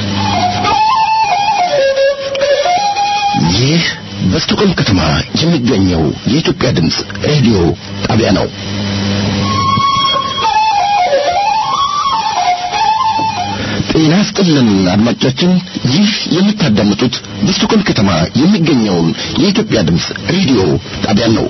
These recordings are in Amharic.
ይህ በስቶኮልም ከተማ የሚገኘው የኢትዮጵያ ድምፅ ሬዲዮ ጣቢያ ነው። ጤና ይስጥልን አድማጮቻችን፣ ይህ የምታዳምጡት በስቶኮልም ከተማ የሚገኘውን የኢትዮጵያ ድምፅ ሬዲዮ ጣቢያ ነው።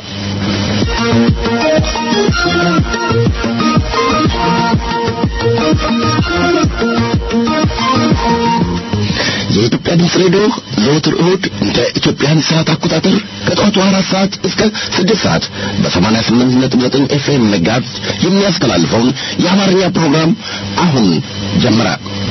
የኢትዮጵያ ድምፅ ሬዲዮ ዘወትር እሁድ እንደ ኢትዮጵያን ሰዓት አቆጣጠር ከጠዋቱ አራት ሰዓት እስከ ስድስት ሰዓት በሰማንያ ስምንት ነጥብ ዘጠኝ ኤፍኤም መጋዝ የሚያስተላልፈውን የአማርኛ ፕሮግራም አሁን ጀመረ።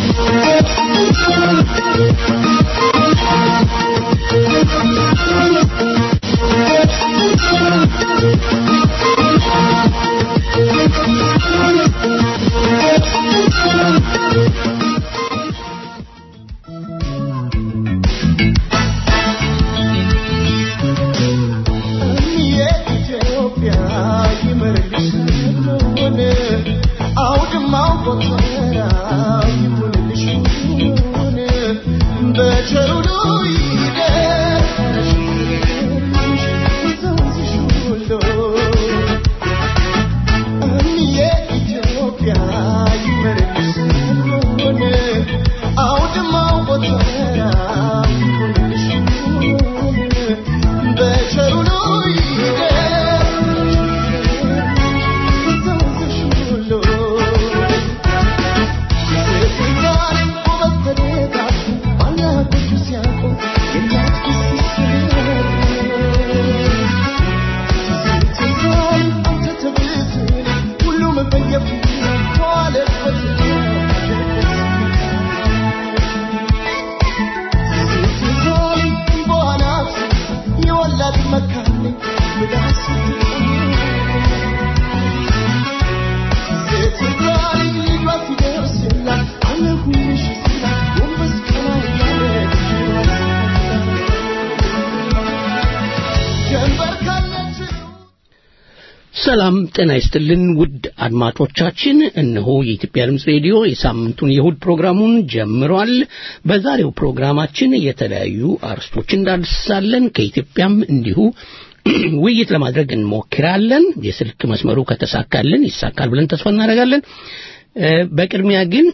ሰላም ጤና ይስጥልን ውድ አድማጮቻችን፣ እነሆ የኢትዮጵያ ድምፅ ሬዲዮ የሳምንቱን የእሁድ ፕሮግራሙን ጀምሯል። በዛሬው ፕሮግራማችን የተለያዩ አርስቶችን እንዳስሳለን። ከኢትዮጵያም እንዲሁ ውይይት ለማድረግ እንሞክራለን። የስልክ መስመሩ ከተሳካልን ይሳካል ብለን ተስፋ እናደርጋለን። በቅድሚያ ግን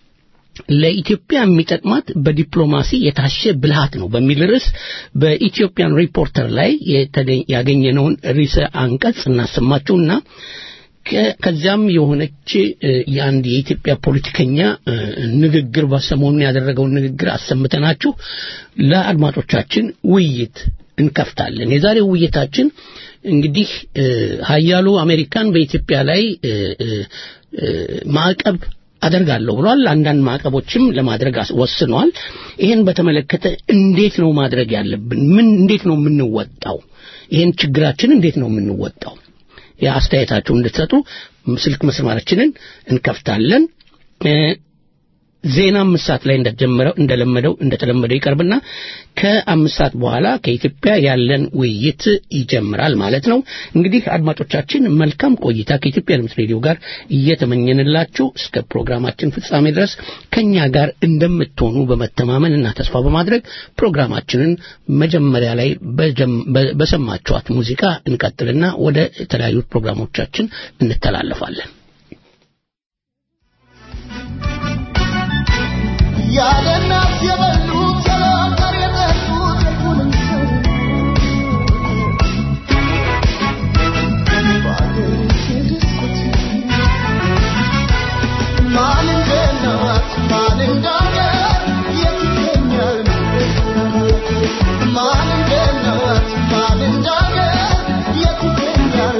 ለኢትዮጵያ የሚጠቅማት በዲፕሎማሲ የታሸ ብልሃት ነው በሚል ርዕስ በኢትዮጵያን ሪፖርተር ላይ ያገኘነውን ርዕሰ አንቀጽ እናሰማችሁና ከዚያም የሆነች የአንድ የኢትዮጵያ ፖለቲከኛ ንግግር በሰሞኑን ያደረገውን ንግግር አሰምተናችሁ ለአድማጮቻችን ውይይት እንከፍታለን። የዛሬው ውይይታችን እንግዲህ ሀያሉ አሜሪካን በኢትዮጵያ ላይ ማዕቀብ አደርጋለሁ ብሏል። አንዳንድ ማዕቀቦችም ለማድረግ ወስኗል። ይህን በተመለከተ እንዴት ነው ማድረግ ያለብን? ምን እንዴት ነው የምንወጣው? ይህን ችግራችን እንዴት ነው የምንወጣው? የአስተያየታችሁን እንድትሰጡ ስልክ መስመራችንን እንከፍታለን። ዜና አምስት ሰዓት ላይ እንደጀመረው እንደለመደው እንደተለመደው ይቀርብና ከአምስት ሰዓት በኋላ ከኢትዮጵያ ያለን ውይይት ይጀምራል ማለት ነው። እንግዲህ አድማጮቻችን መልካም ቆይታ ከኢትዮጵያ ድምፅ ሬዲዮ ጋር እየተመኘንላችሁ እስከ ፕሮግራማችን ፍጻሜ ድረስ ከኛ ጋር እንደምትሆኑ በመተማመን እና ተስፋ በማድረግ ፕሮግራማችንን መጀመሪያ ላይ በሰማችኋት ሙዚቃ እንቀጥልና ወደ የተለያዩ ፕሮግራሞቻችን እንተላለፋለን። ያለ እናት የበሉት ያለ የጠጡት የቱንም ሰው በአገሪቱ ደስት ማን እንደ እናት ማን እንደ አገር የት ይገኛል ማን እንደ እናት ማን እንደ አገር የት ይገኛል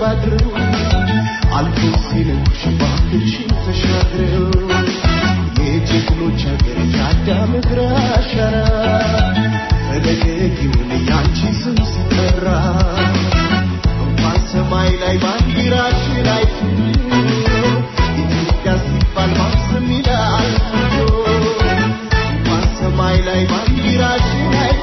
አንጎራግረው አልፎ ሲልሽ ባህልሽን ተሻግረው የጀግኖች ሀገር የአዳም እግር አሻራ ፈለገግ ይሁን ያንቺ ስም ሲጠራ እንኳን ሰማይ ላይ ባንዲራሽን አይቶ ኢትዮጵያ ሲባል ማስም ይላል እንኳን ሰማይ ላይ ባንዲራሽን አይቶ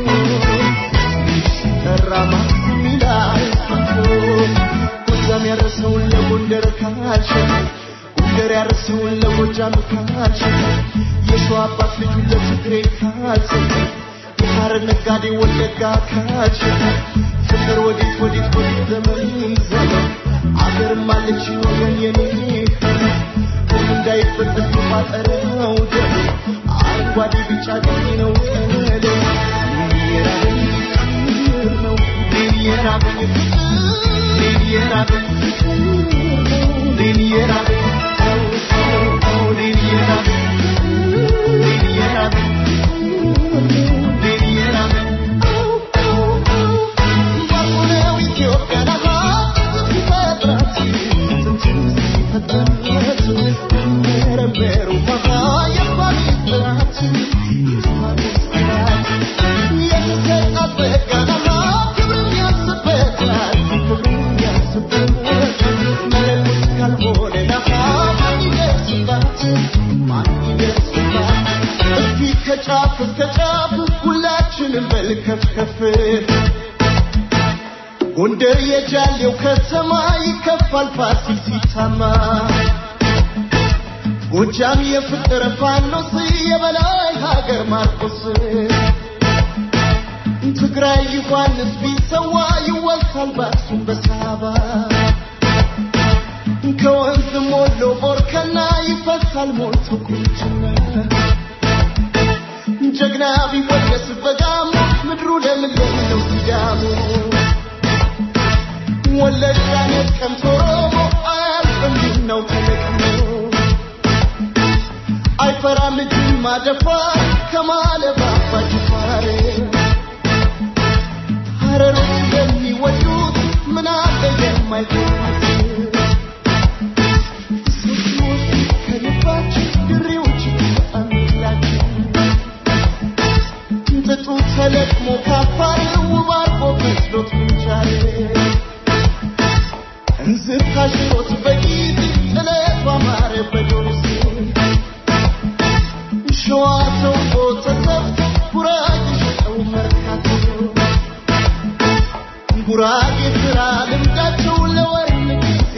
ሲጠራ ማስም ይላል ጎጃም ያረሰውን ለጎንደር ካልሸጠ ጎንደር ያረሰውን ለጎጃም ካልሸጠ የሸዋ አባት ልጁን ለትግሬ ካልሰጠ የሐረር ነጋዴ ወለጋ ካልሸጠ ፍቅር ወዴት ወዴት ወዴት ዘመን ዘመን አገርም አለች ወገን የኔ ሁሉ እንዳይበጠስ ማጠረው ደም አረንጓዴ ቢጫ ቀይ ነው ቀለም የራበኝ ፍቅር ነው የራበኝ ፍቅር የራበኝ ፍቅር ነው የራበኝ ከጫፍ እስከ ጫፍ ሁላችንም በልከፍ ከፍ ጎንደር የጃሌው ከተማ ይከፋል ፋሲል ሲታማ ጎጃም የፍቅር ፋኖስ የበላይ ሀገር ማርቆስ ትግራይ ዮሐንስ ቢሰዋ ይወሳል በአክሱም በሳባ ከወንዝ ሞሎ ቦርከና ይፈሳል ሞልቶ ቁንጅና ጀግና ቢወደስ በጋሞ ምድሩ ለምለም ነው ሲዳሞ ወለጋ ነቀምት ኦሮሞ አያልቅም ነው ተለቅሞ አይፈራም ጅማ ደፋር ከማለባ አባ ጅፋር ሀረሮች የሚወዱት ምን አለ የማይሆኑት ስንቶች ከልባችን ድሬዎች አምላችን ጥጡ ተለቅሞ ካፋር ውብ አርጎ መስሎት ምንቻል እንዝር ካሽሮት በጊዜ ጥለት ባማረ በዶርስ ሸዋ ተውቦ ተሰፍቶ ጉራጌ ሸጠው መርካቶ ጉራጌ ስራ ልምዳቸው ለወርም ጊዜ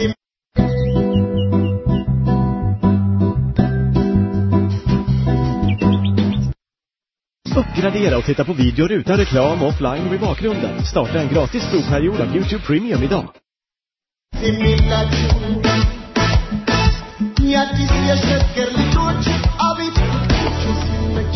Uppgradera och titta på videor utan reklam offline och i bakgrunden. Starta en gratis provperiod av Youtube Premium idag. የሚላችሁ የአዲስ የሸገር ልጆች አቤት ፍቅራችሁ ሲመች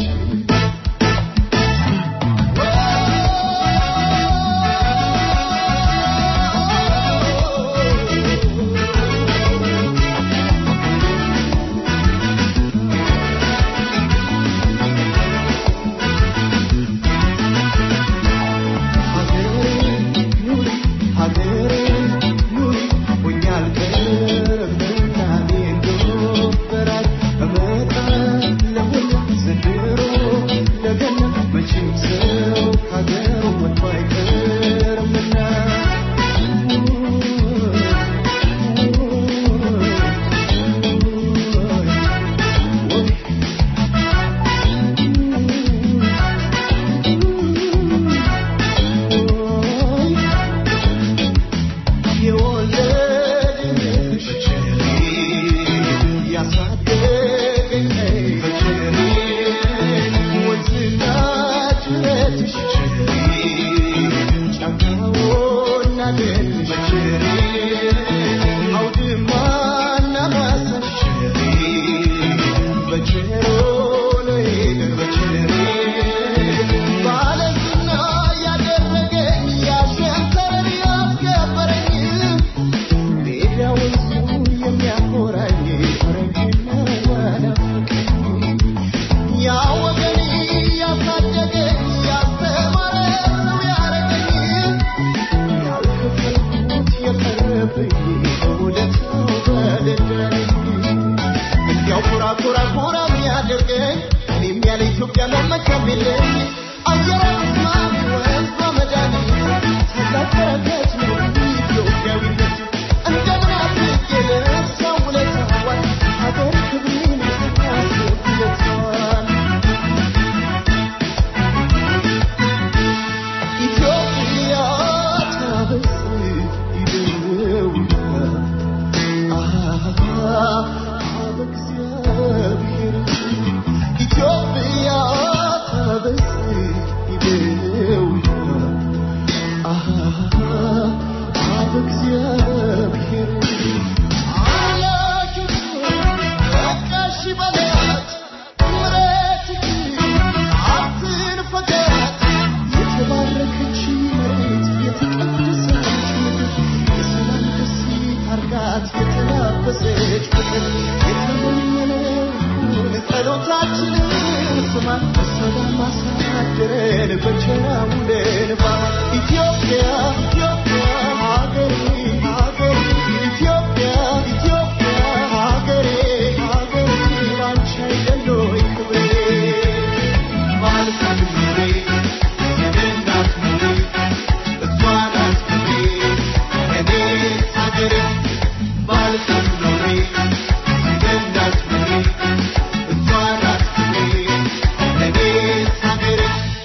ናት የተላበሰች ፍቅር የተመኘነውን ጸሎታችንን ስማ በሰላም አሳደረን በቸር አውለን ባማ ኢትዮጵያ ኢትዮጵያ ሀገሬ ሀገሬ ኢትዮጵያ ኢትዮጵያ ሀገሬ ሀገሬ ባንቺ አይደል ወይ ክብሬ ማለት ክብሬ የእናት ክብሬ እሷ ናት ክብሬ እኔ ሀገሬ ማለት ክብሬ የእናት ክብሬ እሷ ናት ክብሬ እኔ ሀገሬ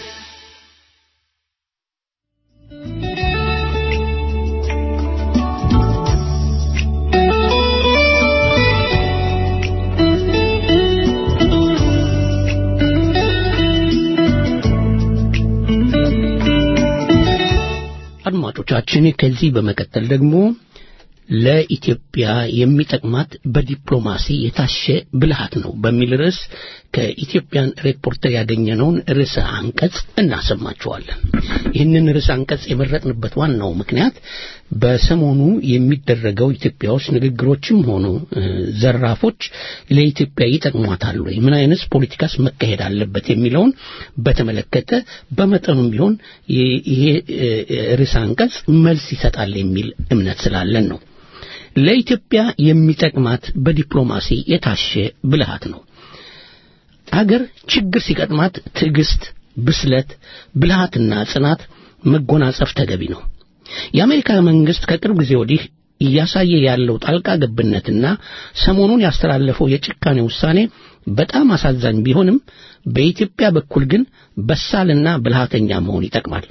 አድማጮቻችን ከዚህ በመቀጠል ደግሞ ለኢትዮጵያ የሚጠቅማት በዲፕሎማሲ የታሸ ብልሃት ነው በሚል ርዕስ ከኢትዮጵያን ሪፖርተር ያገኘነውን ርዕሰ አንቀጽ እናሰማችኋለን። ይህንን ርዕሰ አንቀጽ የመረጥንበት ዋናው ምክንያት በሰሞኑ የሚደረገው ኢትዮጵያ ውስጥ ንግግሮችም ሆኑ እ፣ ዘራፎች ለኢትዮጵያ ይጠቅሟታል ወይ፣ ምን አይነት ፖለቲካስ መካሄድ አለበት የሚለውን በተመለከተ በመጠኑም ቢሆን ይ- ይሄ እ፣ ርዕሰ አንቀጽ መልስ ይሰጣል የሚል እምነት ስላለን ነው። ለኢትዮጵያ የሚጠቅማት በዲፕሎማሲ የታሸ ብልሃት ነው። አገር ችግር ሲገጥማት ትዕግስት፣ ብስለት፣ ብልሃትና ጽናት መጎናጸፍ ተገቢ ነው። የአሜሪካ መንግስት ከቅርብ ጊዜ ወዲህ እያሳየ ያለው ጣልቃ ገብነትና ሰሞኑን ያስተላለፈው የጭካኔ ውሳኔ በጣም አሳዛኝ ቢሆንም በኢትዮጵያ በኩል ግን በሳልና ብልሃተኛ መሆን ይጠቅማል።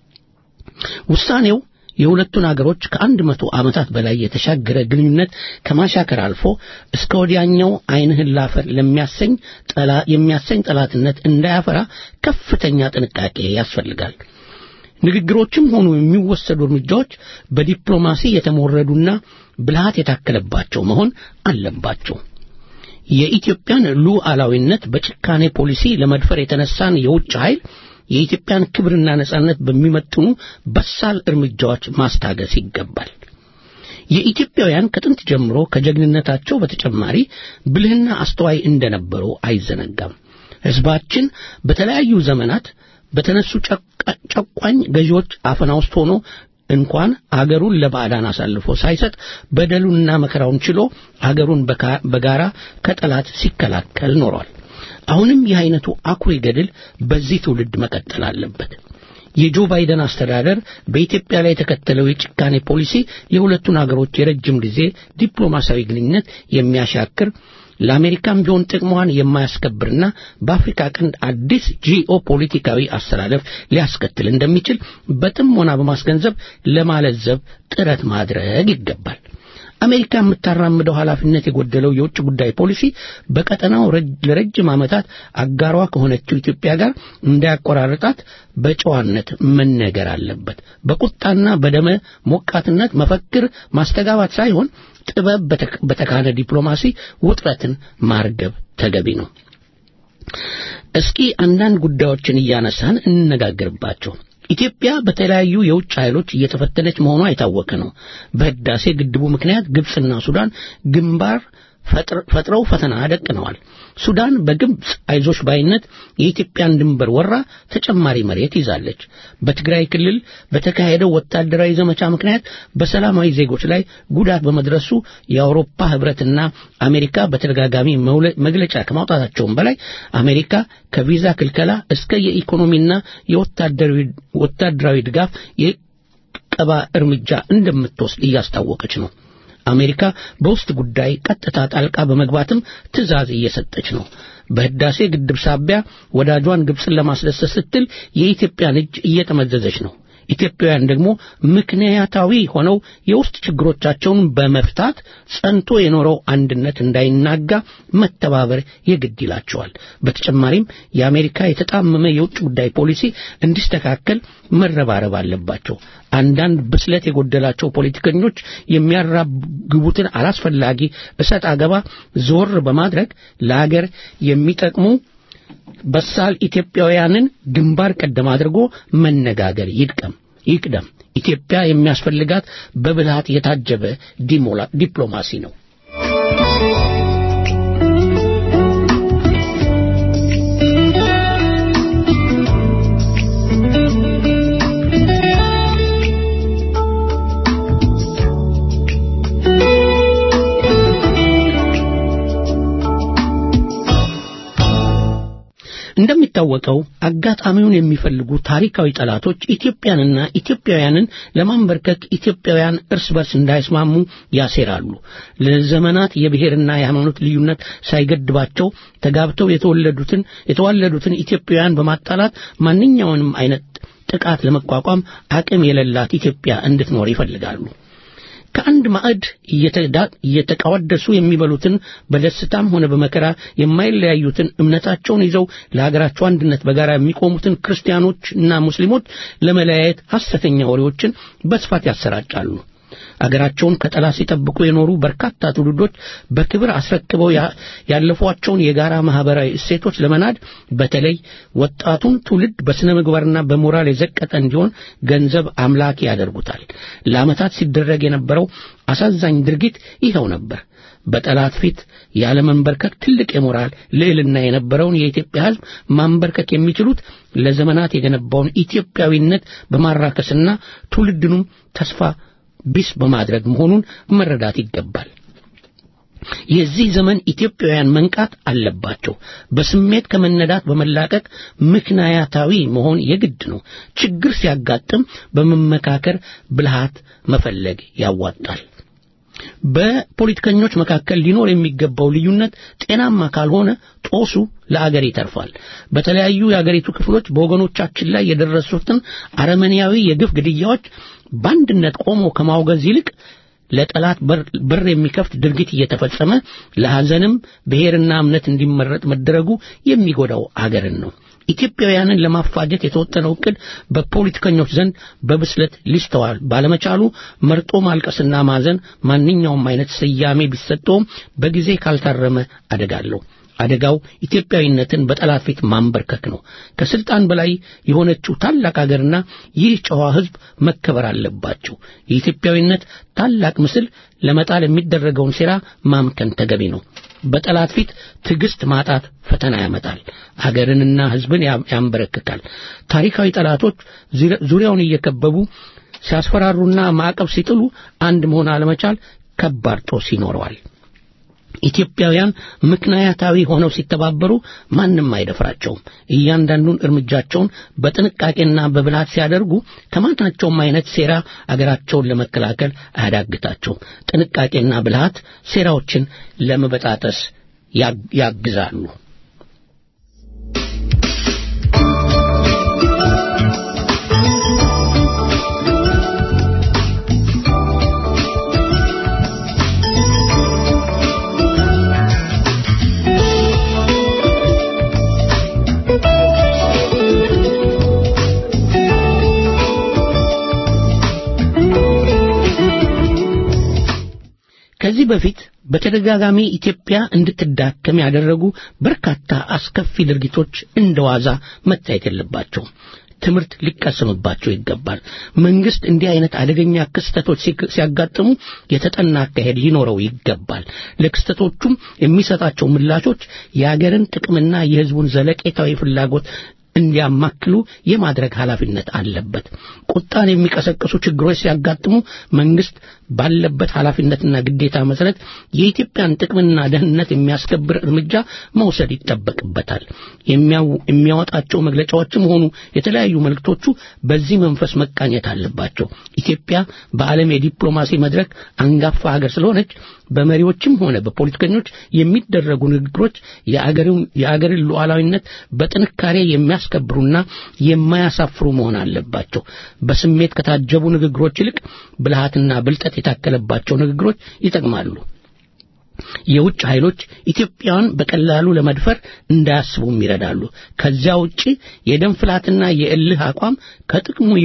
ውሳኔው የሁለቱን አገሮች ከአንድ መቶ ዓመታት በላይ የተሻገረ ግንኙነት ከማሻከር አልፎ እስከ ወዲያኛው ዓይንህን ላፈር ለሚያሰኝ ጠላ የሚያሰኝ ጠላትነት እንዳያፈራ ከፍተኛ ጥንቃቄ ያስፈልጋል። ንግግሮችም ሆኑ የሚወሰዱ እርምጃዎች በዲፕሎማሲ የተሞረዱና ብልሃት የታከለባቸው መሆን አለባቸው። የኢትዮጵያን ሉዓላዊነት በጭካኔ ፖሊሲ ለመድፈር የተነሳን የውጭ ኃይል የኢትዮጵያን ክብርና ነጻነት በሚመጥኑ በሳል እርምጃዎች ማስታገስ ይገባል። የኢትዮጵያውያን ከጥንት ጀምሮ ከጀግንነታቸው በተጨማሪ ብልህና አስተዋይ እንደነበሩ አይዘነጋም። ሕዝባችን በተለያዩ ዘመናት በተነሱ ጨቋ- ጨቋኝ ገዢዎች አፈና ውስጥ ሆኖ እንኳን አገሩን ለባዕዳን አሳልፎ ሳይሰጥ በደሉንና መከራውን ችሎ አገሩን በካ- በጋራ ከጠላት ሲከላከል ኖሯል። አሁንም ይህ አይነቱ አኩሪ ገድል በዚህ ትውልድ መቀጠል አለበት። የጆ ባይደን አስተዳደር በኢትዮጵያ ላይ የተከተለው የጭካኔ ፖሊሲ የሁለቱን አገሮች የረጅም ጊዜ ዲፕሎማሲያዊ ግንኙነት የሚያሻክር ለአሜሪካም ቢሆን ጥቅሟን የማያስከብርና በአፍሪካ ቀንድ አዲስ ጂኦ ፖለቲካዊ አስተላለፍ ሊያስከትል እንደሚችል በጥሞና በማስገንዘብ ለማለዘብ ጥረት ማድረግ ይገባል። አሜሪካ የምታራምደው ኃላፊነት የጎደለው የውጭ ጉዳይ ፖሊሲ በቀጠናው ረጅ- ለረጅም ዓመታት አጋሯ ከሆነችው ኢትዮጵያ ጋር እንዳያቆራርጣት በጨዋነት መነገር አለበት። በቁጣና በደመ ሞቃትነት መፈክር ማስተጋባት ሳይሆን ጥበብ በተክ- በተካነ ዲፕሎማሲ ውጥረትን ማርገብ ተገቢ ነው። እስኪ አንዳንድ ጉዳዮችን እያነሳን እንነጋገርባቸው። ኢትዮጵያ በተለያዩ የውጭ ኃይሎች እየተፈተነች መሆኗ የታወቀ ነው። በህዳሴ ግድቡ ምክንያት ግብፅና ሱዳን ግንባር ፈጥር- ፈጥረው ፈተና ደቅነዋል። ሱዳን በግብፅ አይዞሽ ባይነት የኢትዮጵያን ድንበር ወራ ተጨማሪ መሬት ይዛለች። በትግራይ ክልል በተካሄደው ወታደራዊ ዘመቻ ምክንያት በሰላማዊ ዜጎች ላይ ጉዳት በመድረሱ የአውሮፓ ህብረትና አሜሪካ በተደጋጋሚ መውለ- መግለጫ ከማውጣታቸውም በላይ አሜሪካ ከቪዛ ክልከላ እስከ የኢኮኖሚና የወታደራዊ ወታደራዊ ድጋፍ የቀባ እርምጃ እንደምትወስድ እያስታወቀች ነው። አሜሪካ በውስጥ ጉዳይ ቀጥታ ጣልቃ በመግባትም ትዕዛዝ እየሰጠች ነው። በህዳሴ ግድብ ሳቢያ ወዳጇን ግብፅን ለማስደሰት ስትል የኢትዮጵያን እጅ እየጠመዘዘች ነው። ኢትዮጵያውያን ደግሞ ምክንያታዊ ሆነው የውስጥ ችግሮቻቸውን በመፍታት ጸንቶ የኖረው አንድነት እንዳይናጋ መተባበር የግድ ይላቸዋል። በተጨማሪም የአሜሪካ የተጣመመ የውጭ ጉዳይ ፖሊሲ እንዲስተካከል መረባረብ አለባቸው። አንዳንድ ብስለት የጎደላቸው ፖለቲከኞች የሚያራግቡትን አላስፈላጊ እሰጥ አገባ ዞር በማድረግ ለአገር የሚጠቅሙ በሳል ኢትዮጵያውያንን ግንባር ቀደም አድርጎ መነጋገር ይድቀም ይቅደም። ኢትዮጵያ የሚያስፈልጋት በብልሃት የታጀበ ዲሞላ- ዲፕሎማሲ ነው። እንደሚታወቀው አጋጣሚውን የሚፈልጉ ታሪካዊ ጠላቶች ኢትዮጵያንና ኢትዮጵያውያንን ለማንበርከክ ኢትዮጵያውያን እርስ በርስ እንዳይስማሙ ያሴራሉ። ለዘመናት የብሔርና የሃይማኖት ልዩነት ሳይገድባቸው ተጋብተው የተወለዱትን የተዋለዱትን ኢትዮጵያውያን በማጣላት ማንኛውንም አይነት ጥቃት ለመቋቋም አቅም የሌላት ኢትዮጵያ እንድትኖር ይፈልጋሉ። ከአንድ ማዕድ እየተዳ- እየተቃወደሱ የሚበሉትን በደስታም ሆነ በመከራ የማይለያዩትን እምነታቸውን ይዘው ለሀገራቸው አንድነት በጋራ የሚቆሙትን ክርስቲያኖችና ሙስሊሞች ለመለያየት ሐሰተኛ ወሬዎችን በስፋት ያሰራጫሉ። አገራቸውን ከጠላት ሲጠብቁ የኖሩ በርካታ ትውልዶች በክብር አስረክበው ያ- ያለፏቸውን የጋራ ማህበራዊ እሴቶች ለመናድ በተለይ ወጣቱን ትውልድ በስነ ምግባርና በሞራል የዘቀጠ እንዲሆን ገንዘብ አምላኪ ያደርጉታል። ለዓመታት ሲደረግ የነበረው አሳዛኝ ድርጊት ይኸው ነበር። በጠላት ፊት ያለመንበርከክ ትልቅ የሞራል ልዕልና የነበረውን የኢትዮጵያ ሕዝብ ማንበርከክ የሚችሉት ለዘመናት የገነባውን ኢትዮጵያዊነት በማራከስና ትውልድኑም ተስፋ ቢስ በማድረግ መሆኑን መረዳት ይገባል። የዚህ ዘመን ኢትዮጵያውያን መንቃት አለባቸው። በስሜት ከመነዳት በመላቀቅ ምክንያታዊ መሆን የግድ ነው። ችግር ሲያጋጥም በመመካከር ብልሃት መፈለግ ያዋጣል። በፖለቲከኞች መካከል ሊኖር የሚገባው ልዩነት ጤናማ ካልሆነ ጦሱ ለአገር ይተርፋል። በተለያዩ የአገሪቱ ክፍሎች በወገኖቻችን ላይ የደረሱትን አረመኔያዊ የግፍ ግድያዎች በአንድነት ቆሞ ከማውገዝ ይልቅ ለጠላት በር- በር የሚከፍት ድርጊት እየተፈጸመ ለሐዘንም ብሔርና እምነት እንዲመረጥ መደረጉ የሚጎዳው አገርን ነው። ኢትዮጵያውያንን ለማፋጀት የተወጠነው ዕቅድ በፖለቲከኞች ዘንድ በብስለት ሊስተዋል ባለመቻሉ መርጦ ማልቀስና ማዘን ማንኛውም አይነት ስያሜ ቢሰጠውም በጊዜ ካልታረመ አደጋለሁ። አደጋው ኢትዮጵያዊነትን በጠላት ፊት ማንበርከክ ነው። ከስልጣን በላይ የሆነችው ታላቅ አገርና ይህ ጨዋ ሕዝብ መከበር አለባቸው። የኢትዮጵያዊነት ታላቅ ምስል ለመጣል የሚደረገውን ሴራ ማምከን ተገቢ ነው። በጠላት ፊት ትዕግስት ማጣት ፈተና ያመጣል። አገርንና ሕዝብን ያ- ያንበረክካል። ታሪካዊ ጠላቶች ዙሪ- ዙሪያውን እየከበቡ ሲያስፈራሩና ማዕቀብ ሲጥሉ አንድ መሆን አለመቻል ከባድ ጦስ ይኖረዋል። ኢትዮጵያውያን ምክንያታዊ ሆነው ሲተባበሩ ማንም አይደፍራቸውም። እያንዳንዱን እርምጃቸውን በጥንቃቄና በብልሃት ሲያደርጉ ከማናቸውም አይነት ሴራ አገራቸውን ለመከላከል አያዳግታቸውም። ጥንቃቄና ብልሃት ሴራዎችን ለመበጣጠስ ያግ- ያግዛሉ። ከዚህ በፊት በተደጋጋሚ ኢትዮጵያ እንድትዳከም ያደረጉ በርካታ አስከፊ ድርጊቶች እንደ ዋዛ መታየት የለባቸውም። ትምህርት ሊቀሰምባቸው ይገባል። መንግስት እንዲህ አይነት አደገኛ ክስተቶች ሲክ- ሲያጋጥሙ የተጠና አካሄድ ሊኖረው ይገባል። ለክስተቶቹም የሚሰጣቸው ምላሾች የአገርን ጥቅምና የሕዝቡን ዘለቄታዊ ፍላጎት እንዲያማክሉ የማድረግ ኃላፊነት አለበት። ቁጣን የሚቀሰቅሱ ችግሮች ሲያጋጥሙ መንግስት ባለበት ኃላፊነትና ግዴታ መሰረት የኢትዮጵያን ጥቅምና ደህንነት የሚያስከብር እርምጃ መውሰድ ይጠበቅበታል። የሚያው- የሚያወጣቸው መግለጫዎችም ሆኑ የተለያዩ መልእክቶቹ በዚህ መንፈስ መቃኘት አለባቸው። ኢትዮጵያ በዓለም የዲፕሎማሲ መድረክ አንጋፋ ሀገር ስለሆነች በመሪዎችም ሆነ በፖለቲከኞች የሚደረጉ ንግግሮች የአገርን የአገርን ሉዓላዊነት በጥንካሬ የሚያስከብሩና የማያሳፍሩ መሆን አለባቸው። በስሜት ከታጀቡ ንግግሮች ይልቅ ብልሃትና ብልጠት የታከለባቸው ንግግሮች ይጠቅማሉ። የውጭ ኃይሎች ኢትዮጵያን በቀላሉ ለመድፈር እንዳያስቡም ይረዳሉ። ከዚያ ውጪ የደም ፍላትና የእልህ አቋም ከጥቅሙ ይልቅ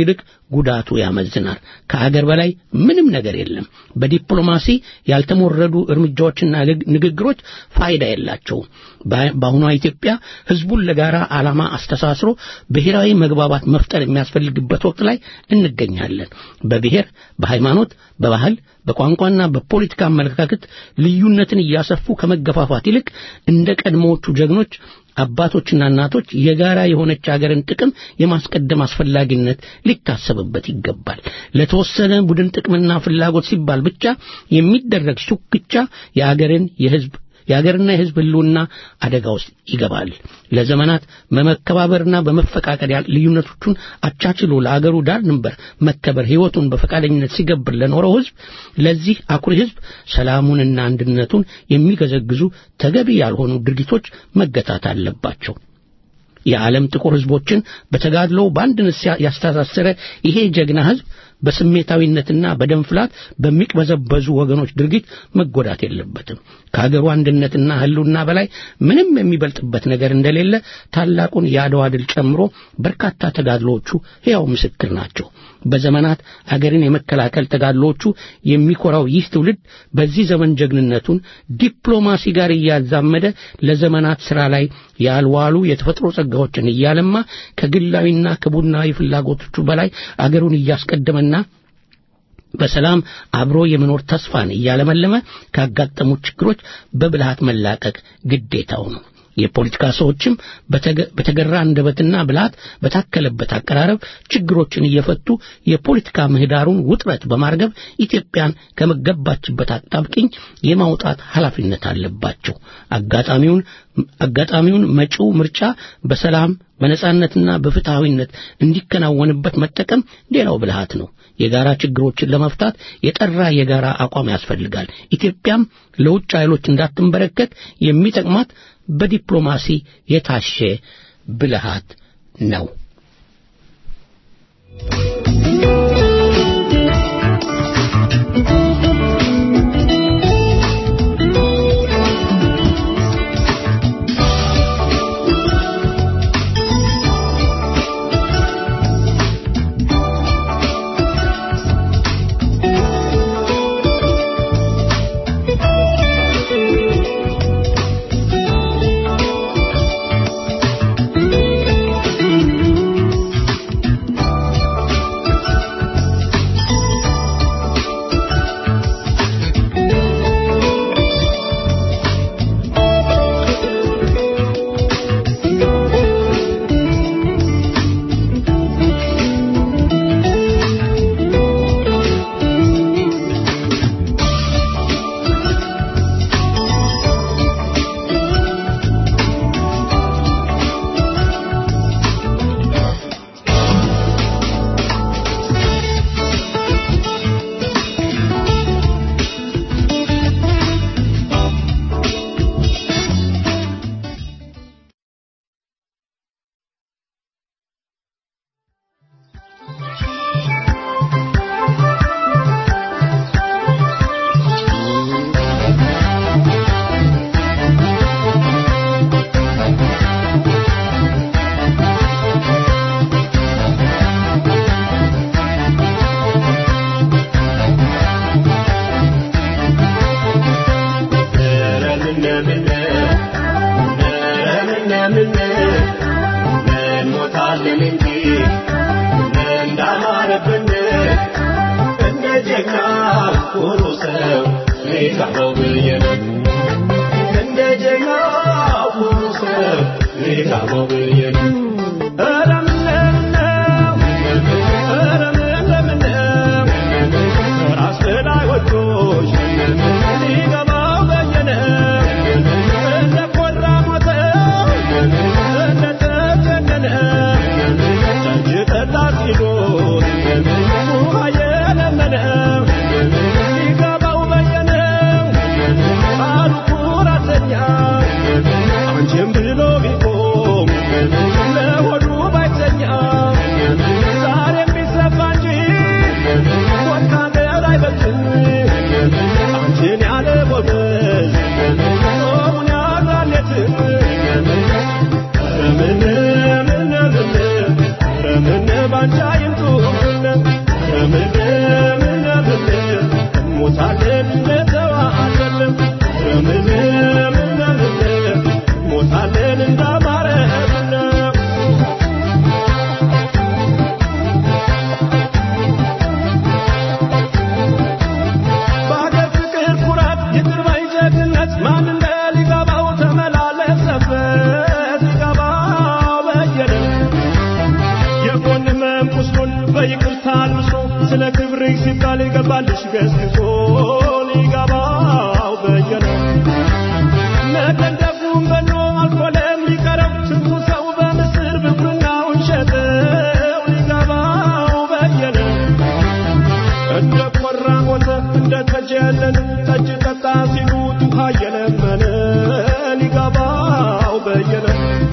ጉዳቱ ያመዝናል። ከአገር በላይ ምንም ነገር የለም። በዲፕሎማሲ ያልተሞረዱ እርምጃዎችና ንግግሮች ፋይዳ የላቸውም። በአሁኗ ኢትዮጵያ ህዝቡን ለጋራ ዓላማ አስተሳስሮ ብሔራዊ መግባባት መፍጠር የሚያስፈልግበት ወቅት ላይ እንገኛለን። በብሔር፣ በሃይማኖት፣ በባህል፣ በቋንቋና በፖለቲካ አመለካከት ልዩነትን እያሰፉ ከመገፋፋት ይልቅ እንደ ቀድሞዎቹ ጀግኖች አባቶችና እናቶች የጋራ የሆነች አገርን ጥቅም የማስቀደም አስፈላጊነት ሊታሰብበት ይገባል። ለተወሰነ ቡድን ጥቅምና ፍላጎት ሲባል ብቻ የሚደረግ ሹክቻ የአገርን የህዝብ የአገርና የህዝብ ህልውና አደጋ ውስጥ ይገባል። ለዘመናት በመከባበርና በመፈቃቀር ልዩነቶቹን አቻችሎ ለአገሩ ዳር ድንበር መከበር ህይወቱን በፈቃደኝነት ሲገብር ለኖረው ህዝብ ለዚህ አኩሪ ህዝብ ሰላሙንና አንድነቱን የሚገዘግዙ ተገቢ ያልሆኑ ድርጊቶች መገታት አለባቸው። የዓለም ጥቁር ህዝቦችን በተጋድሎ በአንድነት ያስተሳሰረ ይሄ ጀግና ህዝብ በስሜታዊነትና በደም ፍላት በሚቅበዘበዙ ወገኖች ድርጊት መጎዳት የለበትም። ከሀገሩ አንድነትና ህልውና በላይ ምንም የሚበልጥበት ነገር እንደሌለ ታላቁን የአድዋ ድል ጨምሮ በርካታ ተጋድሎዎቹ ሕያው ምስክር ናቸው። በዘመናት አገርን የመከላከል ተጋድሎዎቹ የሚኮራው ይህ ትውልድ በዚህ ዘመን ጀግንነቱን ዲፕሎማሲ ጋር እያዛመደ ለዘመናት ሥራ ላይ ያልዋሉ የተፈጥሮ ጸጋዎችን እያለማ ከግላዊና ከቡድናዊ ፍላጎቶቹ በላይ አገሩን እያስቀደመና በሰላም አብሮ የመኖር ተስፋን እያለመለመ ካጋጠሙት ችግሮች በብልሃት መላቀቅ ግዴታው ነው። የፖለቲካ ሰዎችም በተገራ አንደበትና ብልሃት በታከለበት አቀራረብ ችግሮችን እየፈቱ የፖለቲካ ምህዳሩን ውጥረት በማርገብ ኢትዮጵያን ከመገባችበት አጣብቂኝ የማውጣት ኃላፊነት አለባቸው። አጋጣሚውን አጋጣሚውን መጪው ምርጫ በሰላም በነጻነትና በፍትሐዊነት እንዲከናወንበት መጠቀም ሌላው ብልሃት ነው። የጋራ ችግሮችን ለመፍታት የጠራ የጋራ አቋም ያስፈልጋል። ኢትዮጵያም ለውጭ ኃይሎች እንዳትንበረከት የሚጠቅማት በዲፕሎማሲ የታሸ ብልሃት ነው። አንቺም ብሎ ቢቆም ሞታለን እንደተዋሃደልን ምን ምን ምን ሞታለን እንዳማረብን በሀገር ፍቅር ኩራት ይቅር ባይ ጀግንነት ማን እንደ ሊገባው ተመላለሰበት ሊገባው በየነ የጎን ህመም ቁስሉን በይቅርታ አልብሶ ስለ ክብርህ ሲባል ይገባልሽ ገስግሶ ሊገባው በየነ መደንደፉን በኖ አልኮለም ሊቀረው ስንቱ ሰው በምስር ብኩርናውን ሸጠው ሊገባው በየነ እንደ ቆራ ሞተ እንደ ተጀለለ ጠጅ ጠጣ ሲሉት ውሃ እየለመነ ሊገባው በየነ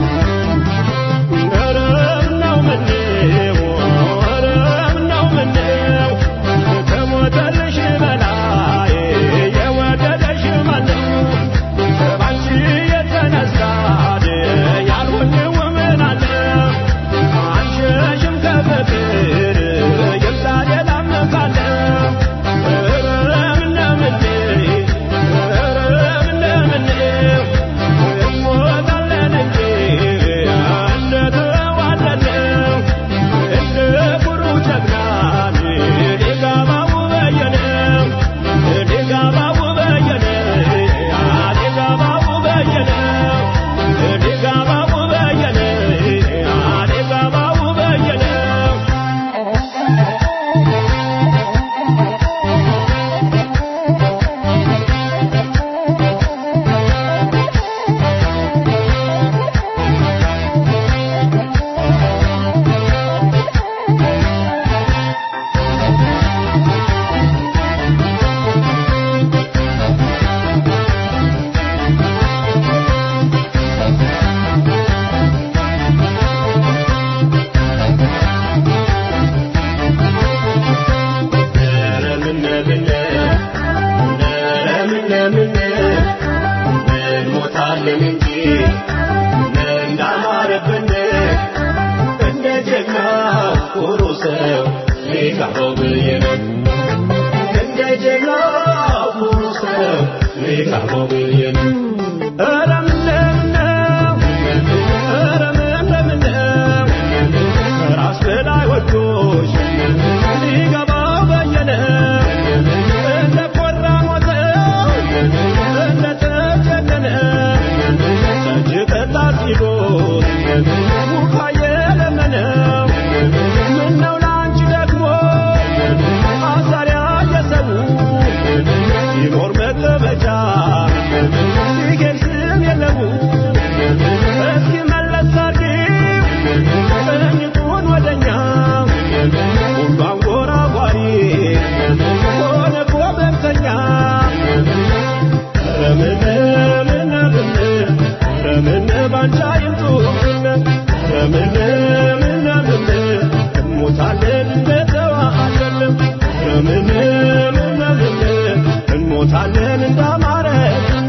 ኧረ ምነው ምነው ኧረ ምነው ምነው ከሞተልሽ በላይ የወደደሽ ማነው ባንቺ የተነሳ ያልሆንው ምን አለ አንሸሽም ከፍቅር ይምጣ ሌላም ካለ ኧረ ምነው ምነው ኧረ ምነው ምነው እንሞታለን እንጂ እንደተዋደድነው እንደ ኩሩ ጀግናን ሊገባው በየነው ሊገባው በየነው ሊገባው በየነው ሊገባው በየነው ሊገባው በየነው እንሞታለን እንጂ እንዳማረብን እንደ ጀግና ኩሩ ሰው ሊጋባው ብዬ ነው እንደ ጀግና ኩሩ ሰው ሊጋባው ብዬ ነው ኧረ ምነው ኧረ ምነው ራስ በላይ ወዶሽ ሊገባው በየነው እንደ ቆራ ሞተው እንደ ተጀነነ ጠጅ ጠጣ ሲሉት ውሃ የለመነው ምነው ለአንቺ ደግሞ ማሰሪያ የሰው ሲኖር መቀበጫ ሲሄድ ስም የለው እስኪ መለስ አድርጊው ቀኝቱን ወደኛ ሁሉ አንጎራጓሪ ሆነ ጎበንተኛ ረምን ምን ምን ረምን ባንቻ ይምጡብን ረምን ምን ምን እንሞታለን እንደተዋሃደልን ረምን ምን ምን እንሞታለን እንዳማረብን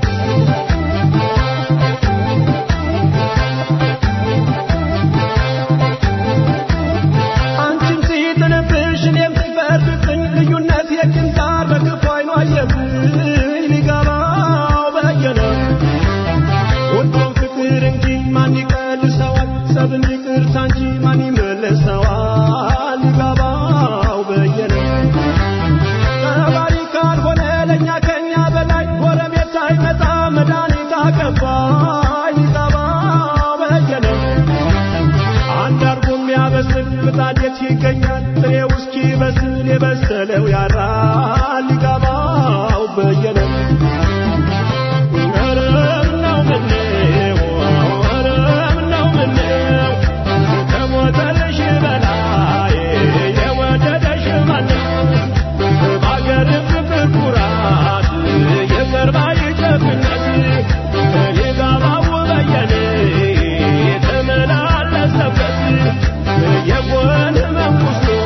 አንቺም ሲጥልብሽ እኔም ሲፈርድብኝ ልዩነት የግንዛር በክፉ አይኗ አየብኝ ሊገባው በየነ ወዶም ፍቅር እንጂ ማን ይቀልሰዋል ሰብን ይቅርታ እንጂ ማን ይመልሰዋል ሊገባው በየነ ተባሪ ካልሆነ ለእኛ ከኛ በላይ ጎረቤት አይመጣ መድኃኒት አቀባይ ሊገባው በየነ አንድ አርጎ የሚያበስል ምጣድ የት ይገኛል? ጥሬው እስኪበስል የበሰለው ያራል ሊገባው በየነ ኧረ ምነው ምነው ኧረ ምነው ምነው ከሞተልሽ በላይ የወደደሽ ማነው? በአገር ፍቅር ኩራት የቀርባ ጀግንነት ሊገባው በየነ የተመላለሰበት የጎን ህመም ቁስሉ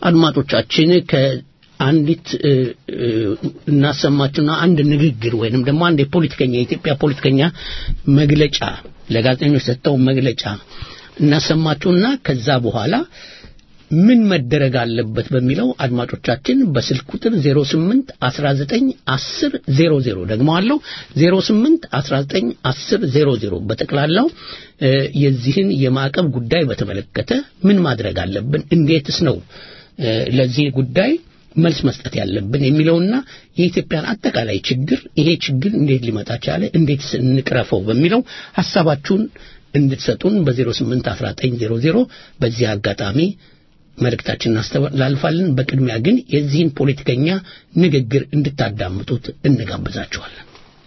አድማጮቻችን ከአንዲት እ፣ እ፣ እናሰማችሁና አንድ ንግግር ወይንም ደግሞ አንድ የፖለቲከኛ የኢትዮጵያ ፖለቲከኛ መግለጫ ለጋዜጠኞች ሰጠው መግለጫ እናሰማችሁና ከዛ በኋላ ምን መደረግ አለበት በሚለው አድማጮቻችን በስልክ ቁጥር 08 19 10 00 ደግሞ አለው 08 19 10 00 በጠቅላላው እ፣ የዚህን የማዕቀብ ጉዳይ በተመለከተ ምን ማድረግ አለብን፣ እንዴትስ ነው እ፣ ለዚህ ጉዳይ መልስ መስጠት ያለብን የሚለውና የኢትዮጵያን አጠቃላይ ችግር ይሄ ችግር እንዴት ሊመጣ ቻለ፣ እንዴትስ እንቅረፈው በሚለው ሐሳባችሁን እንድትሰጡን በ08 19 00 በዚህ አጋጣሚ መልእክታችንን እናስተላልፋለን። በቅድሚያ ግን የዚህን ፖለቲከኛ ንግግር እንድታዳምጡት እንጋብዛችኋለን።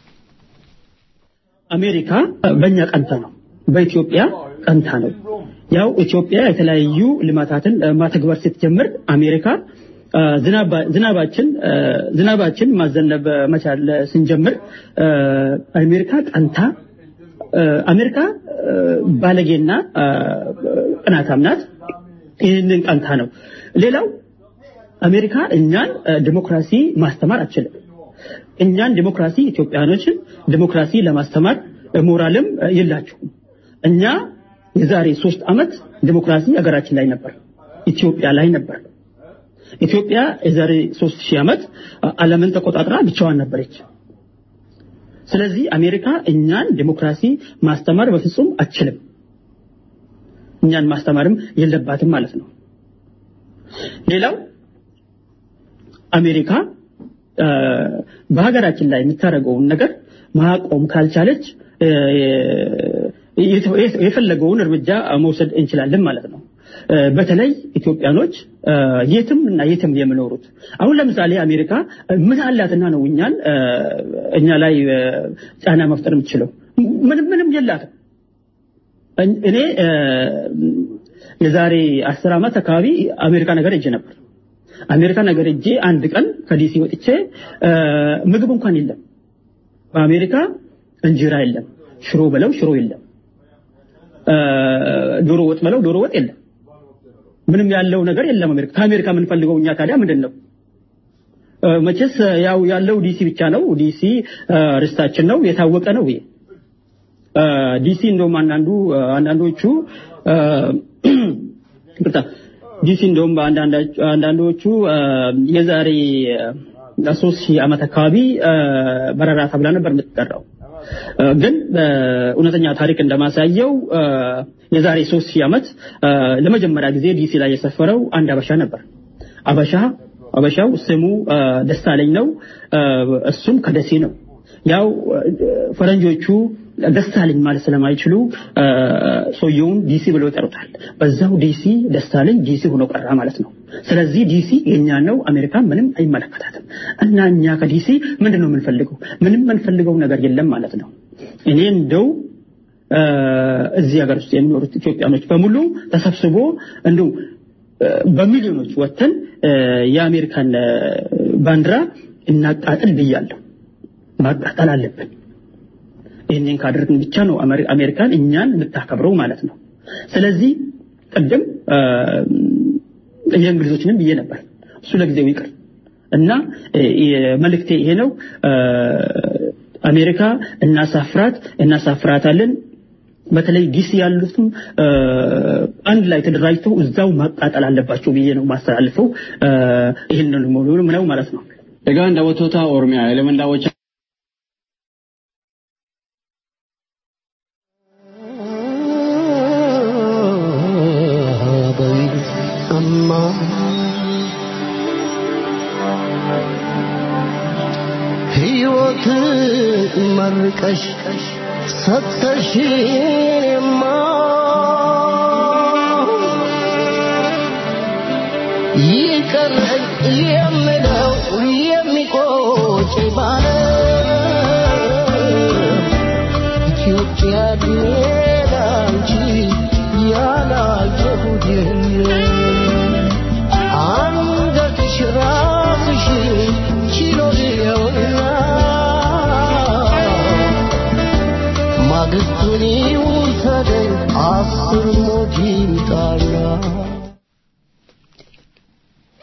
አሜሪካ በእኛ ቀንታ ነው፣ በኢትዮጵያ ቀንታ ነው። ያው ኢትዮጵያ የተለያዩ ልማታትን እ፣ ማተግበር ስትጀምር አሜሪካ እ፣ ዝናባ- ዝናባችን እ፣ ዝናባችን ማዘነብ መቻል ስንጀምር እ፣ አሜሪካ ቀንታ እ፣ አሜሪካ እ፣ ባለጌና እ፣ ቅናታም ናት። ይህንን ቀንታ ነው። ሌላው አሜሪካ እኛን እ፣ ዲሞክራሲ ማስተማር አትችልም። እኛን ዲሞክራሲ ኢትዮጵያኖችን ዲሞክራሲ ለማስተማር እ፣ ሞራልም እ፣ የላችሁም። እኛ የዛሬ ሶስት ዓመት ዲሞክራሲ ሀገራችን ላይ ነበር፣ ኢትዮጵያ ላይ ነበር። ኢትዮጵያ የዛሬ ሶስት ሺህ ዓመት እ፣ ዓለምን ተቆጣጥራ ብቻዋን ነበረች። ስለዚህ አሜሪካ እኛን ዲሞክራሲ ማስተማር በፍጹም አትችልም። እኛን ማስተማርም የለባትም ማለት ነው። ሌላው አሜሪካ እ፣ በሀገራችን ላይ የምታደርገውን ነገር ማቆም ካልቻለች እ፣ የተ- የፈለገውን እርምጃ መውሰድ እንችላለን ማለት ነው። እ፣ በተለይ ኢትዮጵያኖች እ፣ የትም እና የትም የሚኖሩት አሁን ለምሳሌ አሜሪካ እ፣ ምን አላትና ነው እኛን እ፣ እኛ ላይ እ፣ ጫና መፍጠር የምትችለው? ምንም ምንም የላትም። እኔ እ፣ የዛሬ አስር ዓመት አካባቢ አሜሪካ ነገር ሄጄ ነበር። አሜሪካ ነገር ሄጄ አንድ ቀን ከዲሲ ወጥቼ እ፣ ምግብ እንኳን የለም። በአሜሪካ እንጀራ የለም፣ ሽሮ በለው ሽሮ የለም፣ እ፣ ዶሮ ወጥ በለው ዶሮ ወጥ የለም። ምንም ያለው ነገር የለም። አሜሪካ ከአሜሪካ የምንፈልገው እኛ ታዲያ ምንድን ነው? እ፣ መቼስ ያው ያለው ዲሲ ብቻ ነው። ዲሲ እ፣ ርስታችን ነው፣ የታወቀ ነው ይሄ እ፣ ዲሲ እንደውም አንዳንዱ አንዳንዶቹ እ፣ ይቅርታ ዲሲ እንደውም በአንዳንዳ- አንዳንዶቹ እ፣ የዛሬ እ፣ ሶስት ሺህ ዓመት አካባቢ እ፣ በረራ ተብላ ነበር የምትጠራው። እ፣ ግን በእውነተኛ ታሪክ እንደማሳየው እ፣ የዛሬ ሶስት ሺህ ዓመት እ፣ ለመጀመሪያ ጊዜ ዲሲ ላይ የሰፈረው አንድ አበሻ ነበር። አበሻ አበሻው ስሙ እ፣ ደሳለኝ ነው። እ፣ እሱም ከደሴ ነው። ያው እ፣ ፈረንጆቹ ደሳለኝ ማለት ስለማይችሉ እ፣ ሰውየውን ዲሲ ብለው ይጠሩታል። በዛው ዲሲ ደሳለኝ ዲሲ ሆኖ ቀራ ማለት ነው። ስለዚህ ዲሲ የኛ ነው፣ አሜሪካ ምንም አይመለከታትም። እና እኛ ከዲሲ ምንድን ነው የምንፈልገው? ምንም የምንፈልገው ነገር የለም ማለት ነው። እኔ እንደው እ፣ እዚህ ሀገር ውስጥ የሚኖሩት ኢትዮጵያኖች በሙሉ ተሰብስቦ እንደው እ፣ በሚሊዮኖች ወጥተን እ፣ የአሜሪካን እ፣ ባንዲራ እናቃጥል ብያለሁ። ማቃጠል አለብን። ይህንን ካደረግን ብቻ ነው አሜሪ- አሜሪካን እኛን የምታከብረው ማለት ነው። ስለዚህ ቅድም እ፣ የእንግሊዞችንም ብዬ ነበር፣ እሱ ለጊዜው ይቅር እና እ፣ መልእክቴ ይሄ ነው። እ፣ አሜሪካ እናሳፍራት እናሳፍራታለን። በተለይ ዲሲ ያሉትም እ፣ አንድ ላይ ተደራጅተው እዛው ማቃጠል አለባቸው ብዬ ነው ማስተላልፈው። እ፣ ይህንን ነው ማለት ነው። Egaa daawwattoota Oromiyaa eleman daawwachaa ሕይወት መርቀሽ ሰተሽማ ይቀረኝ የምለው የሚቆጭ ባለ ኢትዮጵያ ሌላ እንጂ ያላየሁት የለም። አንገትሽ ራስሽ ችሎ ይኸውና ማግስቱን ይውሰደኝ አስር ሞት ይምጣና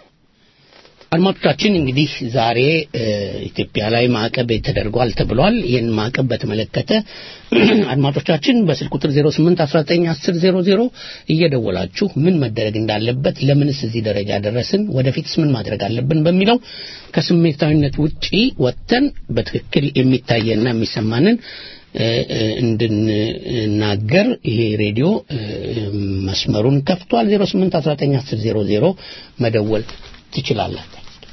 አድማጮቻችን እንግዲህ ዛሬ እ፣ ኢትዮጵያ ላይ ማዕቀብ ተደርጓል ተብሏል። ይህን ማዕቀብ በተመለከተ አድማጮቻችን በስልክ ቁጥር 08191000 እየደወላችሁ ምን መደረግ እንዳለበት፣ ለምንስ እዚህ ደረጃ ደረስን፣ ወደፊትስ ምን ማድረግ አለብን በሚለው ከስሜታዊነት ውጪ ወጥተን በትክክል የሚታየና የሚሰማንን እ፣ እ፣ እንድንናገር ይሄ ሬዲዮ እ፣ መስመሩን ከፍቷል። 08191000 መደወል ትችላላችሁ።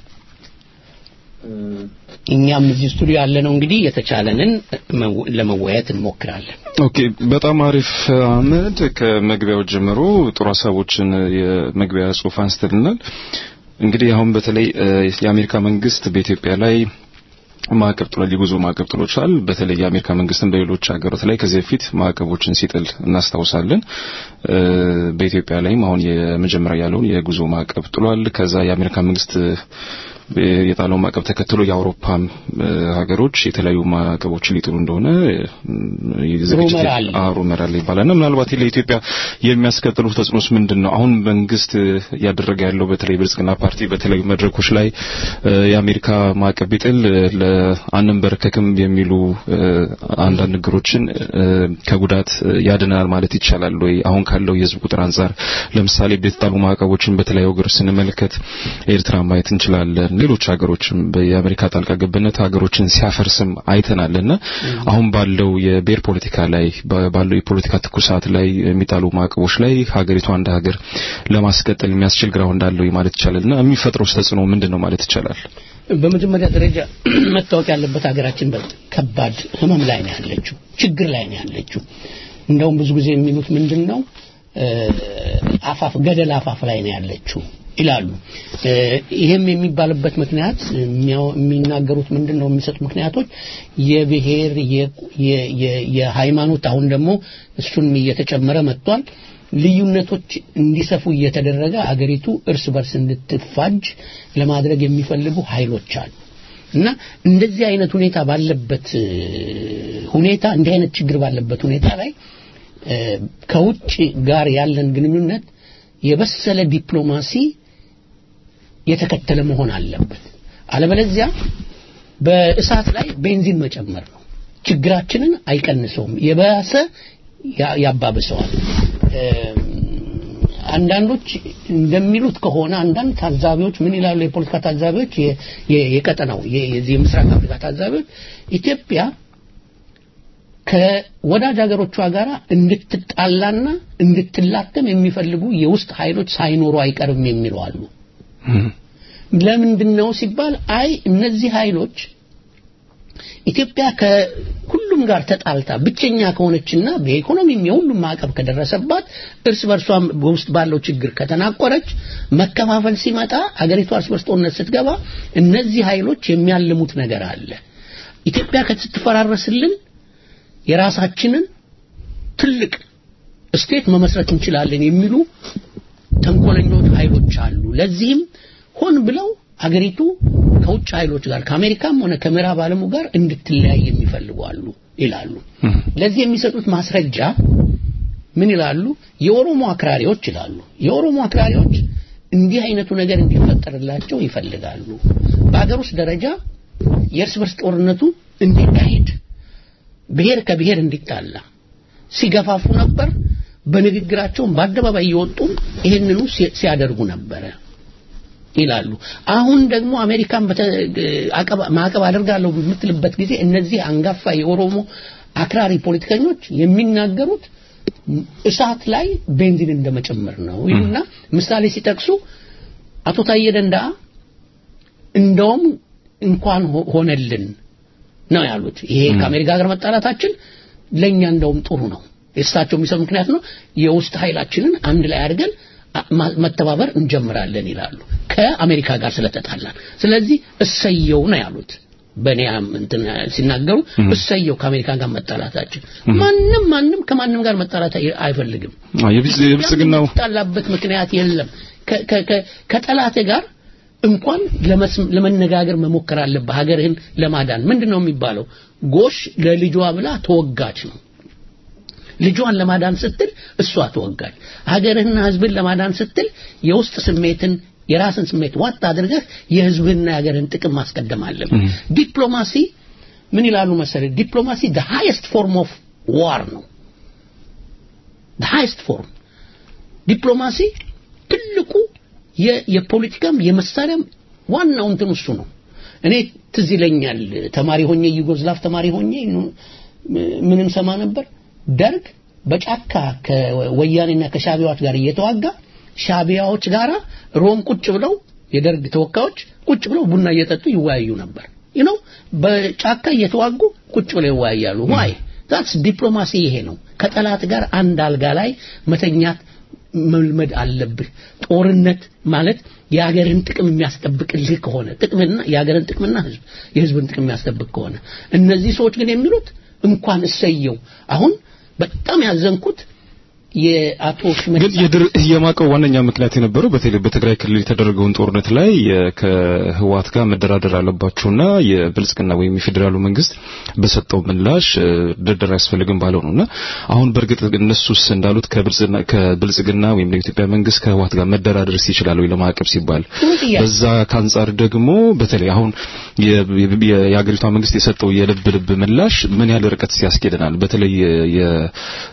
እኛም እዚህ ስቱዲዮ ያለነው እንግዲህ የተቻለንን መው- ለመወያየት እንሞክራለን። ኦኬ በጣም አሪፍ አህመድ ከመግቢያው ጀምሮ ጥሩ ሀሳቦችን የመግቢያ ጽሁፍ አንስተልናል እንግዲህ አሁን በተለይ እ፣ የአሜሪካ መንግስት በኢትዮጵያ ላይ ማዕቀብ ጥሏል የጉዞ ማዕቀብ ጥሎቻል በተለይ የአሜሪካ መንግስትን በሌሎች ሀገሮች ላይ ከዚህ በፊት ማዕቀቦችን ሲጥል እናስታውሳለን እ፣ በኢትዮጵያ ላይም አሁን የመጀመሪያ ያለውን የጉዞ ማዕቀብ ጥሏል ከዛ የአሜሪካ መንግስት እ፣ የጣለው ማዕቀብ ተከትሎ የአውሮፓም እ፣ ሀገሮች የተለያዩ ማዕቀቦችን ሊጥሉ እንደሆነ እ፣ ዝግጅት ሩመር አለ። አሩ መራል ይባላልና ምናልባት ለኢትዮጵያ የሚያስከትሉ ተጽዕኖስ ምንድን ነው? አሁን መንግስት እያደረገ ያለው በተለይ ብልጽግና ፓርቲ በተለያዩ መድረኮች ላይ እ፣ የአሜሪካ ማዕቀብ ቢጥል እ፣ ለአንንበረከክም የሚሉ እ፣ አንዳንድ ነገሮችን እ፣ ከጉዳት እ፣ ያድናል ማለት ይቻላል ወይ? አሁን ካለው የህዝብ ቁጥር አንጻር ለምሳሌ የተጣሉ ማዕቀቦችን በተለያዩ ሀገሮች ስንመለከት ኤርትራ ማየት እንችላለን። ሌሎች ሀገሮችም የአሜሪካ ጣልቃ ገብነት ሀገሮችን ሲያፈርስም አይተናልና አሁን ባለው የብሔር ፖለቲካ ላይ ባ- ባለው የፖለቲካ ትኩሳት ላይ የሚጣሉ ማዕቀቦች ላይ ሀገሪቷ እንደ ሀገር ለማስቀጠል የሚያስችል ግራውንድ አለው ማለት ይቻላልና የሚፈጥረው ተጽዕኖ ምንድን ነው ማለት ይቻላል? በመጀመሪያ ደረጃ መታወቅ ያለበት ሀገራችን በከባድ ህመም ላይ ነው ያለችው፣ ችግር ላይ ነው ያለችው። እንደውም ብዙ ጊዜ የሚሉት ምንድን ነው እ፣ አፋፍ ገደል አፋፍ ላይ ነው ያለችው ይላሉ። እ፣ ይሄም የሚባልበት ምክንያት የሚያው- የሚናገሩት ምንድን ነው የሚሰጡ ምክንያቶች የብሔር የ- የ- የ- የሃይማኖት አሁን ደግሞ እሱን እየተጨመረ መጥቷል። ልዩነቶች እንዲሰፉ እየተደረገ አገሪቱ እርስ በርስ እንድትፋጅ ለማድረግ የሚፈልጉ ኃይሎች አሉ እና እንደዚህ አይነት ሁኔታ ባለበት እ፣ ሁኔታ እንዲህ አይነት ችግር ባለበት ሁኔታ ላይ እ፣ ከውጭ ጋር ያለን ግንኙነት የበሰለ ዲፕሎማሲ የተከተለ መሆን አለበት። አለበለዚያ በእሳት ላይ ቤንዚን መጨመር ነው። ችግራችንን አይቀንሰውም፣ የባሰ ያ- ያባብሰዋል። እም፣ አንዳንዶች እንደሚሉት ከሆነ አንዳንድ ታዛቢዎች ምን ይላሉ? የፖለቲካ ታዛቢዎች፣ የ- የ- የቀጠናው የ- የዚህ የምስራቅ አፍሪካ ታዛቢዎች ኢትዮጵያ ከወዳጅ ሀገሮቿ ጋር እንድትጣላና እንድትላተም የሚፈልጉ የውስጥ ኃይሎች ሳይኖሩ አይቀርም የሚሉ አሉ። ለምንድን ነው ሲባል አይ እነዚህ ኃይሎች ኢትዮጵያ ከሁሉም ጋር ተጣልታ ብቸኛ ከሆነችና በኢኮኖሚም የሁሉም ማዕቀብ ከደረሰባት እርስ በርሷም በውስጥ ባለው ችግር ከተናቆረች መከፋፈል ሲመጣ አገሪቷ እርስ በርስ ጦርነት ስትገባ እነዚህ ኃይሎች የሚያልሙት ነገር አለ። ኢትዮጵያ ስትፈራረስልን የራሳችንን ትልቅ ስቴት መመስረት እንችላለን የሚሉ ተንኮለኞች ኃይሎች አሉ። ለዚህም ሆን ብለው አገሪቱ ከውጭ ኃይሎች ጋር ከአሜሪካም ሆነ ከምዕራብ ዓለሙ ጋር እንድትለያይ የሚፈልጉ አሉ ይላሉ። ለዚህ የሚሰጡት ማስረጃ ምን ይላሉ? የኦሮሞ አክራሪዎች ይላሉ። የኦሮሞ አክራሪዎች እንዲህ አይነቱ ነገር እንዲፈጠርላቸው ይፈልጋሉ። በአገር ውስጥ ደረጃ የእርስ በርስ ጦርነቱ እንዲካሄድ ብሔር ከብሔር እንዲጣላ ሲገፋፉ ነበር። በንግግራቸውም በአደባባይ እየወጡ ይህንኑ ሲ- ሲያደርጉ ነበረ ይላሉ። አሁን ደግሞ አሜሪካን በተ- አቀባ- ማዕቀብ አደርጋለሁ በምትልበት ጊዜ እነዚህ አንጋፋ የኦሮሞ አክራሪ ፖለቲከኞች የሚናገሩት እሳት ላይ ቤንዚን እንደመጨመር ነው ይሉና ምሳሌ ሲጠቅሱ አቶ ታዬ ደንደአ እንደውም እንኳን ሆ- ሆነልን ነው ያሉት። ይሄ ከአሜሪካ ጋር መጣላታችን ለኛ እንደውም ጥሩ ነው። የእሳቸው የሚሰው ምክንያት ነው። የውስጥ ኃይላችንን አንድ ላይ አድርገን አ- ማ- መተባበር እንጀምራለን ይላሉ ከአሜሪካ ጋር ስለተጣላን። ስለዚህ እሰየው ነው ያሉት። በእኔ አም- እንትን ሲናገሩ እሰየው ከአሜሪካ ጋር መጣላታችን። ማንም ማንም ከማንም ጋር መጣላት አይ- አይፈልግም። አዎ፣ የብልጽ- የብልጽግናው የሚጣላበት ምክንያት የለም። ከ- ከ- ከ- ከጠላት ጋር እንኳን ለመስ- ለመነጋገር መሞከር አለብህ ሀገርህን ለማዳን። ምንድን ነው የሚባለው? ጎሽ ለልጇ ብላ ተወጋች ነው። ልጇን ለማዳን ስትል እሷ ተወጋች። ሀገርህና ሕዝብን ለማዳን ስትል የውስጥ ስሜትን የራስን ስሜት ዋጥ አድርገህ የህዝብህና የሀገርን ጥቅም ማስቀደም አለብህ። ዲፕሎማሲ ምን ይላሉ መሰለህ? ዲፕሎማሲ the highest form of war ነው። the highest form ዲፕሎማሲ ትልቁ የ- የፖለቲካም የመሳሪያም ዋናው እንትን እሱ ነው። እኔ ትዝ ይለኛል ተማሪ ሆኜ ዩጎዝላቭ ተማሪ ሆኜ ምንም ሰማ ነበር ደርግ በጫካ ከወያኔና ከሻቢያዎች ጋር እየተዋጋ ሻቢያዎች ጋራ ሮም ቁጭ ብለው የደርግ ተወካዮች ቁጭ ብለው ቡና እየጠጡ ይወያዩ ነበር you know በጫካ እየተዋጉ ቁጭ ብለው ይወያያሉ ዋይ ዛትስ ዲፕሎማሲ ይሄ ነው ከጠላት ጋር አንድ አልጋ ላይ መተኛት መልመድ አለብህ ጦርነት ማለት የሀገርን ጥቅም የሚያስጠብቅልህ ከሆነ ጥቅምና የሀገርን ጥቅምና ህዝብ የህዝብን ጥቅም የሚያስጠብቅ ከሆነ እነዚህ ሰዎች ግን የሚሉት እንኳን እሰየው አሁን በጣም ያዘንኩት የአቶ ግን ሽመልስ የድር የማቀው ዋነኛ ምክንያት የነበረው በተለይ በትግራይ ክልል የተደረገውን ጦርነት ላይ የ- ከህወሓት ጋር መደራደር አለባቸውና የብልጽግና ወይም የፌዴራሉ መንግስት በሰጠው ምላሽ እ፣ ድርድር አያስፈልግም ባለው ነውና አሁን በእርግጥ እነሱስ እንዳሉት ከብልጽግና ከብልጽግና ወይም የኢትዮጵያ መንግስት ከህወሓት ጋር መደራደርስ ይችላል ወይ ለማዕቀብ ሲባል ጥሩ ጥያቄ። በዛ ከአንጻር ደግሞ በተለይ አሁን የ- የ- የሀገሪቷ መንግስት የሰጠው የልብ ልብ ምላሽ ምን ያህል ርቀት ያስኬደናል? በተለይ የ- የ-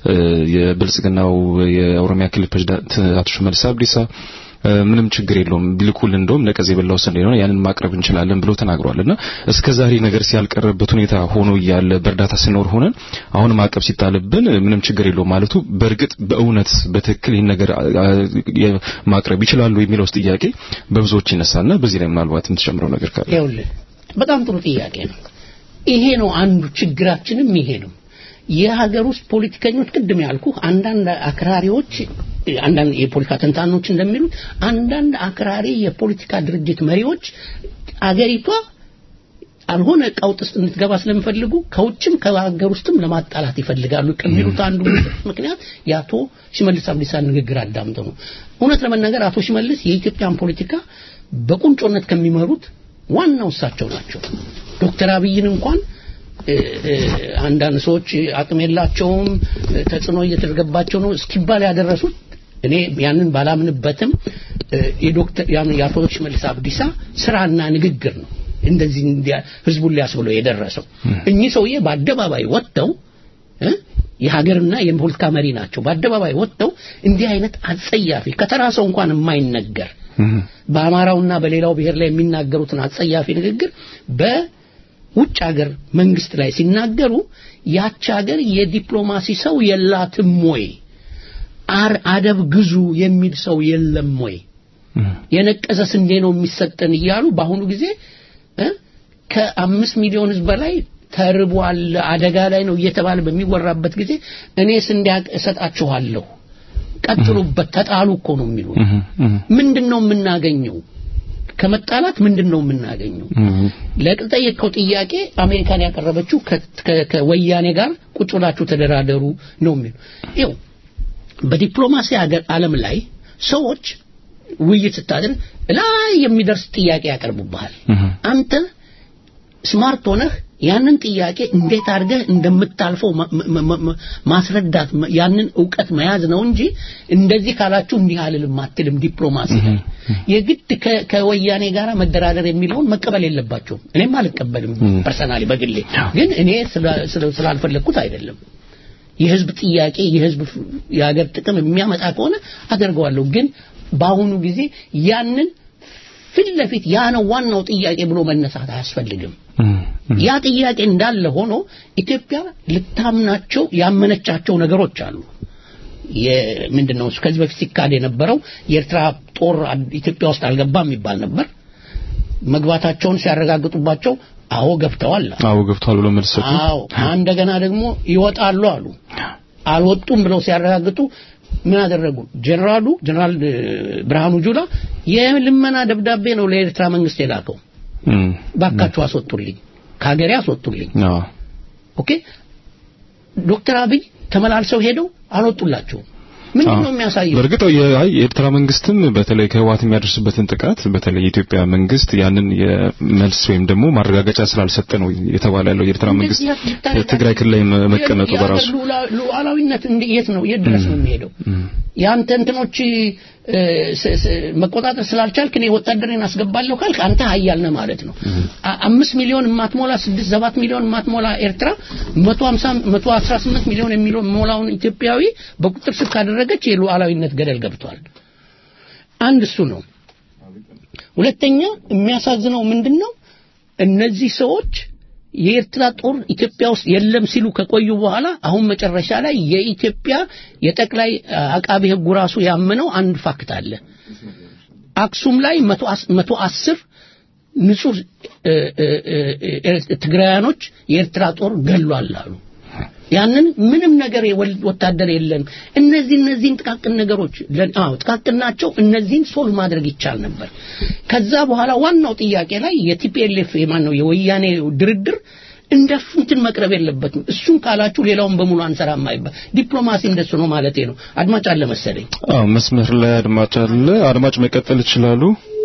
የብልጽግናው የኦሮሚያ ክልል ፕሬዝዳንት አቶ ሽመልስ አብዲሳ እ፣ ምንም ችግር የለውም ቢልኩል እንደውም ነቀዝ የበላው ስንዴ ነው ያንን ማቅረብ እንችላለን ብሎ ተናግሯልና እስከ ዛሬ ነገር ሲያልቀረበት ሁኔታ ሆኖ እያለ በእርዳታ ስኖር ሆነን አሁን ማዕቀብ ሲጣልብን እ፣ ምንም ችግር የለውም ማለቱ በእርግጥ በእውነት በትክክል ይህን ነገር አ- አ- የ- ማቅረብ ይችላሉ የሚለው ጥያቄ በብዙዎች ይነሳና በዚህ ላይ ምናልባት የምትጨምረው ነገር ካለ ይኸውልህ በጣም ጥሩ ጥያቄ ነው ይሄ ነው አንዱ ችግራችንም ይሄ ነው የሀገር ውስጥ ፖለቲከኞች ቅድም ያልኩ አንዳንድ አክራሪዎች አንዳንድ የፖለቲካ ተንታኖች እንደሚሉት አንዳንድ አክራሪ የፖለቲካ ድርጅት መሪዎች አገሪቷ አልሆነ ቀውጥ ውስጥ እንድትገባ ስለሚፈልጉ ከውጭም ከሀገር ውስጥም ለማጣላት ይፈልጋሉ ከሚሉት አንዱ ምክንያት የአቶ ሽመልስ አብዲሳ ንግግር አዳምጠው ነው። እውነት ለመናገር አቶ ሽመልስ የኢትዮጵያን ፖለቲካ በቁንጮነት ከሚመሩት ዋናው እሳቸው ናቸው። ዶክተር አብይን እንኳን እ፣ እ፣ አንዳንድ ሰዎች አቅም የላቸውም እ፣ ተጽዕኖ እየተደረገባቸው ነው እስኪባል ያደረሱት እኔ ያንን ባላምንበትም እ፣ የዶክተር ያን የአቶ ሽመልስ አብዲሳ ስራና ንግግር ነው እንደዚህ እንዲያ ህዝቡን ሊያስብለው የደረሰው እኚህ ሰውዬ በአደባባይ ወጥተው እ፣ የሀገርና የፖለቲካ መሪ ናቸው። በአደባባይ ወጥተው እንዲህ አይነት አጸያፊ ከተራ ሰው እንኳን የማይነገር በአማራውና በሌላው ብሔር ላይ የሚናገሩትን አጸያፊ ንግግር በውጭ ሀገር መንግስት ላይ ሲናገሩ ያች ሀገር የዲፕሎማሲ ሰው የላትም ወይ አር አደብ ግዙ የሚል ሰው የለም ወይ የነቀዘ ስንዴ ነው የሚሰጠን እያሉ በአሁኑ ጊዜ እ ከአምስት ሚሊዮን ህዝብ በላይ ተርቧል አደጋ ላይ ነው እየተባለ በሚወራበት ጊዜ እኔ ስንዴ እሰጣችኋለሁ ቀጥሉበት ተጣሉ እኮ ነው የሚሉ ምንድን ነው የምናገኘው ከመጣላት ምንድን ነው የምናገኘው ለጠየቀው ጥያቄ አሜሪካን ያቀረበችው ከ- ከ- ከወያኔ ጋር ቁጭ ብላችሁ ተደራደሩ ነው የሚሉ ይኸው በዲፕሎማሲ ሀገር ዓለም ላይ ሰዎች ውይይት ስታደርግ ላይ የሚደርስ ጥያቄ ያቀርቡብሃል አንተ ስማርት ሆነህ ያንን ጥያቄ እንዴት አድርገህ እንደምታልፈው ማ- ማ- ማ- ማ- ማስረዳት ማ- ያንን እውቀት መያዝ ነው እንጂ እንደዚህ ካላችሁ እንዲህ አልልም አትልም ዲፕሎማሲ ላይ የግድ ከ- ከወያኔ ጋር መደራደር የሚለውን መቀበል የለባቸውም እኔም አልቀበልም ፐርሰናሊ በግሌ ግን እኔ ስላ- ስለ- ስላልፈለግኩት አይደለም የህዝብ ጥያቄ የህዝብ ፍ- የሀገር ጥቅም የሚያመጣ ከሆነ አደርገዋለሁ ግን በአሁኑ ጊዜ ያንን ፊት ለፊት ያ ነው ዋናው ጥያቄ ብሎ መነሳት አያስፈልግም ያ ጥያቄ እንዳለ ሆኖ ኢትዮጵያ ልታምናቸው ያመነቻቸው ነገሮች አሉ ምንድን ነው እሱ ከዚህ በፊት ሲካድ የነበረው የኤርትራ ጦር አድ- ኢትዮጵያ ውስጥ አልገባም የሚባል ነበር መግባታቸውን ሲያረጋግጡባቸው አዎ ገብተዋል አሉ። አዎ ገብቷል ብሎ መልስ ሰጡ አዎ እንደገና ደግሞ ይወጣሉ አሉ አልወጡም ብለው ሲያረጋግጡ ምን አደረጉ ጀነራሉ ጀነራል እ፣ ብርሃኑ ጁላ የልመና ደብዳቤ ነው ለኤርትራ መንግስት የላከው እም፣ ባካችሁ አስወጡልኝ ከሀገሬ አስወጡልኝ አዎ ኦኬ ዶክተር አብይ ተመላልሰው ሄደው አልወጡላቸውም ምንድን ነው የሚያሳየው በእርግጥ የ- አይ የኤርትራ መንግስትም በተለይ ከህወሓት የሚያደርስበትን ጥቃት በተለይ የኢትዮጵያ መንግስት ያንን የመልስ ወይም ደግሞ ማረጋገጫ ስላልሰጠ ነው የተባለ ያለው የኤርትራ መንግስት እንደዚህ ብታደርግ ትግራይ ክልል ላይ መ- መቀመጡ የሀገር በራሱ ሉዓላ- ሉዓላዊነት እንደ- የት ነው የት ድረስ ነው የሚሄደው የአንተ እንትኖች እ፣ ስ- ስ- መቆጣጠር ስላልቻልክ እኔ ወታደሬን አስገባለሁ ካልክ አንተ ሀያል ነህ ማለት ነው። አ- አምስት ሚሊዮን የማትሞላ ስድስት ሰባት ሚሊዮን የማትሞላ ኤርትራ መቶ ሀምሳ መቶ አስራ ስምንት ሚሊዮን የሚሞላውን ኢትዮጵያዊ በቁጥር ስር ካደረገች የሉዓላዊነት ገደል ገብቷል። አንድ እሱ ነው። ሁለተኛ የሚያሳዝነው ምንድን ነው? እነዚህ ሰዎች የኤርትራ ጦር ኢትዮጵያ ውስጥ የለም ሲሉ ከቆዩ በኋላ አሁን መጨረሻ ላይ የኢትዮጵያ የጠቅላይ አቃቢ ሕጉ ራሱ ያመነው አንድ ፋክት አለ። አክሱም ላይ መቶ አስ- መቶ አስር ንጹህ እ፣ እ፣ እ፣ እ፣ ትግራያኖች የኤርትራ ጦር ገሏል አሉ። ያንን ምንም ነገር የወል- ወታደር የለም። እነዚህ እነዚህን ጥቃቅን ነገሮች ለ- አዎ ጥቃቅን ናቸው። እነዚህን ሶልቭ ማድረግ ይቻል ነበር። ከዛ በኋላ ዋናው ጥያቄ ላይ የቲፒኤልኤፍ የማን ነው የወያኔ ድርድር እንደ እንትን መቅረብ የለበትም። እሱን ካላችሁ ሌላውን በሙሉ አንሰራም አይባል። ዲፕሎማሲ እንደሱ ነው ማለቴ ነው። አድማጭ አለ መሰለኝ። አዎ መስመር ላይ አድማጭ አለ። አድማጭ መቀጠል ይችላሉ።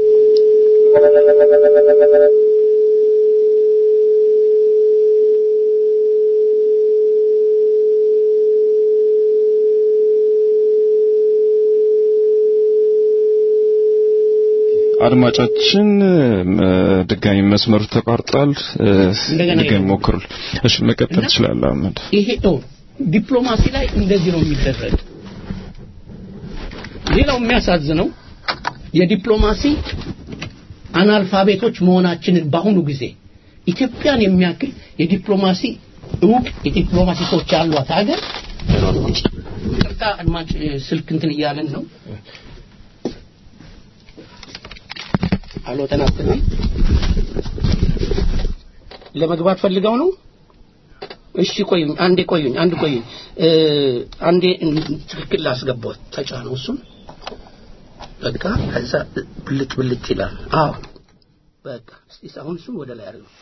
አድማጫችን እ፣ ድጋሚ መስመሩ ተቋርጧል። እ፣ እንደገና ድጋሚ ይሁን። ሞክሩ። እሺ መቀጠል እና- ትችላለህ አህመድ። ይሄ ነው ዲፕሎማሲ ላይ እንደዚህ ነው የሚደረግ። ሌላው የሚያሳዝነው የዲፕሎማሲ አናልፋቤቶች መሆናችንን በአሁኑ ጊዜ ኢትዮጵያን የሚያክል የዲፕሎማሲ እውቅ የዲፕሎማሲ ሰዎች ያሏት ሀገር ቅርታ አድማጭ ስልክ እንትን እያለን ነው። አሎ ተናስተናል። ለመግባት ፈልገው ነው። እሺ ቆዩኝ፣ አንዴ ቆዩኝ፣ አንድ ቆዩኝ። እ አንዴ ትክክል ላስገባው ተጫነው እሱን በቃ ከዛ ብልጭ ብልጭ ይላል። አዎ በቃ እስቲ አሁን እሱን ወደ ላይ አድርገው።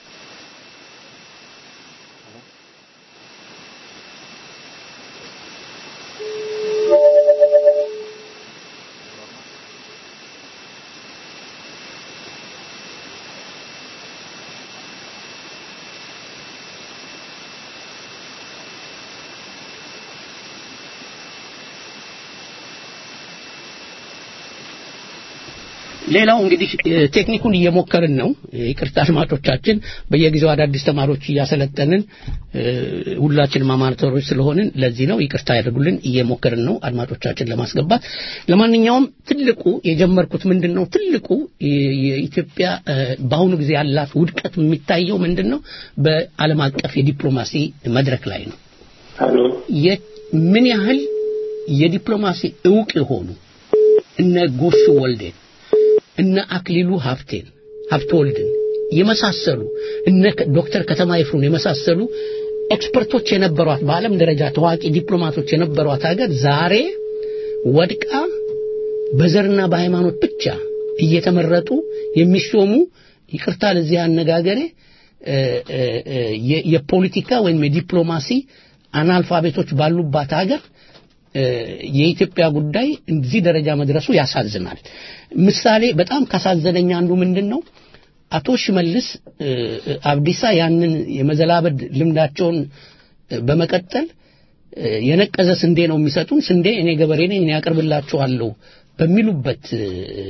ሌላው እንግዲህ እ፣ ቴክኒኩን እየሞከርን ነው። ይቅርታ አድማጮቻችን፣ በየጊዜው አዳዲስ ተማሪዎች እያሰለጠንን እ፣ ሁላችንም አማተሮች ስለሆንን ለዚህ ነው ይቅርታ ያደርጉልን። እየሞከርን ነው አድማጮቻችን ለማስገባት። ለማንኛውም ትልቁ የጀመርኩት ምንድን ነው ትልቁ የ- የኢትዮጵያ እ፣ በአሁኑ ጊዜ ያላት ውድቀት የሚታየው ምንድን ነው በዓለም አቀፍ የዲፕሎማሲ መድረክ ላይ ነው። የ- ምን ያህል የዲፕሎማሲ እውቅ የሆኑ እነ ጎሹ ወልዴን እነ አክሊሉ ሀብቴን ሀብተወልድን የመሳሰሉ እነ ከ- ዶክተር ከተማ ይፍሩን የመሳሰሉ ኤክስፐርቶች የነበሯት በዓለም ደረጃ ታዋቂ ዲፕሎማቶች የነበሯት ሀገር ዛሬ ወድቃ በዘርና በሃይማኖት ብቻ እየተመረጡ የሚሾሙ ይቅርታ ለዚህ አነጋገሬ እ፣ እ፣ እ፣ የ- የፖለቲካ ወይም የዲፕሎማሲ አናልፋቤቶች ባሉባት ሀገር እ፣ የኢትዮጵያ ጉዳይ እዚህ ደረጃ መድረሱ ያሳዝናል። ምሳሌ በጣም ካሳዘነኝ አንዱ ምንድን ነው አቶ ሽመልስ እ፣ እ፣ አብዲሳ ያንን የመዘላበድ ልምዳቸውን እ፣ በመቀጠል እ፣ የነቀዘ ስንዴ ነው የሚሰጡን፣ ስንዴ እኔ ገበሬ ነኝ እኔ ያቀርብላችኋለሁ በሚሉበት እ፣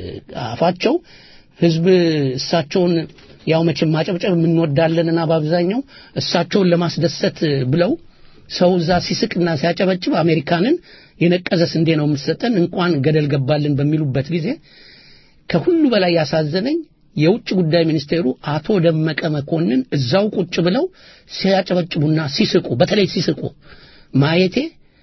አፋቸው ህዝብ እሳቸውን ያው መቼም ማጨብጨብ የምንወዳለንና በአብዛኛው እሳቸውን ለማስደሰት ብለው ሰው እዛ ሲስቅና ሲያጨበጭብ አሜሪካንን የነቀዘ ስንዴ ነው የምትሰጠን እንኳን ገደል ገባልን በሚሉበት ጊዜ ከሁሉ በላይ ያሳዘነኝ የውጭ ጉዳይ ሚኒስቴሩ አቶ ደመቀ መኮንን እዛው ቁጭ ብለው ሲያጨበጭቡና ሲስቁ በተለይ ሲስቁ ማየቴ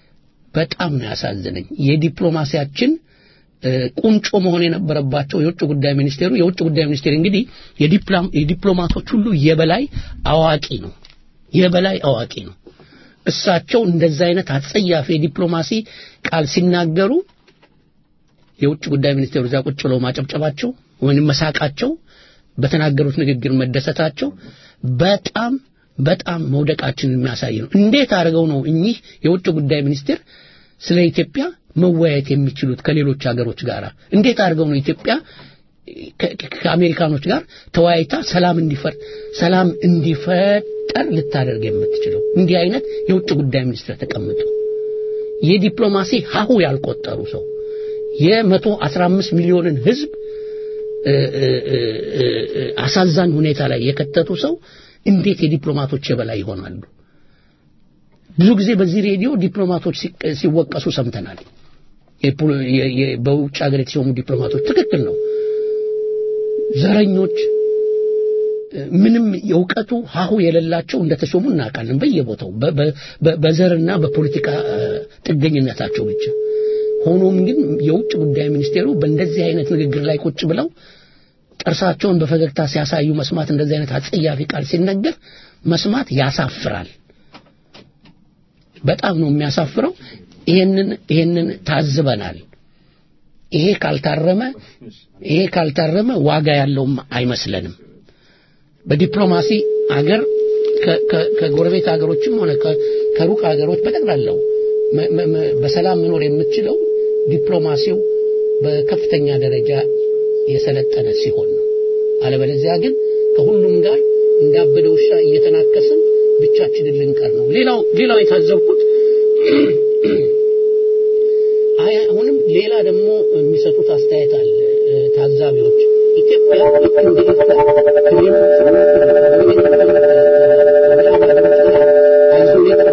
በጣም ነው ያሳዘነኝ። የዲፕሎማሲያችን እ፣ ቁንጮ መሆን የነበረባቸው የውጭ ጉዳይ ሚኒስቴሩ የውጭ ጉዳይ ሚኒስቴር እንግዲህ የዲፕሎም- የዲፕሎማቶች ሁሉ የበላይ አዋቂ ነው፣ የበላይ አዋቂ ነው። እሳቸው እንደዛ አይነት አጸያፊ የዲፕሎማሲ ቃል ሲናገሩ የውጭ ጉዳይ ሚኒስቴሩ እዛ ቁጭ ብለው ማጨብጨባቸው ወይም መሳቃቸው በተናገሩት ንግግር መደሰታቸው በጣም በጣም መውደቃችንን የሚያሳይ ነው። እንዴት አድርገው ነው እኚህ የውጭ ጉዳይ ሚኒስቴር ስለ ኢትዮጵያ መወያየት የሚችሉት ከሌሎች ሀገሮች ጋር? እንዴት አድርገው ነው ኢትዮጵያ ከ- ከ- ከአሜሪካኖች ጋር ተወያይታ ሰላም እንዲፈር ሰላም እንዲፈጠር ልታደርግ የምትችለው? እንዲህ አይነት የውጭ ጉዳይ ሚኒስትር ተቀምጦ የዲፕሎማሲ ሀሁ ያልቆጠሩ ሰው የመቶ አስራ አምስት ሚሊዮንን ህዝብ እ፣ እ፣ እ፣ እ፣ እ፣ አሳዛኝ ሁኔታ ላይ የከተቱ ሰው እንዴት የዲፕሎማቶች የበላይ ይሆናሉ? ብዙ ጊዜ በዚህ ሬዲዮ ዲፕሎማቶች ሲቅ- ሲወቀሱ ሰምተናል። የፖ- የ- የ- በውጭ ሀገር የተሾሙ ዲፕሎማቶች ትክክል ነው። ዘረኞች እ፣ ምንም የእውቀቱ ሀሁ የሌላቸው እንደተሾሙ እናውቃለን። በየቦታው በ- በ- በ- በዘርና በፖለቲካ እ፣ ጥገኝነታቸው ብቻ። ሆኖም ግን የውጭ ጉዳይ ሚኒስቴሩ በእንደዚህ አይነት ንግግር ላይ ቁጭ ብለው ጥርሳቸውን በፈገግታ ሲያሳዩ መስማት እንደዚህ አይነት አጸያፊ ቃል ሲነገር መስማት ያሳፍራል። በጣም ነው የሚያሳፍረው። ይሄንን ይሄንን ታዝበናል። ይሄ ካልታረመ ይሄ ካልታረመ ዋጋ ያለውም አይመስለንም። በዲፕሎማሲ አገር ከ- ከ- ከጎረቤት ሀገሮችም ሆነ ከ- ከሩቅ ሀገሮች በጠቅላላው መ- መ- መ- በሰላም መኖር የምትችለው ዲፕሎማሲው በከፍተኛ ደረጃ የሰለጠነ ሲሆን ነው። አለበለዚያ ግን ከሁሉም ጋር እንዳበደ ውሻ እየተናከስን ብቻችንን ልንቀር ነው። ሌላው ሌላው የታዘብኩት አይ አሁንም ሌላ ደግሞ የሚሰጡት አስተያየት አለ እ፣ ታዛቢዎች ኢትዮጵያ ልክ እንደ ኤርትራ ከሌሎች አይሶሌት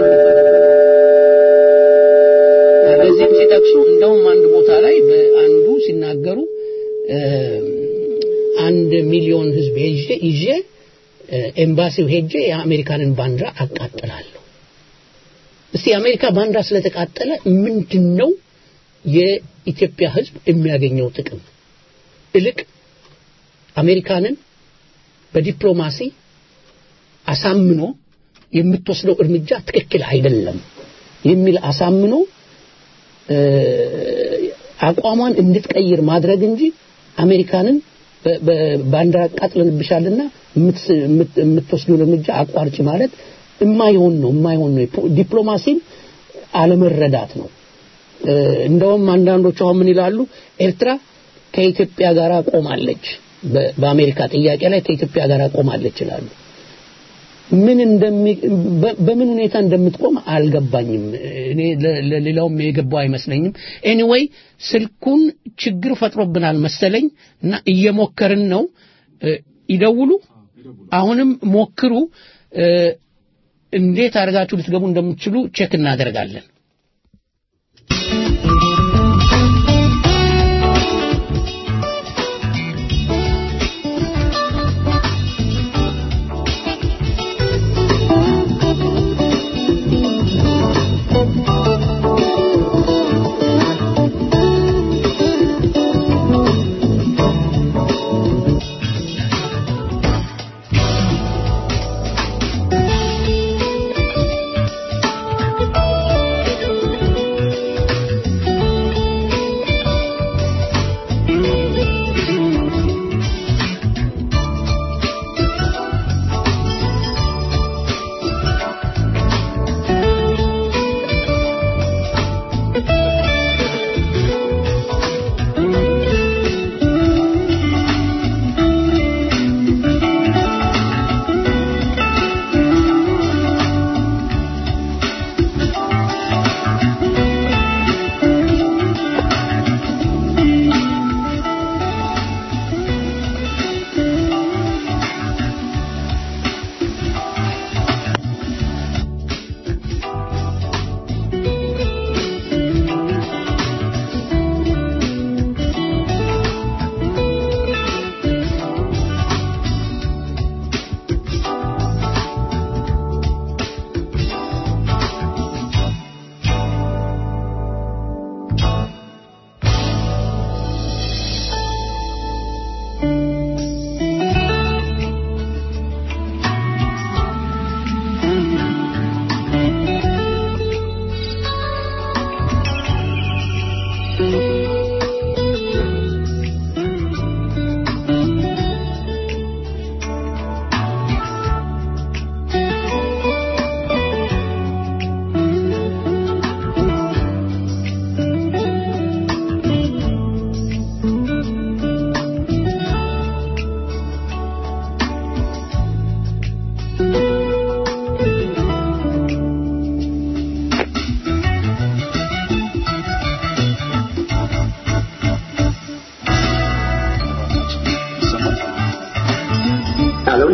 በዚህም ሲጠቅሱ እንደውም አንድ ቦታ ላይ በአንዱ ሲናገሩ እ፣ አንድ ሚሊዮን ህዝብ ይዤ ይዤ እ፣ ኤምባሲው ሄጄ የአሜሪካንን ባንዲራ አቃጥላለሁ። እስቲ የአሜሪካ ባንዲራ ስለተቃጠለ ምንድን ነው የኢትዮጵያ ህዝብ የሚያገኘው ጥቅም? እልቅ አሜሪካንን በዲፕሎማሲ አሳምኖ የምትወስደው እርምጃ ትክክል አይደለም የሚል አሳምኖ እ፣ አቋሟን እንድትቀይር ማድረግ እንጂ አሜሪካንን በ- በ- ባንዲራ አቃጥለንብሻልና የምትስ- የምት- የምትወስደውን እርምጃ አቋርጭ ማለት የማይሆን ነው የማይሆን ነው። ፖ- ዲፕሎማሲን አለመረዳት ነው። እ፣ እንደውም አንዳንዶቹ አሁን ምን ይላሉ? ኤርትራ ከኢትዮጵያ ጋር ቆማለች፣ በ- በአሜሪካ ጥያቄ ላይ ከኢትዮጵያ ጋር ቆማለች ይላሉ። ምን እንደሚ በ- በምን ሁኔታ እንደምትቆም አልገባኝም። እኔ ለ- ለሌላውም የገባው አይመስለኝም። ኤኒዌይ ስልኩን ችግር ፈጥሮብናል መሰለኝ እና እየሞከርን ነው። እ፣ ይደውሉ፣ አሁንም ሞክሩ። እ፣ እንዴት አድርጋችሁ ልትገቡ እንደምትችሉ ቼክ እናደርጋለን።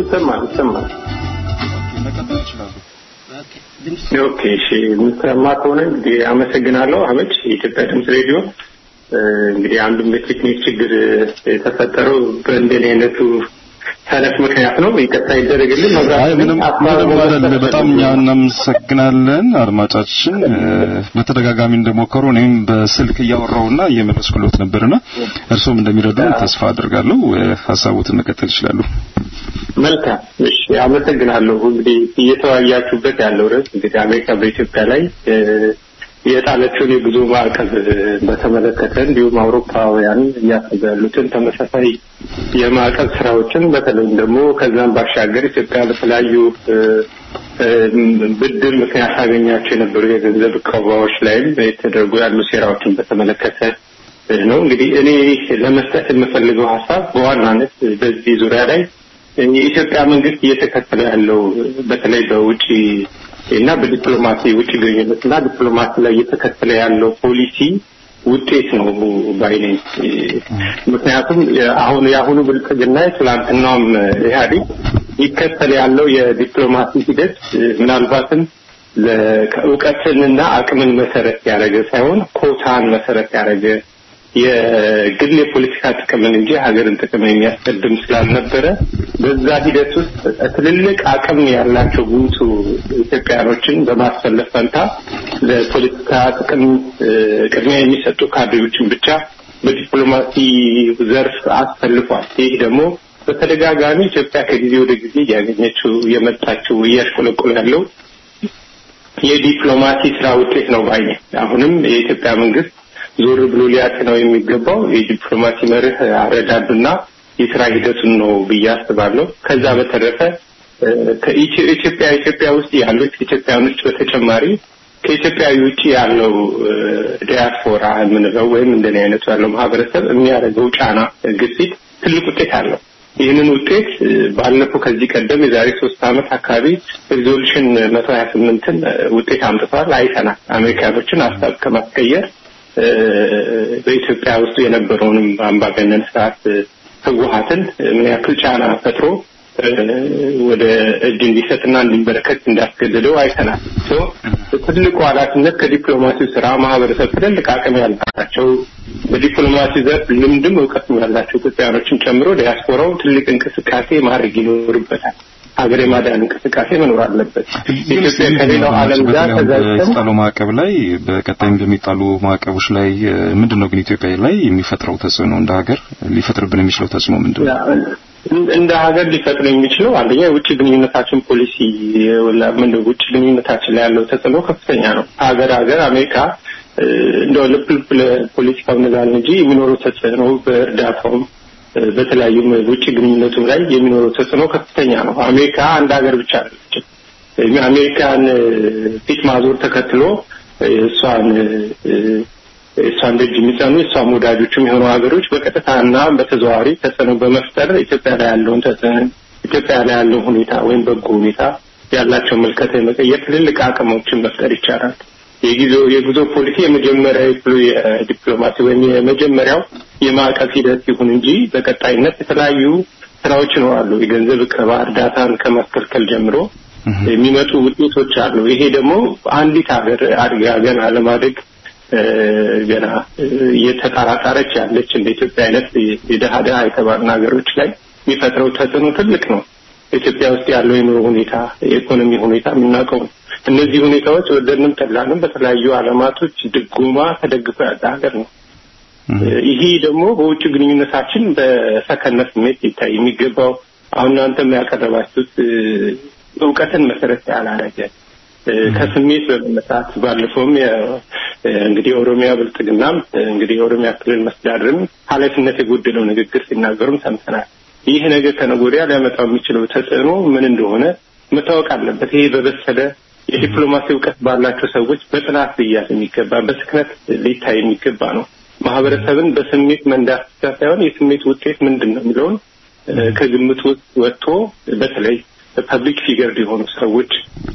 ይሰማል ይሰማል። ኦኬ እሺ፣ የምሰማ ከሆነ እንግዲህ አመሰግናለሁ። አመች የኢትዮጵያ ድምፅ ሬዲዮ እ፣ እንግዲህ አንዱም የቴክኒክ ችግር የተፈጠረው በእንደኔ አይነቱ ሰነፍ ምክንያት ነው። ይቅርታ ይደረግልን። አይ ምንም ምንም አይደለም። በጣም እኛ እናመሰግናለን አድማጫችን። እ፣ በተደጋጋሚ እንደሞከሩ እኔም በስልክ እያወራውና እየመለስኩሎት ነበርና እርሶም እንደሚረዱ ተስፋ አድርጋለሁ። እ፣ ሀሳቦትን መቀጠል ይችላሉ። መልካም እሺ፣ አመሰግናለሁ። እንግዲህ እየተወያያችሁበት ያለው ርዕስ እንግዲህ አሜሪካ በኢትዮጵያ ላይ እ፣ የጣለችውን የጉዞ ማዕቀብ እ፣ በተመለከተ እንዲሁም አውሮፓውያን እያሰቡ ያሉትን ተመሳሳይ የማዕቀብ ስራዎችን በተለይም ደግሞ ከዛም ባሻገር ኢትዮጵያ በተለያዩ እ፣ እ፣ ብድር ምክንያት ታገኛቸው የነበሩ የገንዘብ እቀባዎች ላይም የተደረጉ ያሉ ሴራዎችን በተመለከተ እ፣ ነው። እንግዲህ እኔ ለመስጠት የምፈልገው ሀሳብ በዋናነት በዚህ ዙሪያ ላይ የኢትዮጵያ መንግስት እየተከተለ ያለው በተለይ በውጭ እና በዲፕሎማሲ ውጭ ግንኙነት እና ዲፕሎማሲ ላይ እየተከተለ ያለው ፖሊሲ ውጤት ነው ባይነኝ። ምክንያቱም አሁን የአሁኑ ብልጽግና ትላንትናውም ኢህአዴግ ይከተል ያለው የዲፕሎማሲ ሂደት ምናልባትም እውቀትንና አቅምን መሰረት ያደረገ ሳይሆን ኮታን መሰረት ያደረገ የግል የፖለቲካ ጥቅምን እንጂ ሀገርን ጥቅም የሚያስቀድም ስላልነበረ በዛ ሂደት ውስጥ ትልልቅ አቅም ያላቸው ጉምቱ ኢትዮጵያኖችን በማሰለፍ ፈንታ ለፖለቲካ ጥቅም እ፣ ቅድሚያ የሚሰጡ ካድሬዎችን ብቻ በዲፕሎማሲ ዘርፍ አሰልፏል። ይህ ደግሞ በተደጋጋሚ ኢትዮጵያ ከጊዜ ወደ ጊዜ እያገኘችው የመጣችው እያሽቆለቆለ ያለው የዲፕሎማሲ ስራ ውጤት ነው ባይ ነኝ። አሁንም የኢትዮጵያ መንግስት ዞር ብሎ ሊያጤነው የሚገባው የዲፕሎማሲ መርህ አረዳዱና የስራ ሂደቱን ነው ብዬ አስባለሁ። ከዛ በተረፈ እ፣ ከኢትዮ- ኢትዮጵያ ኢትዮጵያ ውስጥ ያሉት ኢትዮጵያኖች በተጨማሪ ከኢትዮጵያዊ ውጭ ያለው እ፣ ዲያስፖራ የምንለው ወይም እንደኔ አይነቱ ያለው ማህበረሰብ የሚያደርገው ጫና ግፊት ትልቅ ውጤት አለው። ይህንን ውጤት እ፣ ባለፈው ከዚህ ቀደም የዛሬ ሶስት ዓመት አካባቢ ሪዞሉሽን መቶ ሀያ ስምንትን ውጤት አምጥቷል አይተናል። አሜሪካኖችን ሀሳብ ከማስቀየር እ፣ በኢትዮጵያ ውስጥ የነበረውንም አምባገነን ስርዓት እ፣ ህወሀትን ምን ያክል ጫና ፈጥሮ እ፣ ወደ እጅ እንዲሰጥና እንዲንበረከት እንዳስገደደው አይተናል። ሶ ትልቁ ኃላፊነት ከዲፕሎማሲው ስራ ማህበረሰብ ትልልቅ አቅም ያላቸው በዲፕሎማሲ ዘርፍ ልምድም እውቀትም ያላቸው ኢትዮጵያኖችን ጨምሮ ዲያስፖራው ትልቅ እንቅስቃሴ ማድረግ ይኖርበታል። ሀገር የማዳን እንቅስቃሴ መኖር አለበት። ኢትዮጵያ ከሌላው ዓለም ጋር ተዛዝተን በተጣሉ ማዕቀብ ላይ በቀጣይም በሚጣሉ ማዕቀቦች ላይ እ፣ ምንድነው ግን ኢትዮጵያ ላይ የሚፈጥረው ተጽዕኖ እንደ ሀገር ሊፈጥርብን የሚችለው ተጽዕኖ ምንድነው? እንደ ሀገር ሊፈጥር የሚችለው አንደኛ የውጭ ግንኙነታችን ፖሊሲ ምን ውጭ ግንኙነታችን ላይ ያለው ተጽዕኖ ከፍተኛ ነው። ሀገር ሀገር አሜሪካ እ፣ እንደው ልብ ልብ ለፖለቲካው ነዛል እንጂ የሚኖረው ተጽዕኖ በእርዳታውም እ፣ በተለያዩም ውጭ ግንኙነቱም ላይ የሚኖረው ተጽዕኖ ከፍተኛ ነው። አሜሪካ አንድ ሀገር ብቻ አይደለችም። አሜሪካን እ፣ ፊት ማዞር ተከትሎ እ፣ እሷን እ፣ እሷን ደጅ የሚጸኑ የእሷም ወዳጆችም የሆኑ ሀገሮች በቀጥታና በተዘዋዋሪ ተጽዕኖ በመፍጠር ኢትዮጵያ ላይ ያለውን ተጽዕኖ ኢትዮጵያ ላይ ያለውን ሁኔታ ወይም በጎ ሁኔታ ያላቸውን መልከታ የመቀየር ትልልቅ አቅሞችን መፍጠር ይቻላል። የጊዜው የጉዞ ፖሊሲ የመጀመሪያ የዲፕሎማሲ ወይም የመጀመሪያው የማዕቀፍ ሂደት ይሁን እንጂ በቀጣይነት የተለያዩ ስራዎች ይኖራሉ። የገንዘብ እቀባ እርዳታን ከማስከልከል ጀምሮ የሚመጡ ውጤቶች አሉ። ይሄ ደግሞ አንዲት ሀገር አድጋ ገና ለማደግ እ፣ ገና እ፣ እየተጣራጣረች ያለች እንደ ኢትዮጵያ አይነት የደሃ ደሃ የተባሉ ሀገሮች ላይ የሚፈጥረው ተጽዕኖ ትልቅ ነው። ኢትዮጵያ ውስጥ ያለው የኑሮ ሁኔታ፣ የኢኮኖሚ ሁኔታ የምናውቀው ነው። እነዚህ ሁኔታዎች ወደድንም ጠላንም በተለያዩ ዓለማቶች ድጎማ ተደግፎ ያለ ሀገር ነው። ይሄ ደግሞ በውጭ ግንኙነታችን በሰከነ ስሜት ሊታይ የሚገባው አሁን እናንተም ያቀረባችሁት እ፣ እውቀትን መሰረት ያላረገ እ፣ ከስሜት በመነሳት ባለፈውም የ- እ፣ እንግዲህ የኦሮሚያ ብልጽግናም እ፣ እንግዲህ የኦሮሚያ ክልል መስተዳድርም ኃላፊነት የጎደለው ንግግር ሲናገሩም ሰምተናል። ይህ ነገር ከነገ ወዲያ ሊያመጣው የሚችለው ተጽዕኖ ምን እንደሆነ መታወቅ አለበት። ይሄ በበሰለ የዲፕሎማሲ እውቀት ባላቸው ሰዎች በጥናት ሊያዝ የሚገባ በስክነት ሊታይ የሚገባ ነው። ማህበረሰብን በስሜት መንዳት ብቻ ሳይሆን የስሜት ውጤት ምንድን ነው የሚለውን እ፣ ከግምት ውስጥ ወጥቶ በተለይ ፐብሊክ ፊገር የሆኑ ሰዎች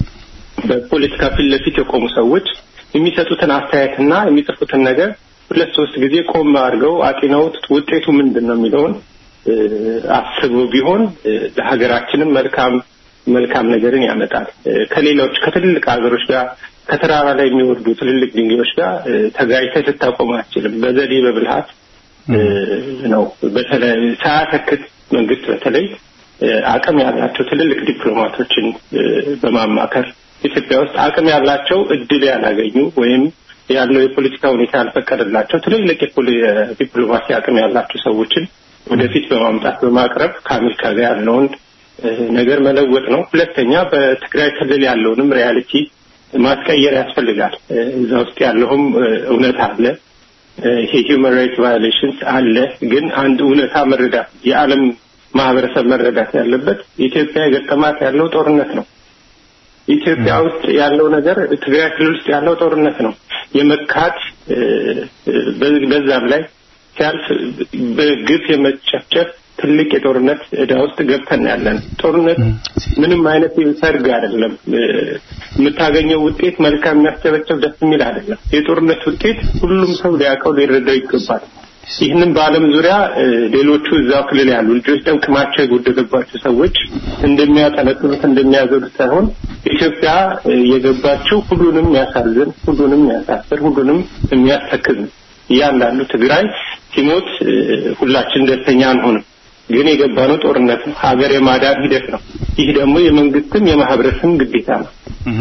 በፖለቲካ ፊት ለፊት የቆሙ ሰዎች የሚሰጡትን አስተያየትና የሚጽፉትን ነገር ሁለት ሶስት ጊዜ ቆም አድርገው አጢነውት ውጤቱ ምንድን ነው የሚለውን እ፣ አስበው ቢሆን እ፣ ለሀገራችንም መልካም መልካም ነገርን ያመጣል። እ፣ ከሌሎች ከትልልቅ ሀገሮች ጋር ከተራራ ላይ የሚወርዱ ትልልቅ ድንጋዮች ጋር እ፣ ተጋጭተህ ልታቆም አትችልም። በዘዴ በብልሃት እ፣ ነው። በተለይ ሳያተክት መንግስት በተለይ እ፣ አቅም ያላቸው ትልልቅ ዲፕሎማቶችን እ፣ በማማከር ኢትዮጵያ ውስጥ አቅም ያላቸው እድል ያላገኙ ወይም ያለው የፖለቲካ ሁኔታ ያልፈቀደላቸው ትልልቅ የፖሊ- የዲፕሎማሲ አቅም ያላቸው ሰዎችን ወደፊት በማምጣት በማቅረብ ከአሜሪካ ጋር ያለውን እ፣ ነገር መለወጥ ነው። ሁለተኛ በትግራይ ክልል ያለውንም ሪያሊቲ ማስቀየር ያስፈልጋል። እ፣ እዛ ውስጥ ያለውም እ፣ እውነት አለ። እ፣ ይሄ ሂውማን ራይትስ ቫዮሌሽንስ አለ። ግን አንድ እውነታ መረዳት የዓለም ማህበረሰብ መረዳት ያለበት ኢትዮጵያ የገጠማት ያለው ጦርነት ነው። ኢትዮጵያ ውስጥ ያለው ነገር ትግራይ ክልል ውስጥ ያለው ጦርነት ነው። የመካት እ፣ እ፣ በ- በዛም ላይ ሲያልፍ በግፍ የመጨፍጨፍ ትልቅ የጦርነት ዕዳ ውስጥ ገብተን ያለን ጦርነት ምንም አይነት ሰርግ አይደለም። እ፣ የምታገኘው ውጤት መልካም የሚያስጨበጨብ ደስ የሚል አይደለም። የጦርነት ውጤት ሁሉም ሰው ሊያውቀው ሊረዳው ይገባል። ይህንን በዓለም ዙሪያ እ፣ ሌሎቹ እዛው ክልል ያሉ ልጆች ጠንቅማቸው የጎደለባቸው ሰዎች እንደሚያጠነጥኑት እንደሚያዘሉት ሳይሆን ኢትዮጵያ እ፣ የገባችው ሁሉንም የሚያሳዝን፣ ሁሉንም የሚያሳፍር፣ ሁሉንም የሚያስተክዝ ነው። እያንዳንዱ ትግራይ ሲሞት እ፣ ሁላችን ደስተኛ አንሆንም። ግን የገባነው ጦርነት ነው። ሀገር የማዳን ሂደት ነው። ይህ ደግሞ የመንግስትም የማህበረሰብም ግዴታ ነው።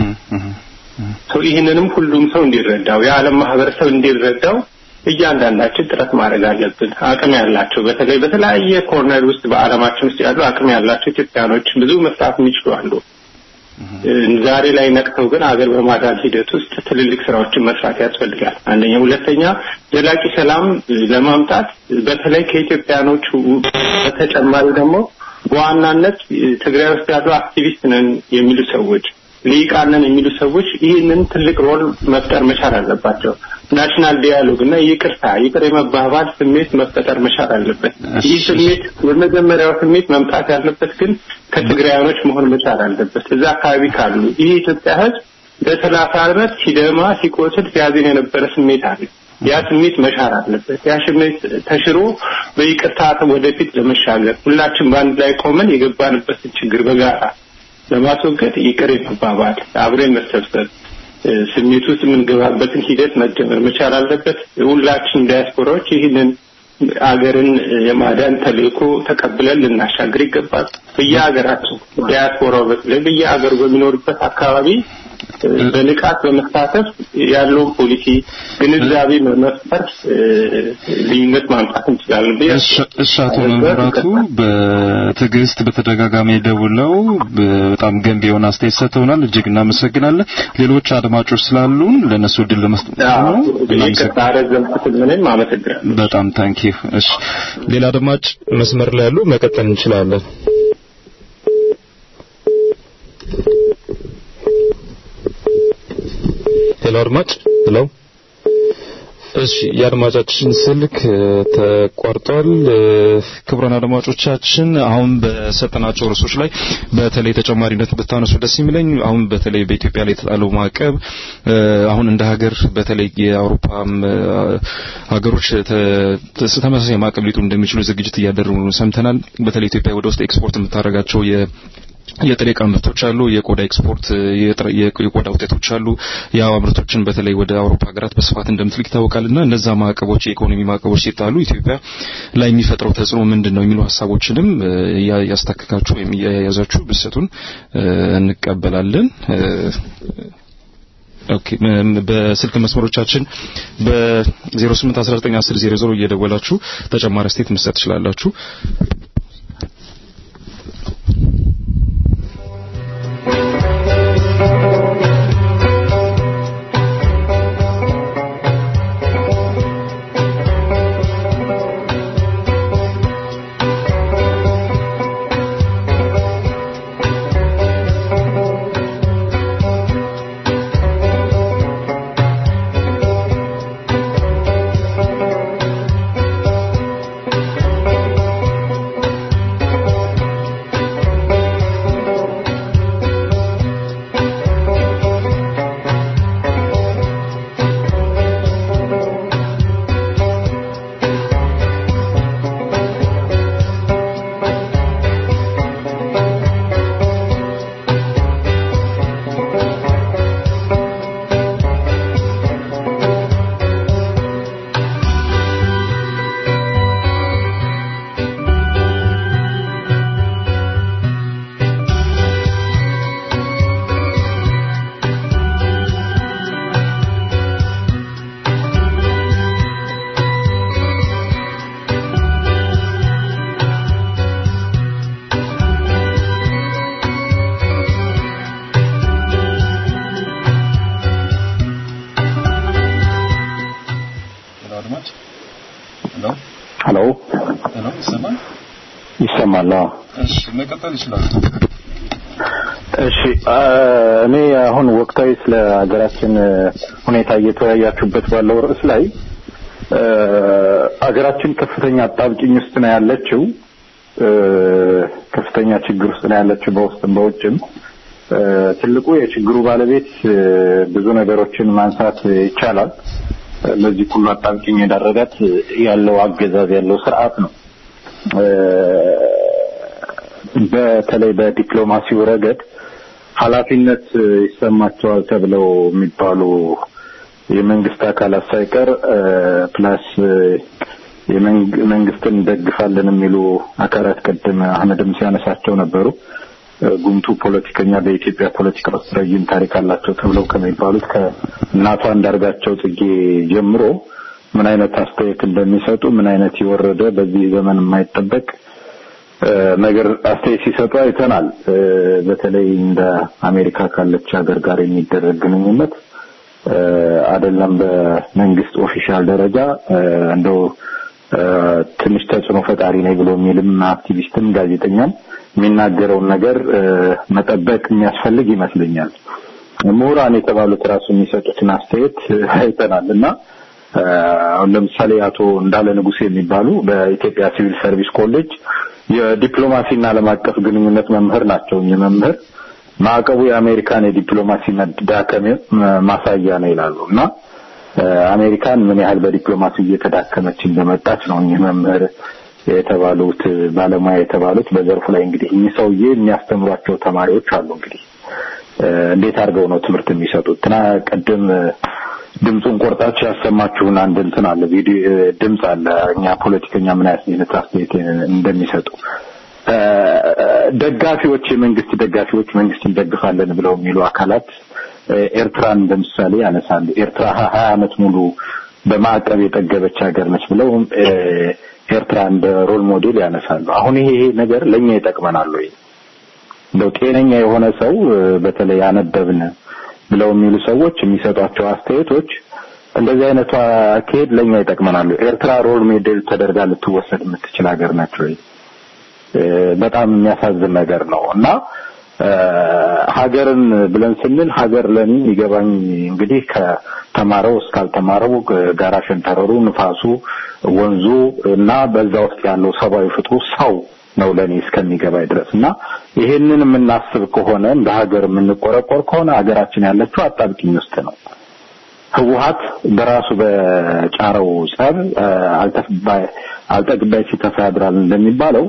ሰው ይህንንም ሁሉም ሰው እንዲረዳው የዓለም ማህበረሰብ እንዲረዳው እያንዳንዳችን ጥረት ማድረግ አለብን። አቅም ያላቸው በተለይ በተለያየ ኮርነር ውስጥ በዓለማችን ውስጥ ያሉ አቅም ያላቸው ኢትዮጵያኖች ብዙ መስራት የሚችሉ አሉ። እ፣ ዛሬ ላይ ነቅተው ግን አገር በማዳን ሂደት ውስጥ ትልልቅ ስራዎችን መስራት ያስፈልጋል። አንደኛ፣ ሁለተኛ ዘላቂ ሰላም እ፣ ለማምጣት በተለይ ከኢትዮጵያኖቹ በተጨማሪ ደግሞ በዋናነት እ፣ ትግራይ ውስጥ ያሉ አክቲቪስት ነን የሚሉ ሰዎች ልሂቃን ነን የሚሉ ሰዎች ይህንን ትልቅ ሮል መፍጠር መቻል አለባቸው። ናሽናል ዲያሎግ እና ይቅርታ ይቅር የመባባል ስሜት መፈጠር መቻል አለበት። ይህ ስሜት የመጀመሪያው ስሜት መምጣት ያለበት ግን ከትግራያኖች መሆን መቻል አለበት። እዛ አካባቢ ካሉ ይህ የኢትዮጵያ ሕዝብ ለሰላሳ ዓመት ሲደማ ሲቆስል ሲያዝን የነበረ ስሜት አለ። ያ ስሜት መሻር አለበት። ያ ስሜት ተሽሮ በይቅርታ ወደፊት ለመሻገር ሁላችን በአንድ ላይ ቆመን የገባንበትን ችግር በጋራ ለማስወገድ ይቅር የመባባል አብረን መሰብሰብ እ፣ ስሜት ውስጥ የምንገባበትን ሂደት መጀመር መቻል አለበት። ሁላችን ዲያስፖራዎች ይህንን አገርን የማዳን ተልእኮ ተቀብለን ልናሻግር ይገባል። በየሀገራችን ዲያስፖራው በተለይ በየሀገሩ በሚኖርበት አካባቢ እ፣ በንቃት በመሳተፍ ያለውን ፖሊሲ ግንዛቤ መፍጠር እ፣ ልዩነት ማምጣት እንችላለን ብዬ እሺ እሺ፣ አቶ መብራቱ በትዕግስት በተደጋጋሚ ደውለው በጣም ገንቢ የሆነ አስተያየት ሰጥተውናል። እጅግ እናመሰግናለን። ሌሎች አድማጮች ስላሉን ለእነሱ እድል ለመስጠት ነው። እናመሰግናለን። ይቅርታ ረዘምኩት። ምንም አመሰግናለሁ። በጣም ታንኪ እሺ፣ ሌላ አድማጭ መስመር ላይ ያሉ መቀጠል እንችላለን። ሄሎ አድማጭ ሄሎ እሺ የአድማጫችን ስልክ እ፣ ተቋርጧል። እ፣ ክቡራን አድማጮቻችን አሁን በሰጠናቸው ርዕሶች ላይ በተለይ ተጨማሪነት ብታነሱ ደስ የሚለኝ አሁን በተለይ በኢትዮጵያ ላይ የተጣለው ማዕቀብ እ፣ አሁን እንደ ሀገር በተለይ የአውሮፓም እ፣ ሀገሮች ተ- ተ- ተመሳሳይ ማዕቀብ ሊጡ እንደሚችሉ ዝግጅት እያደረጉ ነው ሰምተናል። በተለይ ኢትዮጵያ ወደ ውስጥ ኤክስፖርት የምታደርጋቸው የ የጥሬ ዕቃ ምርቶች አሉ። የቆዳ ኤክስፖርት የጥሬ- የቆ- የቆዳ ውጤቶች አሉ። የአበባ ምርቶችን በተለይ ወደ አውሮፓ ሀገራት በስፋት እንደምትልክ ይታወቃልና እነዛ ማዕቀቦች የኢኮኖሚ ማዕቀቦች ሲጣሉ ኢትዮጵያ ላይ የሚፈጥረው ተጽዕኖ ምንድን ነው የሚሉ ሀሳቦችንም እ፣ እያ- ያስታክካችሁ ወይም እያያዛችሁ ብትሰጡን እ፣ እንቀበላለን። እ፣ ኦኬ ም- በስልክ መስመሮቻችን በ08191000 እየደወላችሁ ተጨማሪ አስተያየት መስጠት ትችላላችሁ። ♪ አድማጭ ሄሎ ሄሎ ሄሎ ይሰማል ይሰማል አዎ እሺ መቀጠል ይችላል እሺ አ፣ እኔ አሁን ወቅታዊ ስለ ሀገራችን እ፣ ሁኔታ እየተወያያችሁበት ባለው ርዕስ ላይ እ፣ ሀገራችን ከፍተኛ አጣብቂኝ ውስጥ ነው ያለችው እ፣ ከፍተኛ ችግር ውስጥ ነው ያለችው በውስጥም በውጭም እ፣ ትልቁ የችግሩ ባለቤት እ፣ ብዙ ነገሮችን ማንሳት ይቻላል እ፣ ለዚህ ሁሉ አጣብቂኝ የዳረጋት ያለው አገዛዝ ያለው ስርዓት ነው እ፣ በተለይ በዲፕሎማሲው ረገድ ኃላፊነት ይሰማቸዋል ተብለው የሚባሉ የመንግስት አካላት ሳይቀር እ፣ ፕላስ እ፣ የመንግ- መንግስትን እንደግፋለን የሚሉ አካላት ቅድም አህመድም ሲያነሳቸው ነበሩ። እ፣ ጉምቱ ፖለቲከኛ በኢትዮጵያ ፖለቲካ ውስጥ ረጅም ታሪክ አላቸው ተብለው ከሚባሉት ከእናቷ አንዳርጋቸው ጽጌ ጀምሮ ምን አይነት አስተያየት እንደሚሰጡ ምን አይነት የወረደ በዚህ ዘመን የማይጠበቅ እ፣ ነገር አስተያየት ሲሰጡ አይተናል። እ፣ በተለይ እንደ አሜሪካ ካለች ሀገር ጋር የሚደረግ ግንኙነት እ፣ አይደለም በመንግስት ኦፊሻል ደረጃ እ፣ እንደው እ፣ ትንሽ ተጽዕኖ ፈጣሪ ነኝ ብሎ የሚልም አክቲቪስትም ጋዜጠኛም የሚናገረውን ነገር እ፣ መጠበቅ የሚያስፈልግ ይመስለኛል። ምሁራን የተባሉት ራሱ የሚሰጡትን አስተያየት አይተናል እና እ፣ አሁን ለምሳሌ አቶ እንዳለ ንጉሴ የሚባሉ በኢትዮጵያ ሲቪል ሰርቪስ ኮሌጅ የዲፕሎማሲና ዓለም አቀፍ ግንኙነት መምህር ናቸው። እኚህ መምህር ማዕቀቡ የአሜሪካን የዲፕሎማሲ መዳከም ማሳያ ነው ይላሉ እና እ፣ አሜሪካን ምን ያህል በዲፕሎማሲ እየተዳከመች እንደመጣች ነው እኚህ መምህር የተባሉት ባለሙያ የተባሉት በዘርፉ ላይ እንግዲህ እኚህ ሰውዬ የሚያስተምሯቸው ተማሪዎች አሉ እንግዲህ እ፣ እንዴት አድርገው ነው ትምህርት የሚሰጡት? ትና ቅድም እ፣ ድምፁን ቆርጣችሁ ያሰማችሁን አንድ እንትን አለ ቪዲዮ እ፣ ድምፅ አለ እኛ ፖለቲከኛ ምን አይነት አስተያየት እንደሚሰጡ እ፣ ደጋፊዎች የመንግስት ደጋፊዎች መንግስት እንደግፋለን ብለው የሚሉ አካላት እ፣ ኤርትራን ለምሳሌ ያነሳሉ። ኤርትራ ሀ- ሀያ ዓመት ሙሉ በማዕቀብ የጠገበች ሀገር ነች ብለው እ፣ ኤርትራ እንደ ሮል ሞዴል ያነሳሉ። አሁን ይሄ ይሄ ነገር ለእኛ ይጠቅመናል ወይ? እንደው ጤነኛ የሆነ ሰው እ፣ በተለይ አነበብን ብለው የሚሉ ሰዎች የሚሰጧቸው አስተያየቶች እንደዚህ አይነቱ አካሄድ ለእኛ ይጠቅመናል። ኤርትራ ሮል ሞዴል ተደርጋ ልትወሰድ የምትችል ሀገር ነች ወይ? እ፣ በጣም የሚያሳዝን ነገር ነው እና እ፣ ሀገርን ብለን ስንል ሀገር ለኔ የሚገባኝ እንግዲህ ከተማረው እስካልተማረው ጋራ ሸንተረሩ፣ ንፋሱ፣ ወንዙ እና በዛ ውስጥ ያለው ሰብአዊ ፍጥሩ ሰው ነው ለኔ እስከሚገባኝ ድረስ እና ይሄንን የምናስብ ከሆነ እንደ ሀገር የምንቆረቆር ከሆነ ሀገራችን ያለችው አጣብቂኝ ውስጥ ነው። ህወሀት በራሱ በጫረው ጸብ እ፣ አልተፍባይ አልጠግባይ ሲተፋ ያድራል እንደሚባለው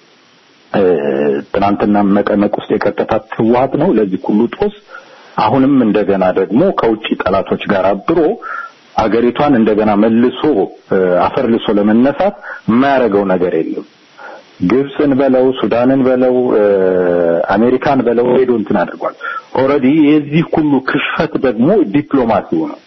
እ፣ ትናንትና መቀመቅ ውስጥ የከተታት ህወሀት ነው ለዚህ ሁሉ ጦስ አሁንም እንደገና ደግሞ ከውጭ ጠላቶች ጋር አብሮ አገሪቷን እንደገና መልሶ እ፣ አፈር ልሶ ለመነሳት የማያደርገው ነገር የለም። ግብፅን በለው ሱዳንን በለው እ፣ አሜሪካን በለው ሄዶ እንትን አድርጓል። ኦልሬዲ የዚህ ሁሉ ክሽፈት ደግሞ ዲፕሎማሲው ነው።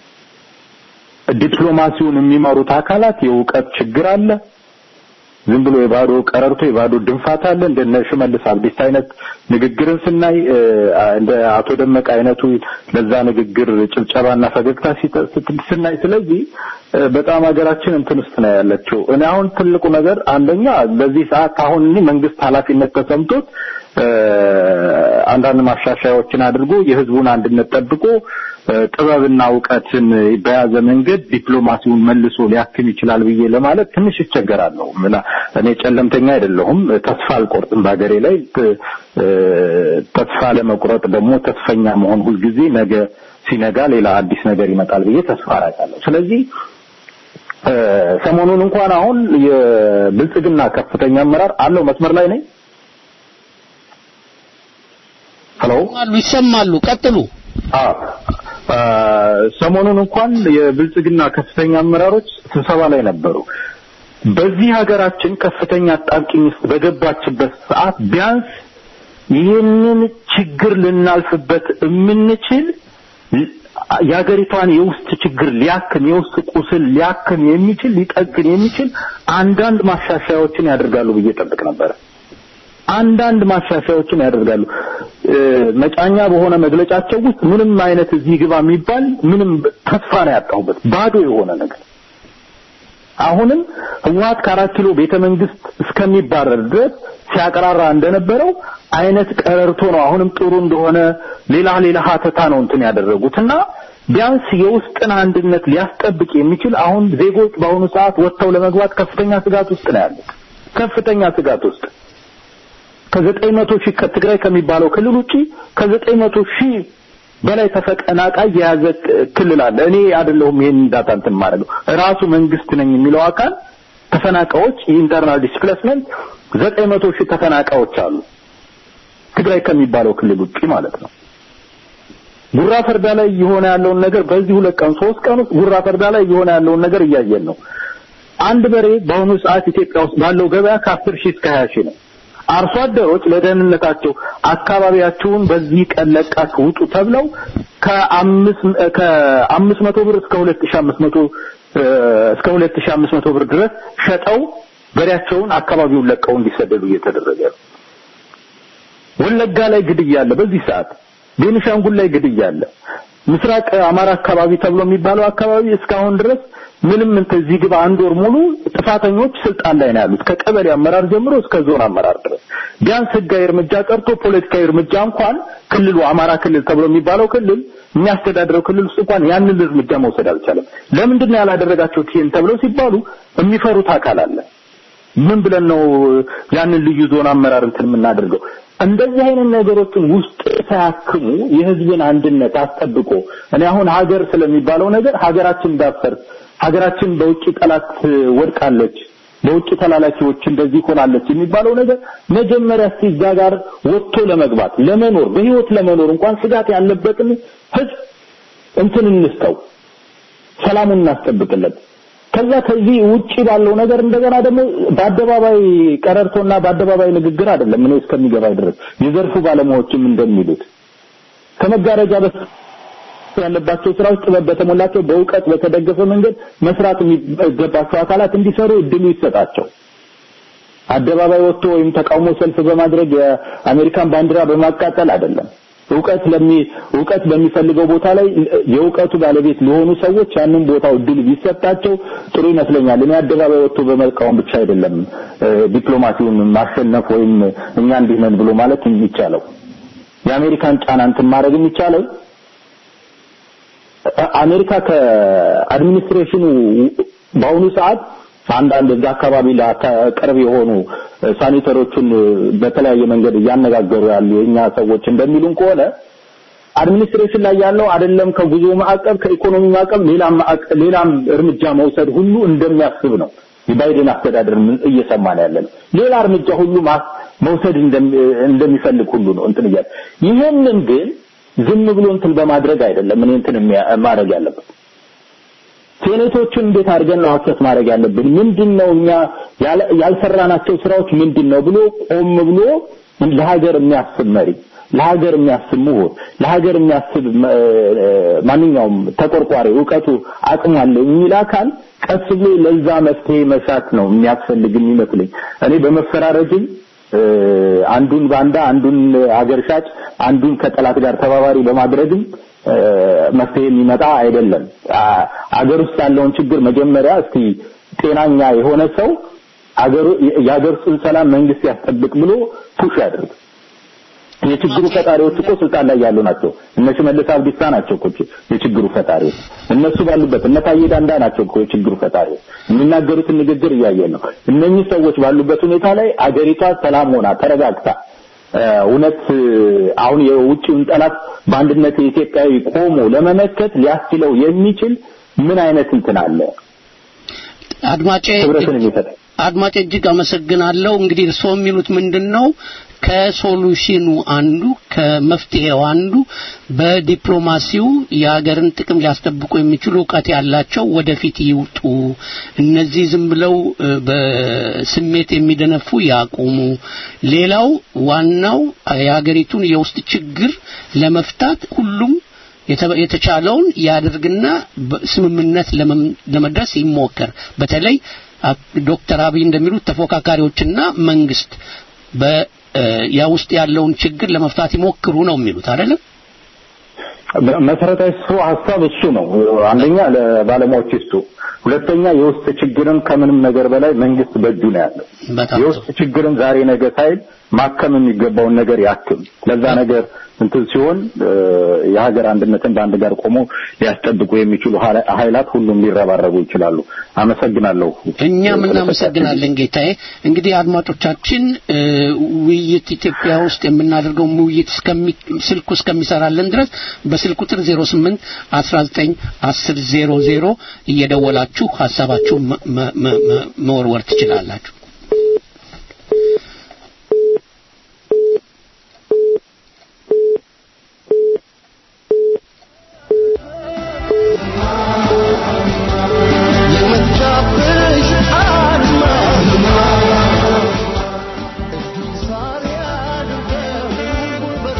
ዲፕሎማሲውን የሚመሩት አካላት የእውቀት ችግር አለ። ዝም ብሎ የባዶ ቀረርቶ የባዶ ድንፋት አለ። እንደነ ሽመልስ አብዲስ አይነት ንግግርን ስናይ እ፣ እንደ አቶ ደመቀ አይነቱ ለዛ ንግግር ጭብጨባና ፈገግታ ሲተ- ስት- ስናይ ስለዚህ እ፣ በጣም ሀገራችን እንትን ውስጥ ነው ያለችው። እኔ አሁን ትልቁ ነገር አንደኛ በዚህ ሰዓት አሁን እኔ መንግስት ኃላፊነት ተሰምቶት እ፣ አንዳንድ ማሻሻያዎችን አድርጎ የህዝቡን አንድነት ጠብቆ እ፣ ጥበብና እውቀትን በያዘ መንገድ ዲፕሎማሲውን መልሶ ሊያክም ይችላል ብዬ ለማለት ትንሽ ይቸገራለሁ። ምና እኔ ጨለምተኛ አይደለሁም፣ ተስፋ አልቆርጥም በሀገሬ ላይ እ፣ ተስፋ ለመቁረጥ ደግሞ ተስፈኛ መሆን ሁልጊዜ ነገ ሲነጋ ሌላ አዲስ ነገር ይመጣል ብዬ ተስፋ አደርጋለሁ። ስለዚህ እ፣ ሰሞኑን እንኳን አሁን የብልጽግና ከፍተኛ አመራር አለው መስመር ላይ ነኝ። ሄሎ አሉ ይሰማሉ። ቀጥሉ። አዎ አ፣ ሰሞኑን እንኳን የብልጽግና ከፍተኛ አመራሮች ስብሰባ ላይ ነበሩ። በዚህ ሀገራችን ከፍተኛ አጣብቂኝ ውስጥ በገባችበት ሰዓት ቢያንስ ይህንን ችግር ልናልፍበት የምንችል የሀገሪቷን የውስጥ ችግር ሊያክም የውስጥ ቁስል ሊያክም የሚችል ሊጠግን የሚችል አንዳንድ ማሻሻያዎችን ያደርጋሉ ብዬ ጠብቅ ነበረ። አንዳንድ ማሻሻያዎችን ያደርጋሉ። እ፣ መጫኛ በሆነ መግለጫቸው ውስጥ ምንም አይነት እዚህ ግባ የሚባል ምንም ተስፋ ነው ያጣሁበት ባዶ የሆነ ነገር አሁንም ህወሓት ከአራት ኪሎ ቤተ መንግስት እስከሚባረር ድረስ ሲያቀራራ እንደነበረው አይነት ቀረርቶ ነው። አሁንም ጥሩ እንደሆነ ሌላ ሌላ ሀተታ ነው እንትን ያደረጉትና ቢያንስ የውስጥን አንድነት ሊያስጠብቅ የሚችል አሁን ዜጎች በአሁኑ ሰዓት ወጥተው ለመግባት ከፍተኛ ስጋት ውስጥ ነው ያሉት። ከፍተኛ ስጋት ውስጥ ከዘጠኝ መቶ ሺህ ከትግራይ ከሚባለው ክልል ውጪ ከዘጠኝ መቶ ሺህ በላይ ተፈናቃይ የያዘ ክልል አለ። እኔ አይደለሁም ይሄን ዳታ እንትን ማድረገው ራሱ መንግስት ነኝ የሚለው አካል ተፈናቃዮች የኢንተርናል ዲስፕሌስመንት ዘጠኝ መቶ ሺህ ተፈናቃዮች አሉ ትግራይ ከሚባለው ክልል ውጪ ማለት ነው። ጉራ ፈርዳ ላይ የሆነ ያለውን ነገር በዚህ ሁለት ቀን ሶስት ቀን ውስጥ ጉራ ፈርዳ ላይ የሆነ ያለውን ነገር እያየን ነው። አንድ በሬ በአሁኑ ሰዓት ኢትዮጵያ ውስጥ ባለው ገበያ ከአስር ሺህ እስከ ሀያ ሺህ ነው። አርሶ አደሮች ለደህንነታቸው አካባቢያችሁን በዚህ ቀን ለቃችሁ ውጡ ተብለው ከአምስት ከአምስት መቶ ብር እስከ ሁለት ሺህ አምስት መቶ እስከ ሁለት ሺህ አምስት መቶ ብር ድረስ ሸጠው በሬያቸውን አካባቢውን ለቀው እንዲሰደዱ እየተደረገ ነው። ወለጋ ላይ ግድያ አለ። በዚህ ሰዓት ቤኒሻንጉል ላይ ግድያ አለ። ምስራቅ አማራ አካባቢ ተብሎ የሚባለው አካባቢ እስካሁን ድረስ ምንም እንትን እዚህ ግባ አንድ ወር ሙሉ ጥፋተኞች ስልጣን ላይ ነው ያሉት ከቀበሌ አመራር ጀምሮ እስከ ዞን አመራር ድረስ ቢያንስ ህጋዊ እርምጃ ቀርቶ ፖለቲካዊ እርምጃ እንኳን ክልሉ አማራ ክልል ተብሎ የሚባለው ክልል የሚያስተዳድረው ክልል ውስጥ እንኳን ያንን እርምጃ መውሰድ አልቻለም። ለምንድን ነው ያላደረጋችሁት ይሄን ተብለው ሲባሉ የሚፈሩት አካል አለ። ምን ብለን ነው ያንን ልዩ ዞን አመራር እንትን የምናደርገው? እንደዚህ አይነት ነገሮችን ውስጥ ሳያክሙ የህዝብን አንድነት አስጠብቆ እኔ አሁን ሀገር ስለሚባለው ነገር ሀገራችን እንዳፈር ሀገራችን በውጭ ጠላት ወድቃለች፣ በውጭ ተላላኪዎች እንደዚህ ሆናለች የሚባለው ነገር መጀመሪያ እስቲ እዛ ጋር ወጥቶ ለመግባት ለመኖር በህይወት ለመኖር እንኳን ስጋት ያለበትን ህዝብ እንትን እንስተው፣ ሰላሙን እናስጠብቅለት። ከዛ ከዚህ ውጪ ባለው ነገር እንደገና ደግሞ በአደባባይ ቀረርቶና በአደባባይ ንግግር አይደለም እኔ እስከሚገባኝ ድረስ የዘርፉ ባለሙያዎችም እንደሚሉት ከመጋረጃ በስ ያለባቸው ስራዎች ጥበብ በተሞላቸው በእውቀት በተደገፈ መንገድ መስራት የሚገባቸው አካላት እንዲሰሩ እድሉ ይሰጣቸው። አደባባይ ወጥቶ ወይም ተቃውሞ ሰልፍ በማድረግ የአሜሪካን ባንዲራ በማቃጠል አይደለም። እውቀት ለሚ እውቀት በሚፈልገው ቦታ ላይ የእውቀቱ ባለቤት ለሆኑ ሰዎች ያንን ቦታው እድል ቢሰጣቸው ጥሩ ይመስለኛል። እኔ አደባባይ ወጥቶ በመቃወም ብቻ አይደለም ዲፕሎማሲውን ማሸነፍ ወይም እኛ እንዲህ ነን ብሎ ማለት የሚቻለው የአሜሪካን ጫና እንትን ማድረግ የሚቻለው አሜሪካ ከአድሚኒስትሬሽኑ በአሁኑ ሰዓት አንዳንድ እዛ አካባቢ ቅርብ የሆኑ ሳኒተሮችን በተለያየ መንገድ እያነጋገሩ ያሉ የኛ ሰዎች እንደሚሉን ከሆነ አድሚኒስትሬሽን ላይ ያለው አይደለም ከጉዞ ማዕቀብ ከኢኮኖሚ ማዕቀብ ሌላም ሌላም እርምጃ መውሰድ ሁሉ እንደሚያስብ ነው የባይደን አስተዳደር እየሰማን ያለ ነው። ሌላ እርምጃ ሁሉ መውሰድ እንደሚፈልግ ሁሉ ነው እንትን እያለ ይህንን ግን ዝም ብሎ እንትን በማድረግ አይደለም እኔ እንትን ማድረግ ያለበት ሴኔቶቹን እንዴት አድርገን ነው አክሰስ ማድረግ ያለብን? ምንድነው እኛ ያልሰራናቸው ስራዎች ምንድነው ብሎ ቆም ብሎ ለሀገር የሚያስብ መሪ፣ ለሀገር የሚያስብ ምሁር፣ ለሀገር የሚያስብ ማንኛውም ተቆርቋሪ እውቀቱ አቅሙ አለ የሚል አካል ቀስ ብሎ ለዛ መፍትሄ መሻት ነው የሚያስፈልግ የሚመስለኝ። እኔ በመፈራረጅም አንዱን ባንዳ አንዱን አገር ሻጭ አንዱን ከጠላት ጋር ተባባሪ በማድረግም መፍትሄ የሚመጣ አይደለም። አገር ውስጥ ያለውን ችግር መጀመሪያ እስቲ ጤናኛ የሆነ ሰው አገሩ የአገር ውስጥን ሰላም መንግስት ያስጠብቅ ብሎ ፑሽ ያድርግ። የችግሩ ፈጣሪዎች እኮ ስልጣን ላይ ያሉ ናቸው። እነ ሽመልስ አብዲሳ ናቸው እኮ የችግሩ ፈጣሪዎች። እነሱ ባሉበት እነ ታዬ ዳንዳ ናቸው እኮ የችግሩ ፈጣሪዎች። የሚናገሩትን ንግግር እያየን ነው። እነኚህ ሰዎች ባሉበት ሁኔታ ላይ አገሪቷ ሰላም ሆና ተረጋግታ እውነት አሁን የውጭውን ጠላት በአንድነት የኢትዮጵያዊ ቆሞ ለመመከት ሊያስችለው የሚችል ምን አይነት እንትን አለ? አድማጬ ህብረትን የሚፈጥር አድማጭ እጅግ አመሰግናለሁ። እንግዲህ እርስዎ የሚሉት ምንድን ነው? ከሶሉሽኑ አንዱ ከመፍትሄው አንዱ በዲፕሎማሲው የሀገርን ጥቅም ሊያስጠብቁ የሚችሉ እውቀት ያላቸው ወደፊት ይውጡ፣ እነዚህ ዝም ብለው በስሜት የሚደነፉ ያቁሙ። ሌላው ዋናው የሀገሪቱን የውስጥ ችግር ለመፍታት ሁሉም የተቻለውን ያደርግና ስምምነት ለመድረስ ይሞከር። በተለይ ዶክተር አብይ እንደሚሉት ተፎካካሪዎችና መንግስት በ ያ ውስጥ ያለውን ችግር ለመፍታት ይሞክሩ ነው የሚሉት አይደለም? መሰረታዊ እሱ ሀሳብ እሱ ነው። አንደኛ ለባለሙያዎች ይስጡ፣ ሁለተኛ የውስጥ ችግርን ከምንም ነገር በላይ መንግስት በእጁ ነው ያለው። በጣም የውስጥ ችግርን ዛሬ ነገ ሳይል ማከም የሚገባውን ነገር ያክም። ለዛ ነገር እንትን ሲሆን እ፣ የሀገር አንድነትን በአንድ ጋር ቆሞ ሊያስጠብቁ የሚችሉ ኃይላ- ኃይላት ሁሉም ሊረባረቡ ይችላሉ። አመሰግናለሁ። እኛም እናመሰግናለን ጌታዬ። እንግዲህ አድማጮቻችን እ፣ ውይይት ኢትዮጵያ ውስጥ የምናደርገው ውይይት እስከሚ ስልኩ እስከሚሰራለን ድረስ በስልክ ቁጥር 08 19 10 00 እየደወላችሁ ሀሳባችሁ መ- መ- መ- መ- መወርወር ትችላላችሁ። የመጣብሽ አርማ ሳሪ አድርገው ውበቱ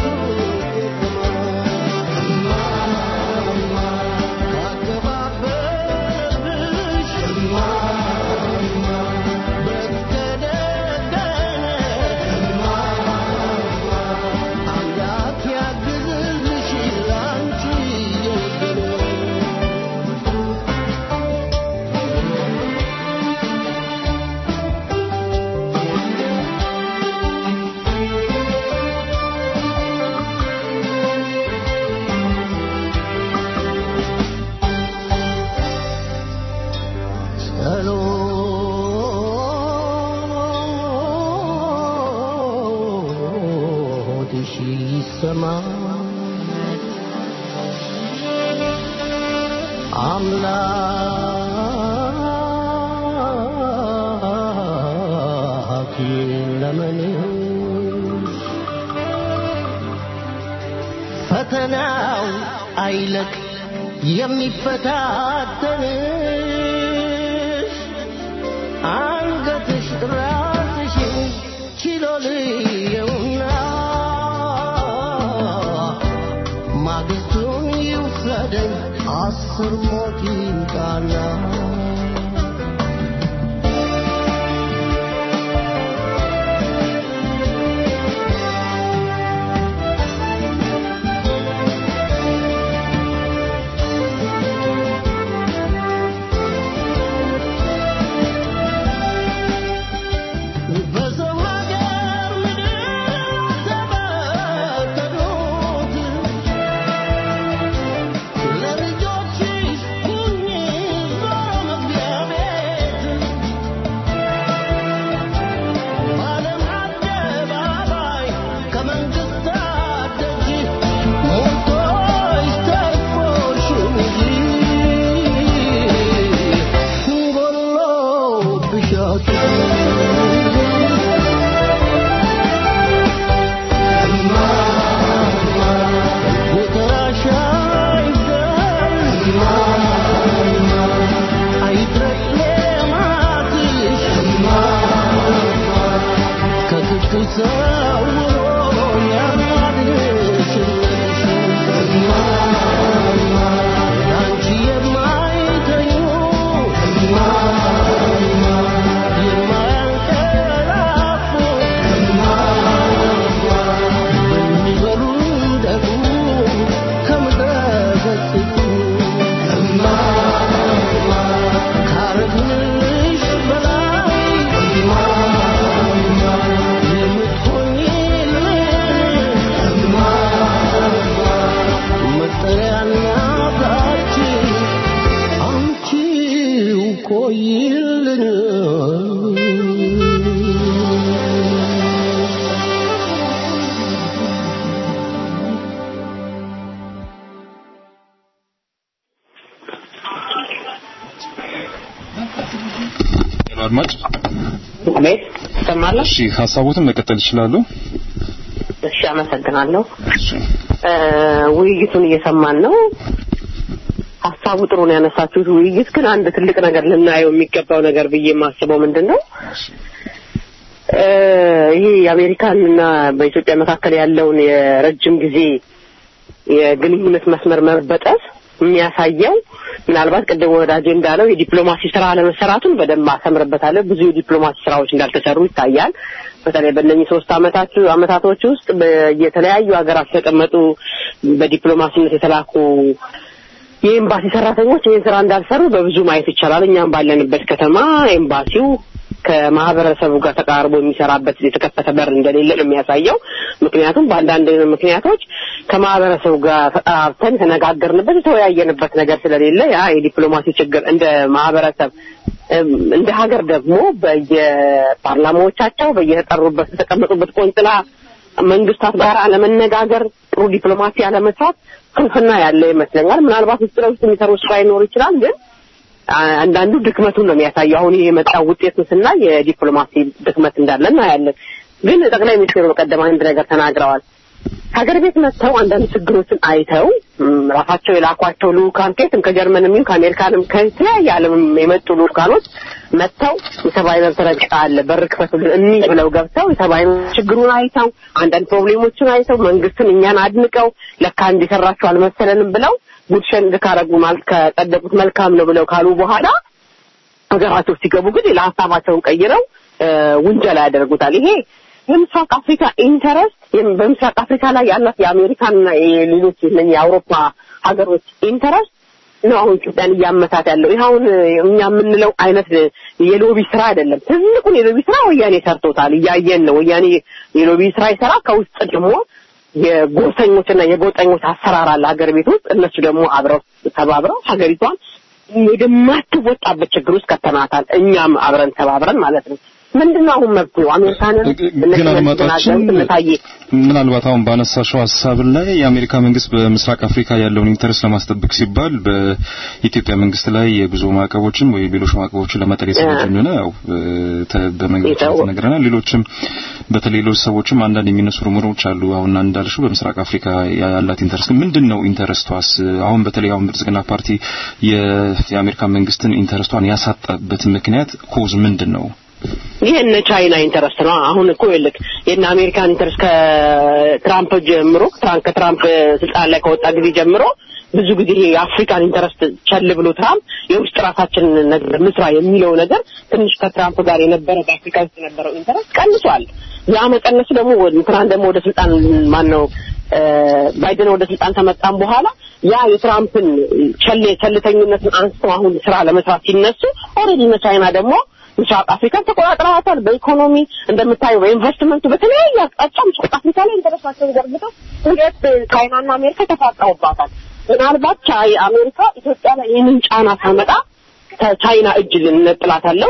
ካገባበሽ አምላክ ያግዝልሽ ላንቺ የወገነ ጸሎትሽ ይሰማ አምላክ ለመንሽ ፈተናው አይለቅ የሚፈታተንሽ አንገትሽ ራስሽን ችሎ ልየውና ማግስቱን ይውሰደኝ አስር ሞት ይምጣና በሰው ሀገር ምድር ተበተኑት ለልጆችሽ ሁኚ ዞሮ መግቢያ ቤት በዓለም አደባባይ ከመንግስታት ደጅ ሞልቶሽ ተርፎሽ እንጂ ጎሎብሽ አንቺ የማይተኙ የማያንቀላፉ በሚበሉ ደግሞ ከምድረ ገጽ ካረግንሽ በላይ የምትሆኚልን መጠሪያና ብራችን አንቺው ቆይልን አድማጭ አቤት ትሰማለህ? እሺ ሀሳቦትን መቀጠል ይችላሉ። እሺ አመሰግናለሁ። እ፣ ውይይቱን እየሰማን ነው። ሀሳቡ ጥሩ ነው ያነሳችሁት። ውይይት ግን አንድ ትልቅ ነገር ልናየው የሚገባው ነገር ብዬ የማስበው ምንድን ነው እ፣ ይሄ የአሜሪካንና በኢትዮጵያ መካከል ያለውን የረጅም ጊዜ የግንኙነት መስመር መበጠስ የሚያሳየው ምናልባት ቅድም ወዳጄ እንዳለው የዲፕሎማሲ ስራ አለመሰራቱን በደንብ አሰምርበታለሁ። ብዙ የዲፕሎማሲ ስራዎች እንዳልተሰሩ ይታያል። በተለይ በእነኚህ ሶስት አመታት አመታቶች ውስጥ የተለያዩ ሀገራት የተቀመጡ በዲፕሎማሲነት የተላኩ የኤምባሲ ሰራተኞች ይህን ስራ እንዳልሰሩ በብዙ ማየት ይቻላል። እኛም ባለንበት ከተማ ኤምባሲው ከማህበረሰቡ ጋር ተቃርቦ የሚሰራበት የተከፈተ በር እንደሌለ ነው የሚያሳየው። ምክንያቱም በአንዳንድ ምክንያቶች ከማህበረሰቡ ጋር ተጠራርተን የተነጋገርንበት የተወያየንበት ነገር ስለሌለ ያ የዲፕሎማሲ ችግር እንደ ማህበረሰብ እንደ ሀገር ደግሞ በየፓርላማዎቻቸው በየተጠሩበት የተቀመጡበት ቆንጽላ መንግስታት ጋር አለመነጋገር፣ ጥሩ ዲፕሎማሲ አለመስራት ስንፍና ያለ ይመስለኛል። ምናልባት ውስጥ ለውስጥ የሚሰሩ ስራ ይኖር ይችላል ግን አንዳንዱ ድክመቱን ነው የሚያሳየው። አሁን የመጣው ውጤት ስናይ የዲፕሎማሲ ድክመት እንዳለ እናያለን። ግን ጠቅላይ ሚኒስትሩ በቀደም አንድ ነገር ተናግረዋል። ሀገር ቤት መጥተው አንዳንድ ችግሮችን አይተው ራሳቸው የላኳቸው ልኡካን ከየትም ከጀርመንም ይሁን ከአሜሪካንም ከተለያየ ዓለምም የመጡ ልኡካኖች መጥተው የሰብአዊ መብት ረገጣ አለ በር ክፈቱልን እኒህ ብለው ገብተው የሰብአዊ መብት ችግሩን አይተው አንዳንድ ፕሮብሌሞችን አይተው መንግስትን እኛን አድንቀው ለካ እንዲሰራቸው አልመሰለንም ብለው ጉድሸን ካረጉ ማለት ከጸደቁት መልካም ነው ብለው ካሉ በኋላ ሀገራቸው ሲገቡ ግን ሌላ ሀሳባቸውን ቀይረው ውንጀላ ያደርጉታል። ይሄ የምስራቅ አፍሪካ ኢንተረስት በምስራቅ አፍሪካ ላይ ያላት የአሜሪካንና የሌሎች የአውሮፓ ሀገሮች ኢንተረስት ነው አሁን ኢትዮጵያን እያመታት ያለው። ይህ አሁን እኛ የምንለው አይነት የሎቢ ስራ አይደለም። ትልቁን የሎቢ ስራ ወያኔ ሰርቶታል፣ እያየን ነው። ወያኔ የሎቢ ስራ ይሰራ፣ ከውስጥ ደግሞ የጎሰኞችና የጎጠኞች አሰራር አለ ሀገር ቤት ውስጥ። እነሱ ደግሞ አብረው ተባብረው ሀገሪቷን ወደማትወጣበት ችግር ውስጥ ከተናታል። እኛም አብረን ተባብረን ማለት ነው። ምንድነው አሁን መብቱ አሜሪካንን ግን አድማጫችን ምናልባት አሁን ባነሳሽው ሀሳብ ላይ የአሜሪካ መንግስት በምስራቅ አፍሪካ ያለውን ኢንተረስት ለማስጠበቅ ሲባል በኢትዮጵያ መንግስት ላይ የጉዞ ማዕቀቦችን ወይ ሌሎች ማዕቀቦችን ለመጣል የተዘጋጀ እንደሆነ ያው በመንግስት ተነግረናል። ሌሎችም በተለይ ሌሎች ሰዎችም አንዳንድ የሚነሱ ሩመሮች አሉ። አሁን እንዳልሽው በምስራቅ አፍሪካ ያላት ኢንተረስት ምንድን ነው? ኢንተረስቷስ አሁን በተለይ አሁን ብልጽግና ፓርቲ የአሜሪካ መንግስትን ኢንተረስቷን ያሳጣበት ምክንያት ኮዝ ምንድን ነው? ይህ እነ ቻይና ኢንተረስት ነው። አሁን እኮ ይልክ የእነ አሜሪካን ኢንተረስት ከትራምፕ ጀምሮ ከትራምፕ ስልጣን ላይ ከወጣ ጊዜ ጀምሮ ብዙ ጊዜ የአፍሪካን ኢንተረስት ቸል ብሎ ትራምፕ የውስጥ ራሳችን ነገር ምስራ የሚለው ነገር ትንሽ ከትራምፕ ጋር የነበረ በአፍሪካ ውስጥ የነበረው ኢንተረስት ቀንሷል። ያ መቀነሱ ደግሞ ትናንት ደግሞ ወደ ስልጣን ማን ነው ባይደን ወደ ስልጣን ከመጣም በኋላ ያ የትራምፕን ቸል ቸልተኝነትን አንስተው አሁን ስራ ለመስራት ሲነሱ ኦልሬዲ እነ ቻይና ደግሞ ምስራቅ አፍሪካን ተቆጣጥረዋታል። በኢኮኖሚ እንደምታየው በኢንቨስትመንቱ በተለያየ አቅጣጫ ምስራቅ አፍሪካ ላይ ኢንተረስታቸውን ዘርግተው ሁለት ቻይናና አሜሪካ ተፋጠውባታል። ምናልባት ቻይ አሜሪካ ኢትዮጵያ ላይ ይህንን ጫና ሳመጣ ከቻይና እጅ ልንጥላታለሁ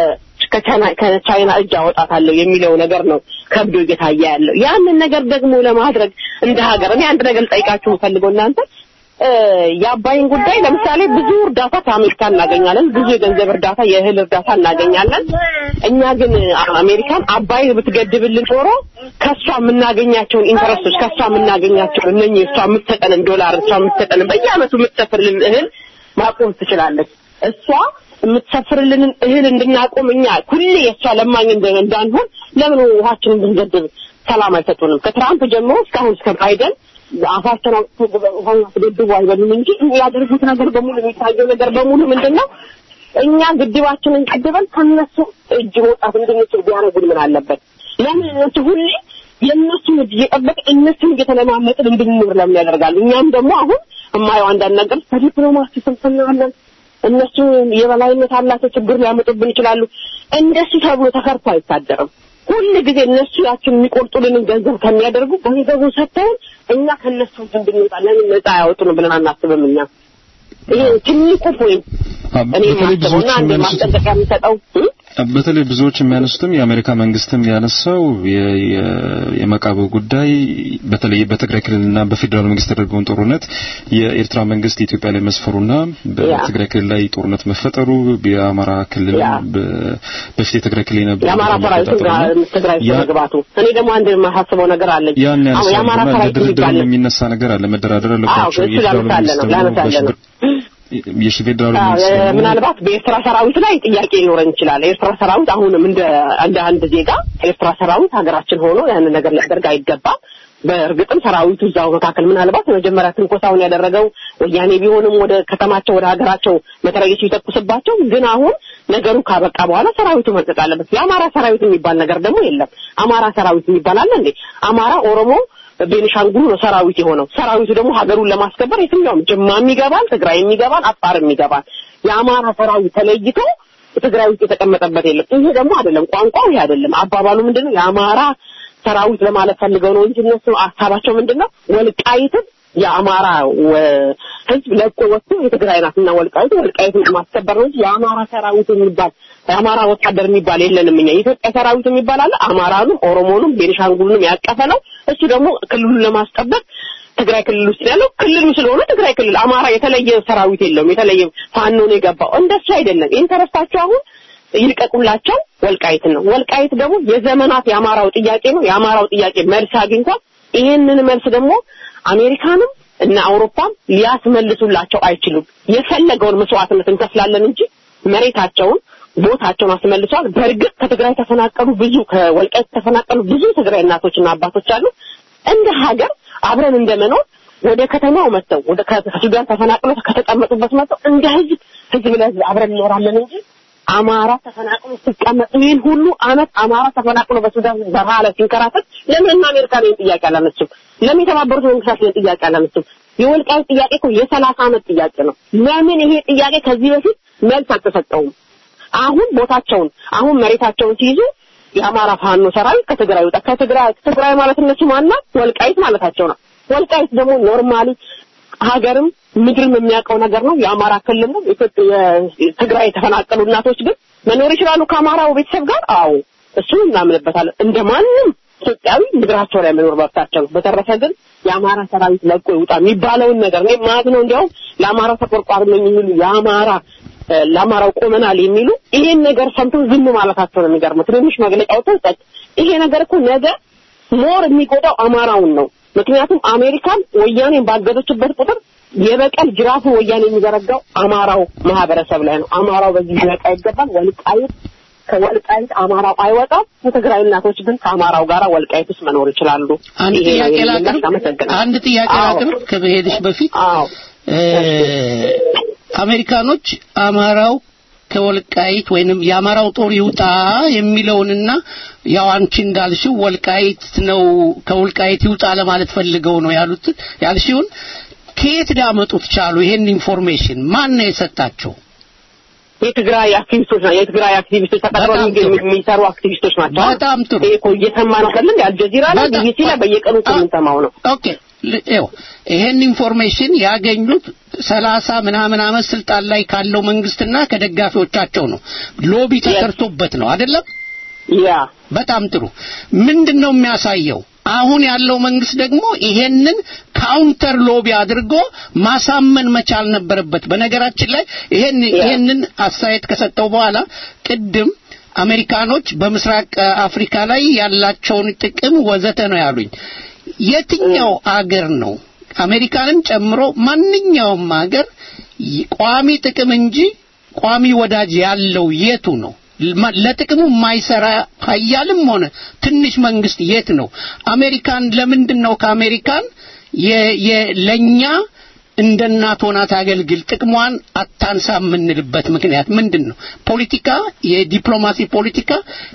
ከቻይና እጅ አወጣታለሁ የሚለው ነገር ነው ከብዶ እየታየ ያለው። ያንን ነገር ደግሞ ለማድረግ እንደ ሀገር እኔ አንድ ነገር ልጠይቃችሁ የምፈልገው እናንተ የአባይን ጉዳይ ለምሳሌ ብዙ እርዳታ ከአሜሪካ እናገኛለን። ብዙ የገንዘብ እርዳታ፣ የእህል እርዳታ እናገኛለን። እኛ ግን አሜሪካን አባይን ብትገድብልን ኖሮ ከእሷ የምናገኛቸውን ኢንተረስቶች ከእሷ የምናገኛቸውን እነኚህ እሷ የምትሰጠንን ዶላር እሷ የምትሰጠንን በየአመቱ የምትሰፍርልን እህል ማቆም ትችላለች። እሷ የምትሰፍርልንን እህል እንድናቆም እኛ ሁሌ የእሷ ለማኝ እንዳንሆን ለምን ውሃችንን ብንገድብ ሰላም አይሰጡንም? ከትራምፕ ጀምሮ እስካሁን እስከ ባይደን አፋቸውን ውሃን አስገድቡ አይበሉም እንጂ ያደርጉት ነገር በሙሉ የሚታየው ነገር በሙሉ ምንድን ነው? እኛ ግድባችንን ገድበን ከነሱ እጅ መውጣት እንድንችል ቢያደርጉን ምን አለበት? ለምን እነሱ ሁሌ የእነሱን እጅ እየጠበቅ እነሱን እየተለማመጥን እንድንኖር ለምን ያደርጋሉ? እኛም ደግሞ አሁን የማየው አንዳንድ ነገር በዲፕሎማሲ ስንፍና አለን። እነሱ የበላይነት አላቸው፣ ችግር ሊያመጡብን ይችላሉ። እንደሱ ተብሎ ተከርቶ አይታደርም። ሁል ጊዜ እነሱ ያችን የሚቆርጡልንን ገንዘብ ከሚያደርጉ ገንዘቡን ሰጥተውን እኛ ከእነሱ እንድንወጣ ለምን ነፃ ያወጡን ብለን አናስብም። እኛ ይሄ ትልቁ ፖይንት እኔ ማስበውና አንድ ማስጠንቀቂያ የሚሰጠው በተለይ ብዙዎች የሚያነሱትም የአሜሪካ መንግስትም ያነሳው የመቃብር ጉዳይ በተለይ በትግራይ ክልልና በፌዴራል መንግስት የተደረገውን ጦርነት የኤርትራ መንግስት ኢትዮጵያ ላይ መስፈሩና በትግራይ ክልል ላይ ጦርነት መፈጠሩ የአማራ ክልል በፊት የትግራይ ክልል የነበረ የአማራ ሰራዊት ትግራይ መግባቱ እኔ ደግሞ አንድ የማሳስበው ነገር አለ። ያን የአማራ ሰራዊት ድርድር የሚነሳ ነገር አለ። መደራደር አለባቸው የፌዴራል መንግስት የፌዴራል መንግስት ምናልባት በኤርትራ ሰራዊት ላይ ጥያቄ ሊኖረን ይችላል። የኤርትራ ሰራዊት አሁንም እንደ እንደ አንድ ዜጋ ኤርትራ ሰራዊት ሀገራችን ሆኖ ያንን ነገር ሊያደርግ አይገባም። በእርግጥም ሰራዊቱ እዛው መካከል ምናልባት መጀመሪያ ትንኮሳውን ያደረገው ወያኔ ቢሆንም ወደ ከተማቸው ወደ ሀገራቸው መትረየሱ ይተኩስባቸው፣ ግን አሁን ነገሩ ካበቃ በኋላ ሰራዊቱ መልቀቅ አለበት። የአማራ ሰራዊት የሚባል ነገር ደግሞ የለም። አማራ ሰራዊት የሚባል አለ እንዴ? አማራ፣ ኦሮሞ ቤኒሻንጉሉ ነው ሰራዊት የሆነው። ሰራዊቱ ደግሞ ሀገሩን ለማስከበር የትኛውም ጅማም ይገባል፣ ትግራይም ይገባል፣ አፋርም ይገባል። የአማራ ሰራዊት ተለይቶ ትግራይ ውስጥ የተቀመጠበት የለም። ይሄ ደግሞ አይደለም፣ ቋንቋው ይሄ አይደለም። አባባሉ ምንድነው? የአማራ ሰራዊት ለማለት ፈልገው ነው እንጂ እነሱ ሀሳባቸው ምንድነው? ወልቃይትን የአማራ ህዝብ ለቆ ወጥቶ የትግራይ ናትና ወልቃይት ወልቃይትን ለማስከበር ነው እንጂ የአማራ ሰራዊት የሚባል የአማራ ወታደር የሚባል የለንም። እኛ የኢትዮጵያ ሰራዊት የሚባል አለ። አማራንም፣ ኦሮሞንም፣ ቤኒሻንጉልንም ያቀፈ ነው። እሱ ደግሞ ክልሉን ለማስጠበቅ ትግራይ ክልል ውስጥ ያለው ክልሉ ስለሆነ ትግራይ ክልል አማራ የተለየ ሰራዊት የለውም። የተለየ ፋኖ ነው የገባው። እንደሱ አይደለም። ኢንተረስታቸው አሁን ይልቀቁላቸው ወልቃይትን ነው። ወልቃይት ደግሞ የዘመናት የአማራው ጥያቄ ነው። የአማራው ጥያቄ መልስ አግኝቷል። ይሄንን መልስ ደግሞ አሜሪካንም እና አውሮፓም ሊያስመልሱላቸው አይችሉም። የፈለገውን መስዋዕትነት እንከፍላለን እንጂ መሬታቸውን ቦታቸውን አስመልሰዋል። በእርግጥ ከትግራይ ተፈናቀሉ ብዙ ከወልቃይት ተፈናቀሉ ብዙ ትግራይ እናቶችና አባቶች አሉ። እንደ ሀገር አብረን እንደመኖር ወደ ከተማው መጥተው ወደ ከሱዳን ተፈናቅለው ከተቀመጡበት መጥተው እንደ ህዝብ ህዝብ ለህዝብ አብረን እንኖራለን እንጂ አማራ ተፈናቅሎ ሲቀመጥ ይህን ሁሉ አመት አማራ ተፈናቅሎ በሱዳን በረሃ ላይ ሲንከራተት ለምን አሜሪካ ይህን ጥያቄ አላነሱም? ለምን የተባበሩት መንግስታት ይህን ጥያቄ አላነሱም? የወልቃይት ጥያቄ እኮ የሰላሳ አመት ጥያቄ ነው። ለምን ይሄ ጥያቄ ከዚህ በፊት መልስ አልተሰጠውም? አሁን ቦታቸውን አሁን መሬታቸውን ሲይዙ የአማራ ፋኖ ሰራዊት ከትግራይ ወጣ። ከትግራይ ትግራይ ማለት እነሱ ማና ወልቃይት ማለታቸው ነው። ወልቃይት ደግሞ ኖርማሊ ሀገርም ምድርም የሚያውቀው ነገር ነው። የአማራ ክልል ነው። ኢትዮጵያ የትግራይ የተፈናቀሉ እናቶች ግን መኖር ይችላሉ ከአማራው ቤተሰብ ጋር። አዎ እሱን እናምንበታለን። እንደ ማንም ኢትዮጵያዊ ምድራቸው ላይ መኖር መብታቸው ነው። በተረፈ ግን የአማራ ሰራዊት ለቆ ይውጣ የሚባለውን ነገር እኔ ማለት ነው እንዲያውም ለአማራ ተቆርቋሪ ነው የሚሉ የአማራ ለአማራው ቆመናል የሚሉ ይሄን ነገር ሰምተው ዝም ማለታቸው ነው የሚገርመው። ትንንሽ መግለጫው ተሰጥ ይሄ ነገር እኮ ነገ ሞር የሚጎዳው አማራውን ነው። ምክንያቱም አሜሪካን ወያኔን ባገደችበት ቁጥር የበቀል ጅራፉ ወያኔ የሚዘረጋው አማራው ማህበረሰብ ላይ ነው። አማራው በዚህ ሊነቃ ይገባል። ወልቃይት ከወልቃይት አማራው አይወጣም። የትግራይ እናቶች ግን ከአማራው ጋር ወልቃይት ውስጥ መኖር ይችላሉ። አንድ ይሄ ነው ጥያቄ የኔ ላቅርብ። ምላሽ። አመሰግናለሁ። አንድ ጥያቄ አዎ። ላቅርብ ከመሄድሽ በፊት አዎ እ አሜሪካኖች አማራው ከወልቃይት ወይንም የአማራው ጦር ይውጣ የሚለውንና ያው አንቺ እንዳልሽው ወልቃይት ነው ከወልቃይት ይውጣ ለማለት ፈልገው ነው ያሉት ያልሽውን ከየት ሊያመጡት ቻሉ? ይሄን ኢንፎርሜሽን ማን ነው የሰጣቸው? የትግራይ አክቲቪስቶች ናቸው። የትግራይ አክቲቪስቶች ተቀጥረው በጣም ጥሩ። የሚገኙ- የሚሰሩ አክቲቪስቶች ናቸው። በጣም ጥሩ። ይሄ እኮ እየሰማ ነው አይደል? አልጀዚራ ላይ በጣም- ቢቢሲ ላይ በየቀኑ እኮ የምንሰማው ነው። ኦኬ ል- ይኸው ይሄን ኢንፎርሜሽን ያገኙት ሰላሳ ምናምን ዓመት ስልጣን ላይ ካለው መንግስትና ከደጋፊዎቻቸው ነው። ሎቢ ተሰርቶበት ነው አይደለም? ያ በጣም ጥሩ። ምንድን ነው የሚያሳየው? አሁን ያለው መንግስት ደግሞ ይሄንን ካውንተር ሎቢ አድርጎ ማሳመን መቻል ነበረበት። በነገራችን ላይ ይሄን ይሄንን አስተያየት ከሰጠው በኋላ ቅድም አሜሪካኖች በምስራቅ አ, አፍሪካ ላይ ያላቸውን ጥቅም ወዘተ ነው ያሉኝ። የትኛው አገር ነው አሜሪካንን ጨምሮ ማንኛውም አገር ይ- ቋሚ ጥቅም እንጂ ቋሚ ወዳጅ ያለው የቱ ነው? ማ- ለጥቅሙ የማይሰራ ሀያልም ሆነ ትንሽ መንግስት የት ነው? አሜሪካን ለምንድን ነው ከአሜሪካን የ- የ- ለኛ እንደ እናት ሆና ታገልግል ጥቅሟን አታንሳ የምንልበት ምክንያት ምንድን ነው? ፖለቲካ የዲፕሎማሲ ፖለቲካ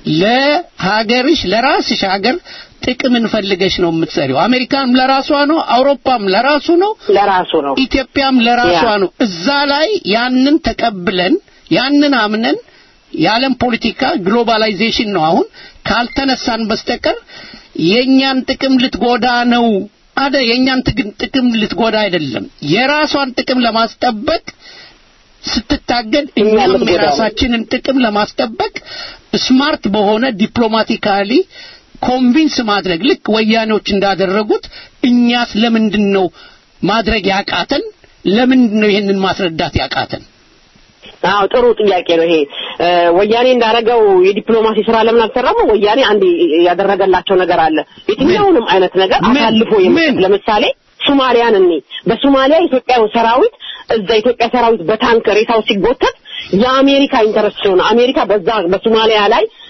ለሀገርሽ ለራስሽ ሀገር ጥቅም እንፈልገሽ ነው የምትሰሪው። አሜሪካም ለራሷ ነው፣ አውሮፓም ለራሱ ነው፣ ለራሱ ነው። ኢትዮጵያም ለራሷ ያ። ነው። እዛ ላይ ያንን ተቀብለን ያንን አምነን የዓለም ፖለቲካ ግሎባላይዜሽን ነው አሁን ካልተነሳን በስተቀር የእኛን ጥቅም ልትጎዳ ነው አደ የእኛን ጥቅም- ጥቅም ልትጎዳ አይደለም የራሷን ጥቅም ለማስጠበቅ ስትታገል እኛም ልትጎዳ ነው። የራሳችንን ጥቅም ለማስጠበቅ ስማርት በሆነ ዲፕሎማቲካሊ ኮንቪንስ ማድረግ ልክ ወያኔዎች እንዳደረጉት እኛስ ለምንድን ነው ማድረግ ያቃተን? ለምንድን ነው ይህንን ማስረዳት ያቃተን? አዎ ጥሩ ጥያቄ ነው ይሄ። እ፣ ወያኔ እንዳደረገው የዲፕሎማሲ ስራ ለምን አልሰራም? ወያኔ አንድ ያደረገላቸው ነገር አለ። የትኛውንም አይነት ነገር ምን? አሳልፎ የመስጠት ምን? ለምሳሌ ሶማሊያን እኔ በሶማሊያ የኢትዮጵያ ሰራዊት እዛ የኢትዮጵያ ሰራዊት በታንክ ሬሳው ሲጎተት የአሜሪካ ኢንተረስት ሲሆን አሜሪካ በዛ በሶማሊያ ላይ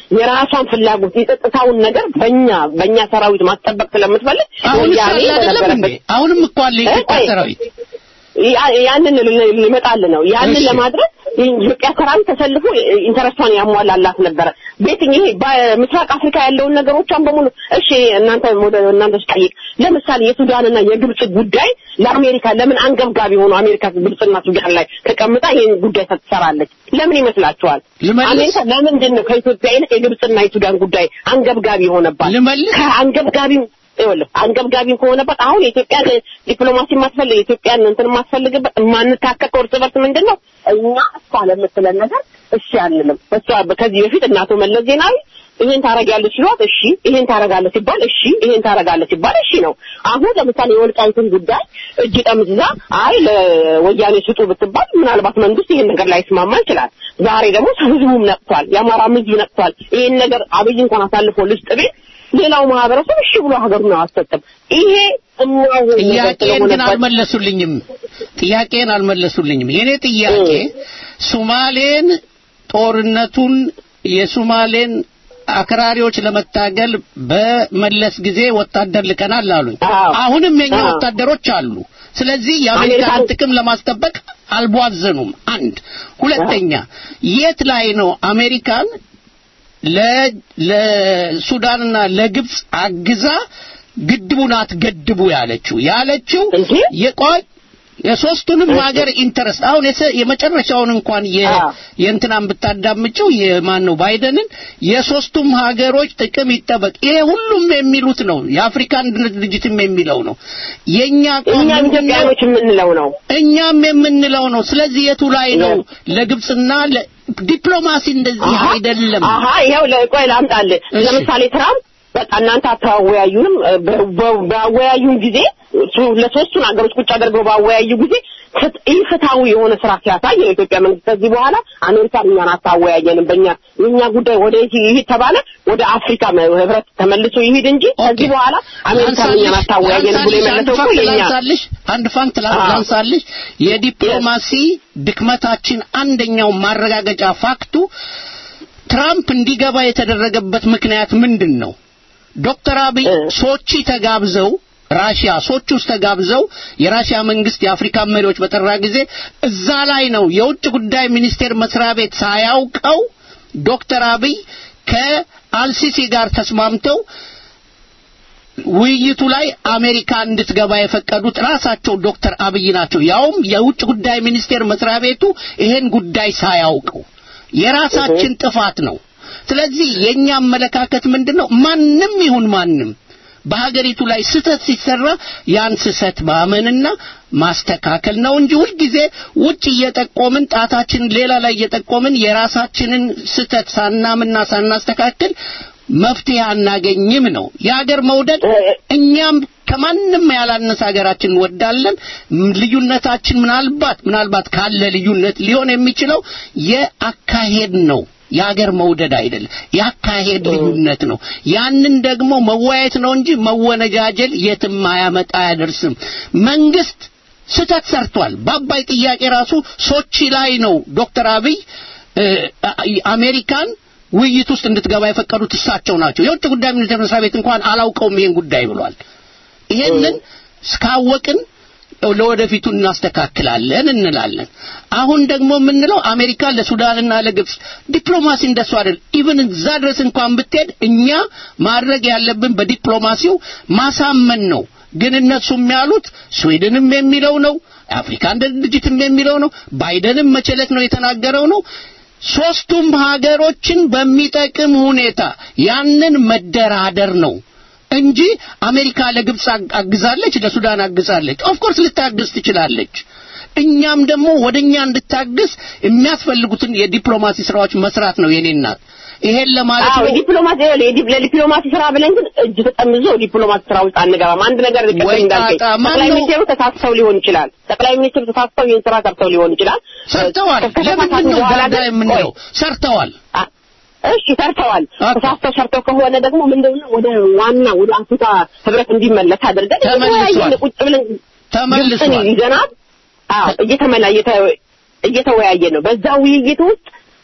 የራሷን ፍላጎት የጸጥታውን ነገር በእኛ በእኛ ሰራዊት ማስጠበቅ ስለምትፈልግ አሁን ወያኔ ሳለ አይደለም እንዴ? በነበረበት አሁንም እኮ አለ የኢትዮጵያ ቆይ፣ ሰራዊት ያ- ያንን ል- ሊመጣል ነው ያንን እሺ። ለማድረግ የኢትዮጵያ ሰራዊት ተሰልፎ ኢንተረስቷን ያሟላላት ነበረ። ቤትኝ ይሄ በምስራቅ አፍሪካ ያለውን ነገሮቿን በሙሉ እሺ እናንተ ወደ እናንተ ስጠይቅ ለምሳሌ የሱዳንና የግብጽ ጉዳይ ለአሜሪካ ለምን አንገብጋቢ ሆኖ አሜሪካ ግብጽና ሱዳን ላይ ተቀምጣ ይህን ጉዳይ ትሰራለች? ለምን ይመስላችኋል? ልመልስ? አሜሪካ ለምንድን ነው ከኢትዮጵያ ይልቅ የግብጽና የሱዳን ጉዳይ አንገብጋቢ ሆነባት? ልመልስ? ከአንገብጋቢም ይኸውልህ አንገብጋቢም ከሆነበት አሁን የኢትዮጵያን ዲፕሎማሲ የማትፈልግ የኢትዮጵያን እንትን የማትፈልግበት የማንታከከው እርስ በርስ ምንድን ነው እኛ እሷ ለምትለን ነገር እሺ አንልም። እሷ ከዚህ በፊት እናቶ መለስ ዜናዊ ይሄን ታረጋለች ሲሏት እሺ፣ ይሄን ታረጋለች ሲባል እሺ፣ ይሄን ታረጋለች ሲባል እሺ ነው። አሁን ለምሳሌ የወልቃይትን ጉዳይ እጅ ጠምዝዛ አይ ለወያኔ ስጡ ብትባል ምናልባት መንግስት ይሄን ነገር ላይ ስማማ ይችላል። ዛሬ ደግሞ ህዝቡም ነቅቷል፣ የአማራም ህዝብ ነቅቷል። ይሄን ነገር አብይ እንኳን አሳልፎ ልስጥ ቤት ሌላው ማህበረሰብ እሺ ብሎ ሀገሩን አያሰጥም። ይሄ እማይሆን ነገር ጥያቄን ግን ስለሆነበት አልመለሱልኝም። ጥያቄን አልመለሱልኝም። የኔ ጥያቄ ሱማሌን ጦርነቱን የሱማሌን አክራሪዎች ለመታገል በመለስ ጊዜ ወታደር ልከናል አሉኝ። አዎ። አሁንም የኛ አዎ። ወታደሮች አሉ። ስለዚህ የአሜሪካን አሜሪካን- ጥቅም ለማስጠበቅ አልቧዘኑም። አንድ ሁለተኛ፣ የት ላይ ነው አሜሪካን ለ- ለሱዳንና ለግብጽ አግዛ ግድቡን አትገድቡ ያለችው ያለችው እንዴ? የቆይ የሶስቱንም ሀገር ኢንተረስት አሁን የሰ- የመጨረሻውን እንኳን የ- አዎ። የእንትናን ብታዳምጪው የማን ነው ባይደንን የሶስቱም ሀገሮች ጥቅም ይጠበቅ ይሄ ሁሉም የሚሉት ነው የአፍሪካ አንድነት ድርጅትም የሚለው ነው የኛ አቋም እኛም ምንድን ነው? ኢትዮጵያኖች የምንለው ነው። እኛም የምንለው ነው ስለዚህ የቱ ላይ ነው ለግብጽና ለ- ዲፕሎማሲ እንደዚህ አሃ፣ አይደለም አሃ ይኸው ለቆይ ላምጣልህ። እሺ። ለምሳሌ ትራምፕ በቃ እናንተ አታወያዩንም እ፣ በ- በ- ባወያዩን ጊዜ ሱ- ለሶስቱን ሀገሮች ቁጭ አድርገው ባወያዩ ጊዜ ፍት- ኢፍትሐዊ የሆነ ስራ ሲያሳይ የኢትዮጵያ መንግስት ከዚህ በኋላ አሜሪካን እኛን አታወያየንም፣ በእኛ የእኛ ጉዳይ ወደ የት ይሂድ ተባለ፣ ወደ አፍሪካ መ- ህብረት ተመልሶ ይሂድ እንጂ ከዚህ ኦኬ። በኋላ አሜሪካን እኛን አታወያየንም ብሎ ላንሳልሽ፣ የመለሰው እኮ አንድ ፋክት የኛ ላንሳልሽ አንድ ፋክት ላ- አዎ። ላንሳልሽ የዲፕሎማሲ ድክመታችን አንደኛው ማረጋገጫ ፋክቱ ትራምፕ እንዲገባ የተደረገበት ምክንያት ምንድን ነው? ዶክተር አብይ እ። ሶቺ ተጋብዘው ራሽያ ሶቺ ውስጥ ተጋብዘው የራሽያ መንግስት የአፍሪካ መሪዎች በጠራ ጊዜ እዛ ላይ ነው የውጭ ጉዳይ ሚኒስቴር መስሪያ ቤት ሳያውቀው ዶክተር አብይ ከአልሲሲ ጋር ተስማምተው ውይይቱ ላይ አሜሪካ እንድትገባ የፈቀዱት ራሳቸው ዶክተር አብይ ናቸው። ያውም የውጭ ጉዳይ ሚኒስቴር መስሪያ ቤቱ ይሄን ጉዳይ ሳያውቀው የራሳችን ጥፋት ነው። ስለዚህ የኛ አመለካከት ምንድነው? ማንም ይሁን ማንም በሀገሪቱ ላይ ስህተት ሲሰራ ያን ስህተት ማመንና ማስተካከል ነው እንጂ ሁልጊዜ ውጭ እየጠቆምን ጣታችን ሌላ ላይ እየጠቆምን የራሳችንን ስህተት ሳናምና ሳናስተካክል መፍትሄ አናገኝም ነው። የሀገር መውደድ እኛም ከማንም ያላነሰ ሀገራችን እንወዳለን። ም- ልዩነታችን ምናልባት ምናልባት ካለ ልዩነት ሊሆን የሚችለው የአካሄድ ነው። የሀገር መውደድ አይደለም፣ የአካሄድ ልዩነት ነው። ያንን ደግሞ መወያየት ነው እንጂ መወነጃጀል የትም አያመጣ አያደርስም። መንግስት ስህተት ሰርቷል። በአባይ ጥያቄ ራሱ ሶቺ ላይ ነው ዶክተር አብይ እ፣ አሜሪካን ውይይት ውስጥ እንድትገባ የፈቀዱት እሳቸው ናቸው። የውጭ ጉዳይ ሚኒስቴር መስሪያ ቤት እንኳን አላውቀውም ይሄን ጉዳይ ብሏል። ይሄንን እስካወቅን ለወደፊቱ እናስተካክላለን እንላለን። አሁን ደግሞ የምንለው አሜሪካ ለሱዳንና ለግብጽ ዲፕሎማሲ እንደሱ አይደል። ኢቭን እዛ ድረስ እንኳን ብትሄድ እኛ ማድረግ ያለብን በዲፕሎማሲው ማሳመን ነው። ግን እነሱም ያሉት ስዊድንም የሚለው ነው፣ የአፍሪካ አንድነት ድርጅትም የሚለው ነው፣ ባይደንም መቸለት ነው የተናገረው ነው። ሶስቱም ሀገሮችን በሚጠቅም ሁኔታ ያንን መደራደር ነው እንጂ አሜሪካ ለግብጽ አግ- አግዛለች፣ ለሱዳን አግዛለች። ኦፍ ኮርስ ልታግዝ ትችላለች። እኛም ደግሞ ወደኛ እንድታግዝ የሚያስፈልጉትን የዲፕሎማሲ ስራዎች መስራት ነው የኔ እናት። ይሄን ለማለት አዎ ነው። የዲፕሎማሲ የዲ- ለዲፕሎማሲ ስራ ብለን ግን እጅ ተጠምዞ ዲፕሎማሲ ስራ ውስጥ አንገባም። አንድ ነገር ልቀጥል ወይ እንዳልከኝ ጣጣ፣ ማን ጠቅላይ ነው? ሚኒስቴሩ ተሳስተው ሊሆን ይችላል። ጠቅላይ ሚኒስትሩ ተሳስተው ይህን ስራ ሰርተው ሊሆን ይችላል። ሰርተዋል። ከተሳሳቱ ለምንድን ነው በኋላ ዳዳ ግን- የምንለው? ቆይ፣ ሰርተዋል። አ- እሺ ሰርተዋል። ኦኬ። ተሳስተው ሰርተው ከሆነ ደግሞ ምንድነው ወደ ዋና ወደ አፍሪካ ህብረት እንዲመለስ አድርገን ተመልሷል። እየተወያየን ቁጭ ብለን ተመልሷል። ግብፅን ይዘናል። አዎ እየተመላ እየተ- እየተወያየን ነው። በዛ ውይይት ውስጥ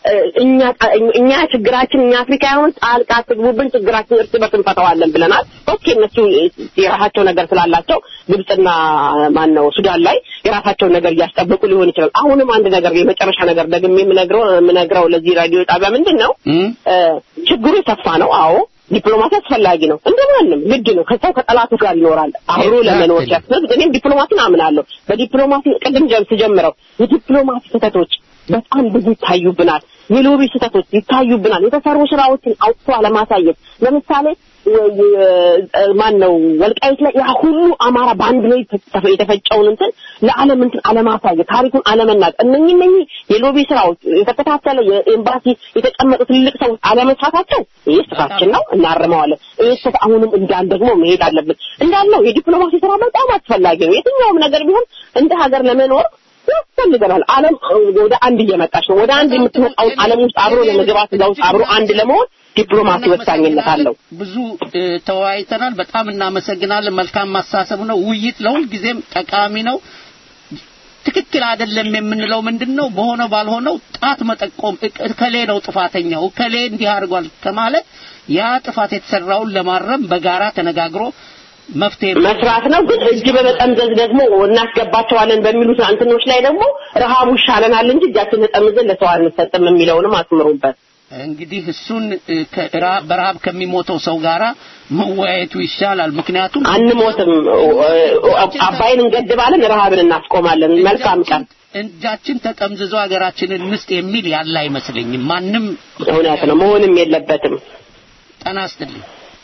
እኛ እኛ ችግራችን እኛ አፍሪካውያን ጣልቃ አትግቡብን፣ ችግራችን እርስ በርስ እንፈታዋለን ብለናል። ኦኬ እነሱ የራሳቸው ነገር ስላላቸው ግብጽና ማን ነው ሱዳን ላይ የራሳቸውን ነገር እያስጠበቁ ሊሆን ይችላል። አሁንም አንድ ነገር የመጨረሻ ነገር ደግሜ የምነግረው የምነግረው ለዚህ ራዲዮ ጣቢያ ምንድን ነው ችግሩ የሰፋ ነው። አዎ ዲፕሎማሲ አስፈላጊ ነው። እንደማንም ግድ ነው። ከሰው ከጠላቱ ጋር ይኖራል አብሮ ለመኖር ሲያስብ እኔም ዲፕሎማሲን አምናለሁ። በዲፕሎማሲ ቅድም ጀም ስጀምረው የዲፕሎማሲ ስህተቶች በጣም ብዙ ይታዩብናል። የሎቢ ስህተቶች ይታዩብናል። የተሰሩ ስራዎችን አውጥቶ አለማሳየት ለምሳሌ ማን ነው ወልቃይት ላይ ያ ሁሉ አማራ በአንድ ላይ የተፈጨውን እንትን ለዓለም እንትን አለማሳየት ታሪኩን አለመናገር እነኚህ እነኚህ የሎቢ ስራዎች የተከታተለ የኤምባሲ የተቀመጡ ትልቅ ሰዎች አለመስራታቸው ይህ ስራችን ነው፣ እናርመዋለን። ይህ ስህተት አሁንም እንዳል ደግሞ መሄድ አለብን። እንዳልነው የዲፕሎማሲ ስራ በጣም አስፈላጊ ነው። የትኛውም ነገር ቢሆን እንደ ሀገር ለመኖር ያስፈልገናል። ዓለም ወደ አንድ እየመጣች ነው። ወደ አንድ የምትመጣውን ዓለም ውስጥ አብሮ ለመግባት እዛ ውስጥ አብሮ አንድ ለመሆን ዲፕሎማሲ ወሳኝነት አለው። ብዙ ተወያይተናል። በጣም እናመሰግናለን። መልካም ማሳሰብ ነው። ውይይት ለሁል ጊዜም ጠቃሚ ነው። ትክክል አይደለም የምንለው ምንድን ነው? በሆነ ባልሆነው ጣት መጠቆም እከሌ ነው ጥፋተኛው፣ እከሌ እንዲህ አድርጓል ከማለት ያ ጥፋት የተሰራውን ለማረም በጋራ ተነጋግሮ መፍትሄ መስራት ነው። ግን እጅ በመጠምዘዝ ደግሞ እናስገባቸዋለን በሚሉት እንትኖች ላይ ደግሞ ረሃቡ ይሻለናል እንጂ እጃችን ተጠምዘን ለሰው አንሰጥም የሚለውንም አስምሩበት። እንግዲህ እሱን በረሃብ ከሚሞተው ሰው ጋራ መወያየቱ ይሻላል። ምክንያቱም አንሞትም፣ አባይን እንገድባለን፣ ረሃብን እናስቆማለን። መልካም ቀን። እጃችን ተጠምዝዞ ሀገራችንን እንስጥ የሚል ያለ አይመስለኝም። ማንም እውነት ነው፣ መሆንም የለበትም። ጤና ይስጥልኝ።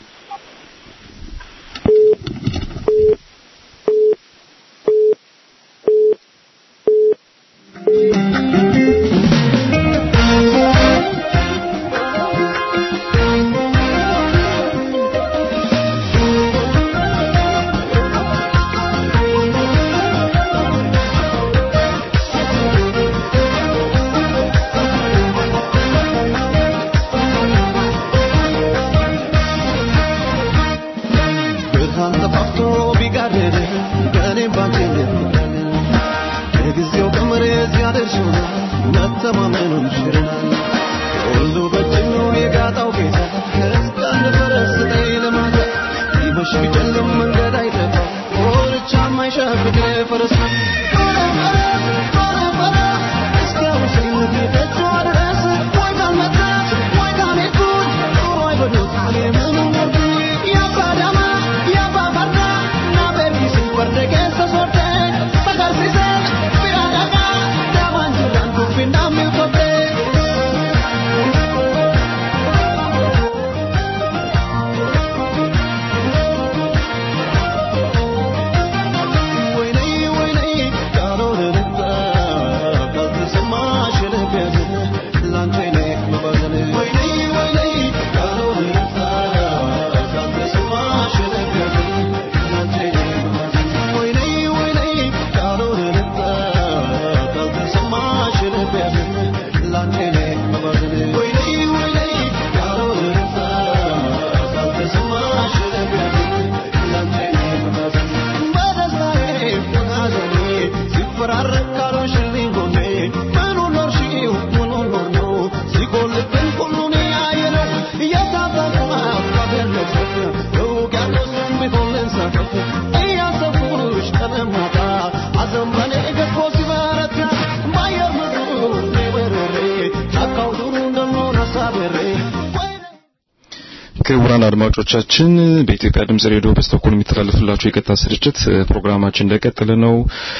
ክቡራን አድማጮቻችን በኢትዮጵያ ድምጽ ሬዲዮ በስቶኮልም የሚተላለፍላችሁ የቀጥታ ስርጭት ፕሮግራማችን እንደቀጠለ ነው።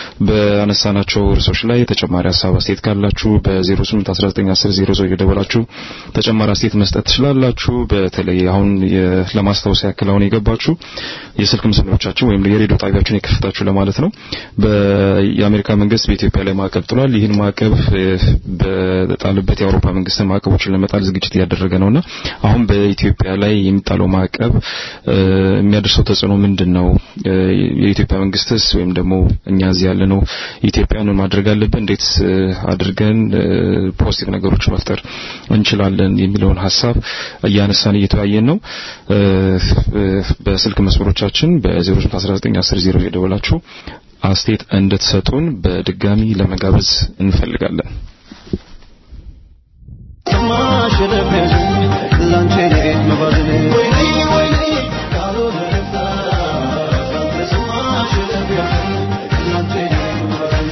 በአነሳናቸው ርዕሶች ላይ ተጨማሪ ሀሳብ አስተያየት ካላችሁ በ08191000 እየደወላችሁ ተጨማሪ አስተያየት መስጠት ትችላላችሁ። በተለይ አሁን ለማስታወስ ያክል አሁን የገባችሁ የስልክ መስመሮቻችን ወይም የሬዲዮ ጣቢያችን የከፈታችሁ ለማለት ነው። የአሜሪካ መንግስት በኢትዮጵያ ላይ ማዕቀብ ጥሏል። ይህን ማዕቀብ በጣልበት የአውሮፓ መንግስትን ማዕቀቦችን ለመጣል ዝግጅት እያደረገ ነውና አሁን በኢትዮጵያ ላይ የሚጣለው ማዕቀብ የሚያደርሰው ተጽዕኖ ምንድን ነው? የኢትዮጵያ መንግስትስ ወይም ደግሞ እኛ እዚህ ያለ ነው ኢትዮጵያውያንን ማድረግ አለብን? እንዴት አድርገን ፖዚቲቭ ነገሮች መፍጠር እንችላለን የሚለውን ሀሳብ እያነሳን እየተወያየን ነው። በስልክ መስመሮቻችን በ09191000 የደወላችሁ አስተያየት እንድትሰጡን በድጋሚ ለመጋበዝ እንፈልጋለን። ካልተሰማሽ ልቤሽ ላንቺ መባዝን ወይኔ ወይኔ ካልሆነ ልብሳ ካልተሰማሽ ልቤሽ ላንቺ መባዝን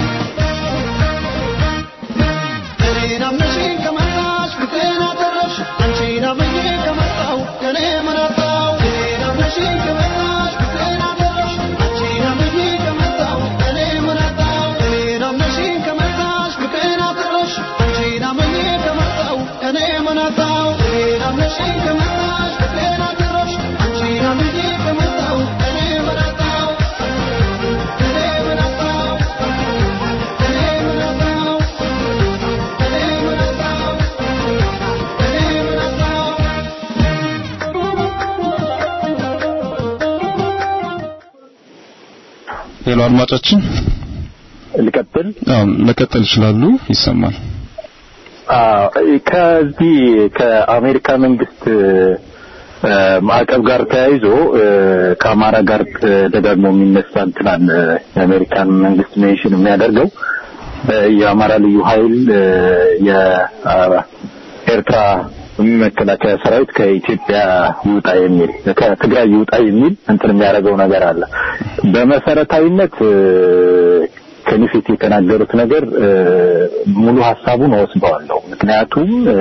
እኔን አምነሽኝ ከመጣሽ ፍቅሬን አተረፍሽ አንቺን አምኜ ከመጣሁ ከኔ ምን አጣሁ እኔን አምነሽኝ ከመጣሽ ፍቅሬን አተረፍሽ አንቺን አምኜ ከመጣሁ ከኔ ምን አጣሁ እኔን አምነሽኝ ከመጣሽ ፍቅሬን አተረፍሽ አንቺን አምኜ ከመጣሁ ከኔ ምን አጣሁ እኔን አምነሽኝ ከመጣሽ ፍቅሬን አተረፍሽ አንቺን አምኜ ከመጣሁ ከኔ ምን አጣሁ ከኔ ምን አጣሁ ከኔ ምን አጣሁ ሄሎ አድማጫችን ልቀጥል አዎ መቀጠል ይችላሉ ይሰማል አዎ፣ ከዚህ ከአሜሪካ መንግስት እ፣ ማዕቀብ ጋር ተያይዞ እ፣ ከአማራ ጋር ደጋግሞ የሚነሳ እንትን አለ። የአሜሪካን መንግስት ሜንሽን የሚያደርገው እ፣ የአማራ ልዩ ኃይል እ፣ የኤርትራ መከላከያ ሰራዊት ከኢትዮጵያ ይውጣ የሚል ከትግራይ ይውጣ የሚል እንትን የሚያደርገው ነገር አለ። በመሰረታዊነት እ፣ ከኔ ፊት የተናገሩት ነገር እ፣ ሙሉ ሀሳቡን ወስደዋለሁ። ምክንያቱም እ፣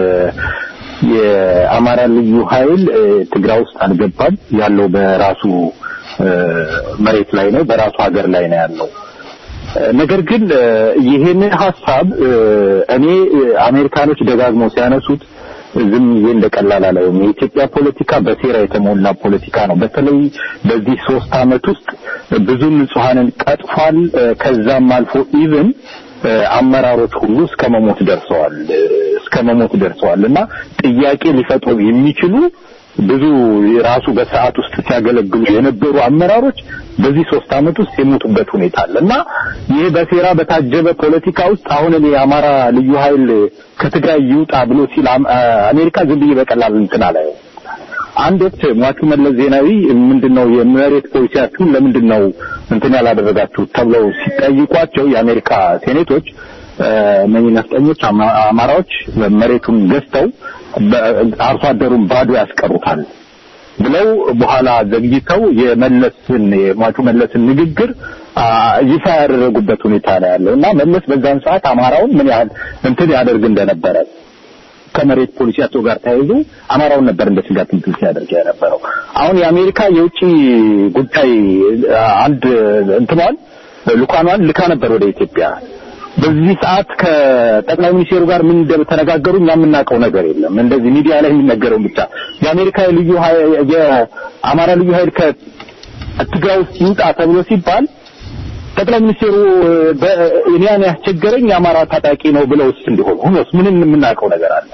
የአማራ ልዩ ኃይል እ፣ ትግራይ ውስጥ አልገባም። ያለው በራሱ እ፣ መሬት ላይ ነው፣ በራሱ ሀገር ላይ ነው ያለው። እ፣ ነገር ግን እ፣ ይሄንን ሀሳብ እ፣ እኔ እ፣ አሜሪካኖች ደጋግመው ሲያነሱት ዝም ብዬ እንደቀላል አላየውም። የኢትዮጵያ ፖለቲካ በሴራ የተሞላ ፖለቲካ ነው። በተለይ በዚህ ሶስት አመት ውስጥ ብዙ ንጹሐንን ቀጥፏል። እ፣ ከዛም አልፎ ኢቭን አመራሮች ሁሉ እስከ መሞት ደርሰዋል እ፣ እስከ መሞት ደርሰዋል እና ጥያቄ ሊፈጥሩ የሚችሉ ብዙ ራሱ በሰዓት ውስጥ ሲያገለግሉ የነበሩ አመራሮች በዚህ ሶስት አመት ውስጥ የሞቱበት ሁኔታ አለ እና ይህ በሴራ በታጀበ ፖለቲካ ውስጥ አሁን እኔ የአማራ ልዩ ኃይል ከትግራይ ይውጣ ብሎ ሲል አም- አ- አሜሪካ ዝም ብዬ በቀላል እንትን አላየው። አንድ ወቅት ሟቹ መለስ ዜናዊ ምንድነው የመሬት ፖሊሲያችሁን ለምንድን ነው እንትን ያላደረጋችሁት ተብለው ሲጠይቋቸው የአሜሪካ ሴኔቶች እነኚህ ነፍጠኞች አማ- አማራዎች መሬቱን ገዝተው በ- አርሶ አደሩን ባዶ ያስቀሩታል ብለው በኋላ ዘግይተው የመለስን የሟቹ መለስን ንግግር አ፣ ይፋ ያደረጉበት ሁኔታ ነው ያለው እና መለስ በዛን ሰዓት አማራውን ምን ያህል እንትን ያደርግ እንደነበረ ከመሬት ፖሊሲያቸው ጋር ተያይዞ አማራውን ነበር እንደ ስጋት እንትን ሲያደርግ የነበረው። አሁን የአሜሪካ የውጭ ጉዳይ አ፣ አንድ እንትኗን ልኳኗን ልካ ነበር ወደ ኢትዮጵያ። በዚህ ሰዓት ከጠቅላይ ሚኒስቴሩ ጋር ምን እንደተነጋገሩ እኛ የምናውቀው ነገር የለም። እንደዚህ ሚዲያ ላይ የሚነገረው ብቻ የአሜሪካ ልዩ ኃይል የአማራ ልዩ ኃይል ከትግራይ ውስጥ ይውጣ ተብሎ ሲባል ጠቅላይ ሚኒስቴሩ በ- እኔን ያስቸገረኝ የአማራ ታጣቂ ነው ብለውስ እንዲሆኑ ሁኖስ ምንም የምናውቀው ነገር አለ?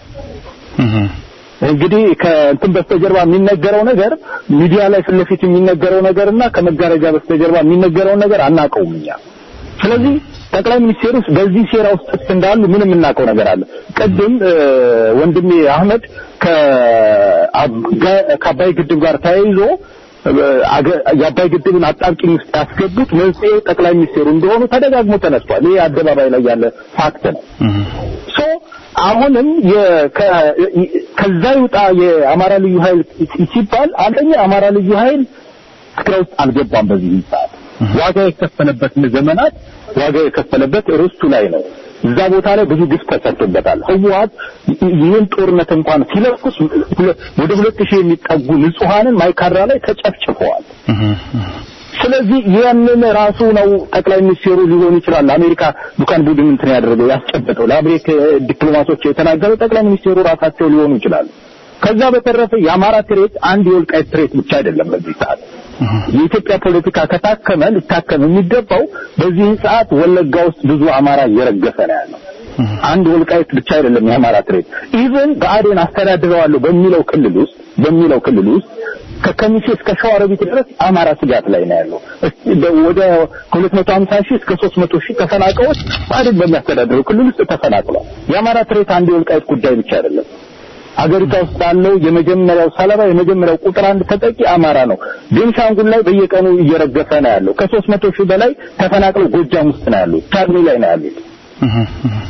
እንግዲህ ከእንትን በስተጀርባ የሚነገረው ነገር ሚዲያ ላይ ፊት ለፊት የሚነገረው ነገርና ከመጋረጃ በስተጀርባ የሚነገረውን ነገር አናውቀውም እኛ። ስለዚህ ጠቅላይ ሚኒስቴሩ በዚህ ሴራ ውስጥ እንዳሉ ምንም የምናውቀው ነገር አለ። ቅድም እ፣ ወንድሜ አህመድ ከአብ- ከአባይ ግድብ ጋር ተያይዞ እ፣ አገ- የአባይ ግድብን አጣብቂኝ ውስጥ ያስገቡት መንስኤ ጠቅላይ ሚኒስቴሩ እንደሆኑ ተደጋግሞ ተነስቷል። ይሄ አደባባይ ላይ ያለ ፋክት ነው። ሶ አሁንም የ- ከ- ከዛ ይውጣ የአማራ ልዩ ኃይል ሲባል አንደኛ የአማራ ልዩ ኃይል ትግራይ ውስጥ አልገባም። በዚህ ሰዓት ዋጋ የከፈለበት ዘመናት ዋጋ የከፈለበት ርስቱ ላይ ነው። እዛ ቦታ ላይ ብዙ ግፍ ተሰርቶበታል። ህወሓት ይህን ጦርነት እንኳን ሲለኩስ ሁለ- ወደ ሁለት ሺህ የሚጠጉ ንጹሐንን ማይካድራ ላይ ተጨፍጭፈዋል። ስለዚህ ያንን ራሱ ነው ጠቅላይ ሚኒስቴሩ ሊሆን ይችላል አሜሪካ ዱካን ቡድን እንትን ያደረገው ያስጨበጠው ለአሜሪካ ዲፕሎማቶች የተናገረው ጠቅላይ ሚኒስቴሩ ራሳቸው ሊሆኑ ይችላሉ። ከዛ በተረፈ የአማራ ትሬት አንድ የወልቃይት ትሬት ብቻ አይደለም። በዚህ ሰዓት የኢትዮጵያ ፖለቲካ ከታከመ ሊታከም የሚገባው በዚህ ሰዓት ወለጋ ውስጥ ብዙ አማራ እየረገፈ ነው ያለው። አንድ ወልቃይት ብቻ አይደለም የአማራ ትሬት። ኢቭን ብአዴን አስተዳድረዋለሁ በሚለው ክልል ውስጥ በሚለው ክልል ውስጥ ከከሚሴ እስከ ሸዋሮቢት ድረስ አማራ ስጋት ላይ ነው ያለው። እስቲ በ- ወደ 250 ሺህ እስከ 300 ሺህ ተፈናቃዮች ብአዴን በሚያስተዳድረው ክልል ውስጥ ተፈናቅሏል። የአማራ ትሬት አንድ የወልቃይት ጉዳይ ብቻ አይደለም። አገሪቷ ውስጥ ያለው የመጀመሪያው ሰለባ የመጀመሪያው ቁጥር አንድ ተጠቂ አማራ ነው። ቤንሻንጉል ላይ በየቀኑ እየረገፈ ነው ያለው። ከሶስት መቶ ሺህ በላይ ተፈናቅለው ጎጃም ውስጥ ነው ያሉት፣ ቻግኒ ላይ ነው ያሉት። ሶ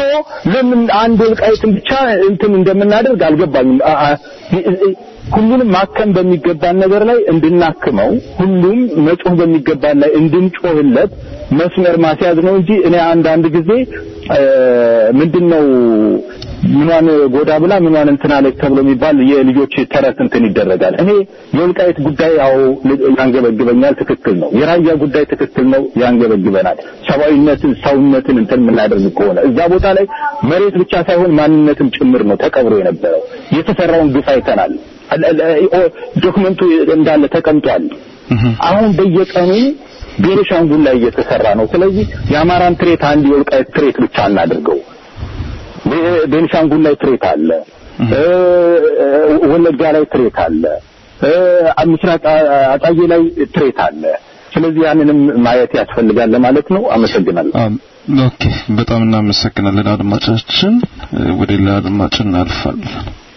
ለምን አንድ ወልቃይትን ብቻ እንትን እንደምናደርግ አልገባኝም። አ- አ- ሁሉንም ማከም በሚገባን ነገር ላይ እንድናክመው ሁሉም መጮህ በሚገባን ላይ እንድንጮህለት መስመር ማስያዝ ነው እንጂ እኔ አንዳንድ ጊዜ እ፣ ምንድነው ምኗን ጎዳ ብላ ምኗን እንትን አለች ተብሎ የሚባል የልጆች ተረት እንትን ይደረጋል። እኔ የወልቃይት ጉዳይ ያው ያንገበግበኛል፣ ትክክል ነው። የራያ ጉዳይ ትክክል ነው፣ ያንገበግበናል። ሰብአዊነትን ሰውነትን እንትን የምናደርግ ከሆነ እዛ ቦታ ላይ መሬት ብቻ ሳይሆን ማንነትም ጭምር ነው ተቀብሮ የነበረው። የተሰራውን ግፍ አይተናል። ዶክመንቱ እንዳለ ተቀምጧል። አሁን በየቀኑ ቤኒሻንጉል ላይ እየተሰራ ነው። ስለዚህ የአማራን ትሬት አንድ የወልቃይት ትሬት ብቻ እናድርገው። ቤ- ቤኒሻንጉል ላይ ትሬት አለ፣ እ፣ ወለጋ ላይ ትሬት አለ፣ እ፣ ምስራቅ አ- አጣዬ ላይ ትሬት አለ። ስለዚህ ያንንም ማየት ያስፈልጋል ለማለት ነው። አመሰግናለሁ። አም፣ ኦኬ በጣም እናመሰግናለን አድማጫችን። እ፣ ወደ ሌላ አድማጭ እናልፋለን።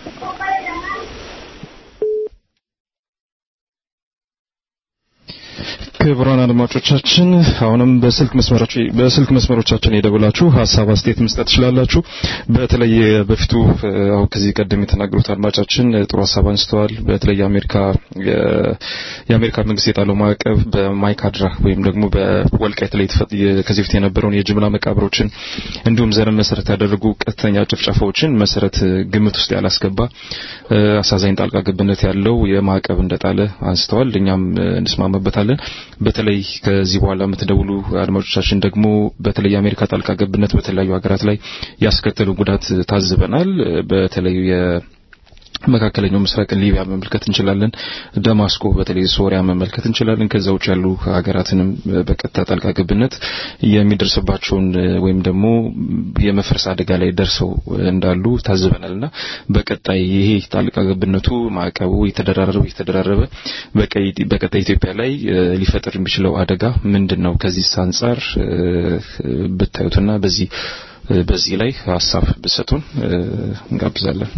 ክቡራን አድማጮቻችን አሁንም በስልክ መስመሮች በስልክ መስመሮቻችን የደውላችሁ ሀሳብ አስተያየት መስጠት ትችላላችሁ። በተለይ በፊቱ እ፣ አሁን ከዚህ ቀደም የተናገሩት አድማጫችን እ፣ ጥሩ ሀሳብ አንስተዋል። በተለይ የአሜሪካ የ- የአሜሪካ መንግስት የጣለው ማዕቀብ በማይካድራ ወይም ደግሞ በወልቃይት ላይ የተፈ- የ- ከዚህ በፊት የነበረውን የጅምላ መቃብሮችን እንዲሁም ዘርን መሰረት ያደረጉ ቀጥተኛ ጭፍጨፋዎችን መሰረት እ፣ ግምት ውስጥ ያላስገባ እ፣ አሳዛኝ ጣልቃ ገብነት ያለው የማዕቀብ እንደጣለ አንስተዋል። እኛም እ፣ እንስማማበታለን። በተለይ ከዚህ በኋላ የምትደውሉ አድማጮቻችን ደግሞ በተለይ የአሜሪካ ጣልቃ ገብነት በተለያዩ ሀገራት ላይ ያስከተለው ጉዳት ታዝበናል። በተለይ የ መካከለኛው ምስራቅን ሊቢያ መመልከት እንችላለን። ደማስቆ በተለይ ሶሪያ መመልከት እንችላለን። ከዛ ውጭ ያሉ ሀገራትንም በቀጥታ ጣልቃ ገብነት የሚደርስባቸውን ወይም ደግሞ የመፍረስ አደጋ ላይ ደርሰው እንዳሉ ታዝበናልና በቀጣይ ይሄ ጣልቃ ገብነቱ ማዕቀቡ የተደራረበ የተደራረበ በቀይ በቀጣይ ኢትዮጵያ ላይ እ፣ ሊፈጥር የሚችለው አደጋ ምንድን ነው? ከዚህ አንጻር እ፣ ብታዩትና በዚህ እ፣ በዚህ ላይ ሀሳብ ብሰጡን እ፣ እንጋብዛለን።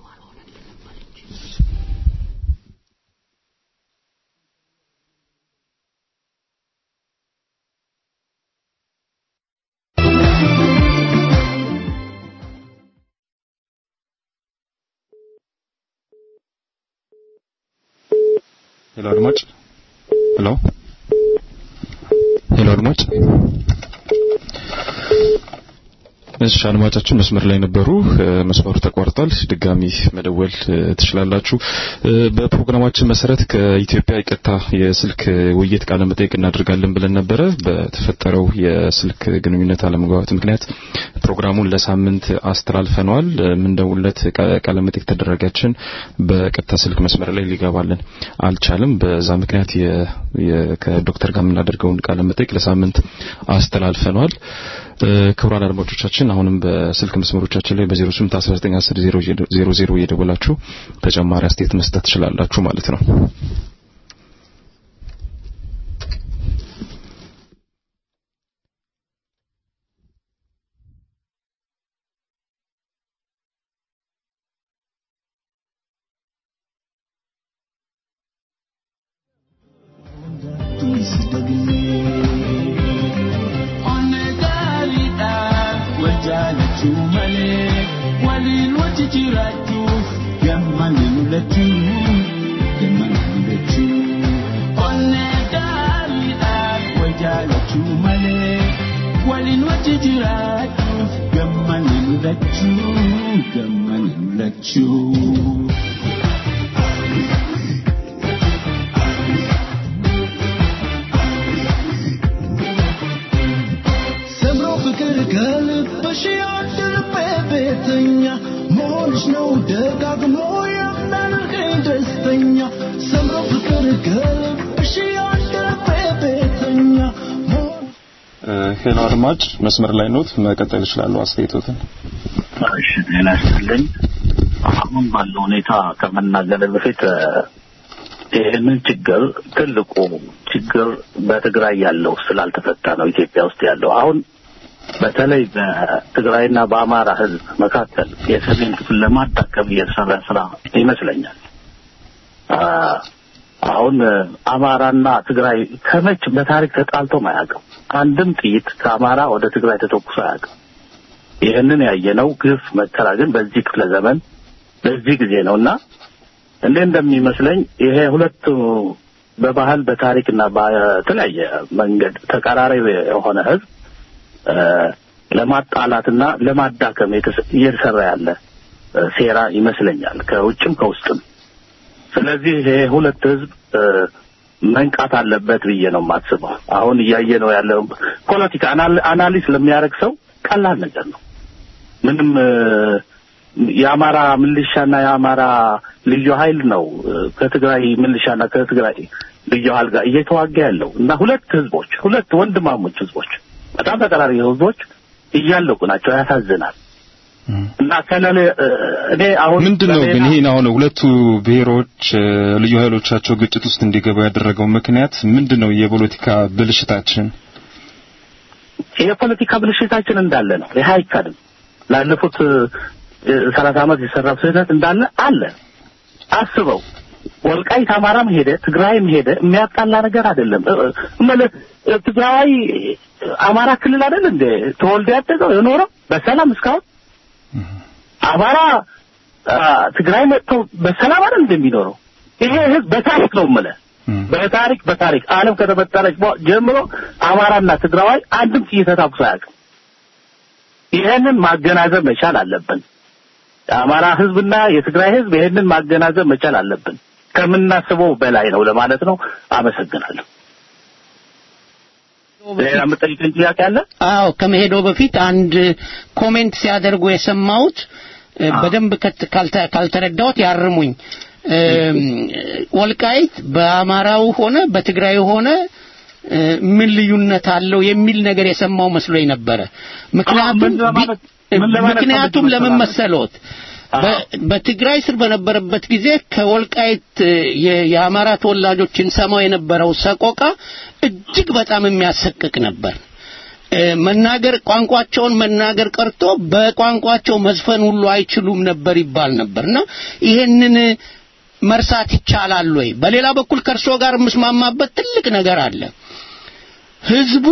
ሄሎ አድማጭ ሄሎ ሄሎ አድማጭ እሺ አድማጫችን መስመር ላይ ነበሩ እ፣ መስመሩ ተቋርጧል ድጋሚ መደወል እ፣ ትችላላችሁ እ፣ በፕሮግራማችን መሰረት ከኢትዮጵያ የቀጥታ የስልክ ውይይት ቃለ መጠይቅ እናደርጋለን ብለን ነበረ በተፈጠረው የስልክ ግንኙነት አለመግባባት ምክንያት ፕሮግራሙን ለሳምንት አስተላልፈነዋል እ፣ የምንደውልለት ቃ- ቃለ መጠይቅ ተደረጋችን በቀጥታ ስልክ መስመር ላይ ሊገባልን አልቻለም በዛ ምክንያት የ- የ- ከዶክተር ጋር የምናደርገውን ቃለ መጠይቅ ለሳምንት አስተላልፈነዋል እ፣ ክቡራን አድማጮቻችን አሁንም በስልክ መስመሮቻችን ላይ በ08 19 10 00 እየደወላችሁ ተጨማሪ አስተያየት መስጠት ትችላላችሁ ማለት ነው። Waliin wajji jiraachuuf gammanii mul'achuu gammanii mul'achuu. ሰምሮ ፍቅር ከልብሽ ያድርበት ቤተኛ መሆንሽ ነው ደጋግሞ የሚያደርገኝ ደስተኛ ሰምሮ ፍቅር ከልብሽ ያድርበት ቤተኛ መሆን ሄሎ አድማጭ መስመር ላይ ኖት መቀጠል ይችላሉ አስተያየቶትን እሺ ጤና ይስጥልኝ። አሁን ባለው ሁኔታ ከመናገር በፊት እ፣ ይህንን ችግር ትልቁ ችግር በትግራይ ያለው ስላልተፈታ ነው ኢትዮጵያ ውስጥ ያለው አሁን በተለይ በትግራይና በአማራ ሕዝብ መካከል የሰሜን ክፍል ለማዳከም እየተሰራ ስራ ይመስለኛል። አ፣ አሁን እ፣ አማራና ትግራይ ከመች በታሪክ ተጣልቶም አያውቅም። አንድም ጥይት ከአማራ ወደ ትግራይ ተተኩሶ አያውቅም። ይህንን ያየነው ግፍ መከራ ግን በዚህ ክፍለ ዘመን በዚህ ጊዜ ነው እና እንዴ እንደሚመስለኝ ይሄ ሁለቱ በባህል በታሪክና በተለያየ መንገድ ተቀራራቢ የሆነ ህዝብ እ፣ ለማጣላትና ለማዳከም የተሰ- እየተሰራ ያለ እ፣ ሴራ ይመስለኛል ከውጭም ከውስጥም። ስለዚህ ይሄ ሁለት ህዝብ እ፣ መንቃት አለበት ብዬ ነው የማስበው። አሁን እያየ ነው ያለው ፖለቲካ አናል- አናሊስ ለሚያደርግ ሰው ቀላል ነገር ነው። ምንም እ፣ የአማራ ምልሻና የአማራ ልዩ ኃይል ነው እ፣ ከትግራይ ምልሻና ከትግራይ ልዩ ኃይል ጋር እየተዋጋ ያለው እና ሁለት ህዝቦች ሁለት ወንድማሞች ህዝቦች በጣም ተቀራራቢ ህዝቦች እያለቁ ናቸው። ያሳዝናል። እና ከለለ እ፣ እኔ አሁን ምንድን ነው ግን በሌላ- ይህን አሁን ሁለቱ ብሔሮች እ፣ ልዩ ኃይሎቻቸው ግጭት ውስጥ እንዲገቡ ያደረገው ምክንያት ምንድን ነው? የፖለቲካ ብልሽታችን የፖለቲካ ብልሽታችን እንዳለ ነው። ይህ አይካድም። ላለፉት ሰላሳ ዓመት የሰራው ስህተት እንዳለ አለ። አስበው ወልቃይት አማራም ሄደ ትግራይም ሄደ የሚያጣላ ነገር አይደለም። እ- እ- እምልህ እ፣ ትግራይ አማራ ክልል አይደል እንደ ተወልዶ ያደገው የኖረው በሰላም እስካሁን አማራ አ፣ ትግራይ መጥቶ በሰላም አይደል እንደሚኖረው ይሄ ህዝብ በታሪክ ነው የምልህ በታሪክ በታሪክ ዓለም ከተፈጠረች በ- ጀምሮ አማራና ትግራዋይ አንድም ጥይት ተኩሶ አያውቅም። ይሄንን ማገናዘብ መቻል አለብን። የአማራ ህዝብና የትግራይ ህዝብ ይሄንን ማገናዘብ መቻል አለብን። ከምናስበው በላይ ነው ለማለት ነው። አመሰግናለሁ። ሌላ የምጠይቀኝ ጥያቄ አለ? አዎ ከመሄዶ በፊት አንድ ኮሜንት ሲያደርጉ የሰማሁት እ፣ በደንብ ከት- ካልተ- ካልተረዳሁት ያርሙኝ። እም፣ ወልቃይት በአማራው ሆነ በትግራይ ሆነ እ፣ ምን ልዩነት አለው የሚል ነገር የሰማው መስሎኝ ነበረ። ምክንያቱም ቢ- ምን ለማለት ምክንያቱም ፈልገህ ለምን መሰለህ? መሰሎት በ- በትግራይ ስር በነበረበት ጊዜ ከወልቃይት እ፣ የ- የአማራ ተወላጆችን ሰማው የነበረው ሰቆቃ እጅግ በጣም የሚያሰቅቅ ነበር። እ፣ መናገር ቋንቋቸውን መናገር ቀርቶ በቋንቋቸው መዝፈን ሁሉ አይችሉም ነበር ይባል ነበርና ይሄንን መርሳት ይቻላል ወይ? በሌላ በኩል ከእርሶ ጋር የምስማማበት ትልቅ ነገር አለ። ህዝቡ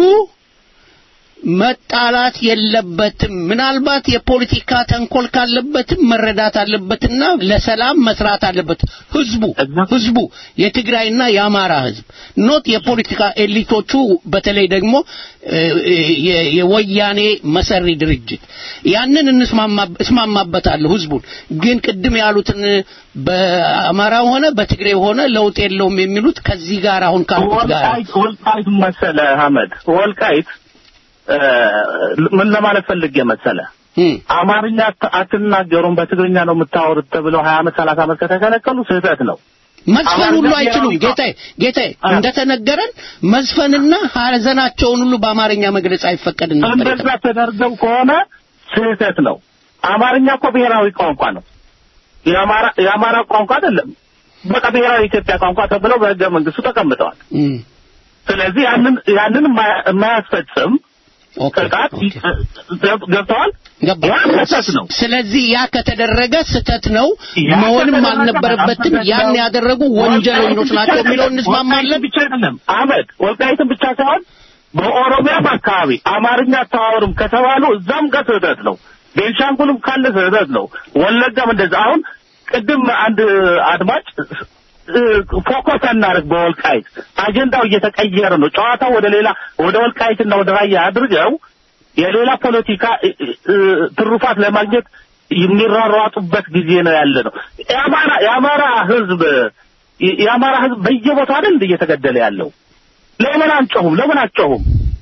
መጣላት የለበትም። ምናልባት የፖለቲካ ተንኮል ካለበትም መረዳት አለበትና ለሰላም መስራት አለበት። ህዝቡ ህዝቡ የትግራይና የአማራ ህዝብ ኖት የፖለቲካ ኤሊቶቹ በተለይ ደግሞ እ፣ የ- የወያኔ መሰሪ ድርጅት ያንን እንስማማ- እስማማበታለሁ ህዝቡን ግን ቅድም ያሉትን በአማራ ሆነ በትግሬ ሆነ ለውጥ የለውም የሚሉት ከዚህ ጋር አሁን ካልኩት ጋር ወልቃይት ወልቃይት መሰለ አህመድ ወልቃይት እ፣ ምን ለማለት ፈልጌ መሰለ አማርኛ አት- አትናገሩም በትግርኛ ነው የምታወሩት ተብለው ሀያ ዓመት ሰላሳ ዓመት ከተከለከሉ ስህተት ነው። መዝፈን ሁሉ አይችሉም። ጌታዬ ጌታዬ እንደተነገረን መዝፈንና ሀዘናቸውን ሁሉ በአማርኛ መግለጽ አይፈቀድም ነበር። እንደዛ ተደርገው ከሆነ ስህተት ነው። አማርኛ እኮ ብሔራዊ ቋንቋ ነው። የአማራ የአማራ ቋንቋ አይደለም። በቃ ብሔራዊ የኢትዮጵያ ቋንቋ ተብለው በህገ መንግስቱ ተቀምጠዋል። እም። ስለዚህ ያንን ያንን የማያ- የማያስፈጽም ቅጣት ገብተዋል። ገባ። ያ ስህተት ነው። ስለዚህ ያ ከተደረገ ስህተት ነው፣ ያ መሆንም ከተደረገ አልነበረበትም። ስህተት ያን ነው። ያደረጉ ወንጀለኞች ናቸው የሚለው እንስማማለን። ብቻ አይደለም አህመድ፣ ወልቃይትን ብቻ ሳይሆን በኦሮሚያም አካባቢ አማርኛ አታዋሩም ከተባሉ እዛም ጋር ስህተት ነው። ቤንሻንጉልም ካለ ስህተት ነው። ወለጋም እንደዛ። አሁን ቅድም አንድ አድማጭ እ፣ ፎከስ እናደርግ በወልቃይት አጀንዳው እየተቀየረ ነው። ጨዋታው ወደ ሌላ ወደ ወልቃይትና ወደ ራያ አድርገው የሌላ ፖለቲካ እ፣ እ፣ ትሩፋት ለማግኘት የሚሯሯጡበት ጊዜ ነው ያለ ነው። የአማራ የአማራ ህዝብ የአማራ ህዝብ በየቦታው አይደል እንደ እየተገደለ ያለው ለምን አንጮሁም? ለምን አጮሁም?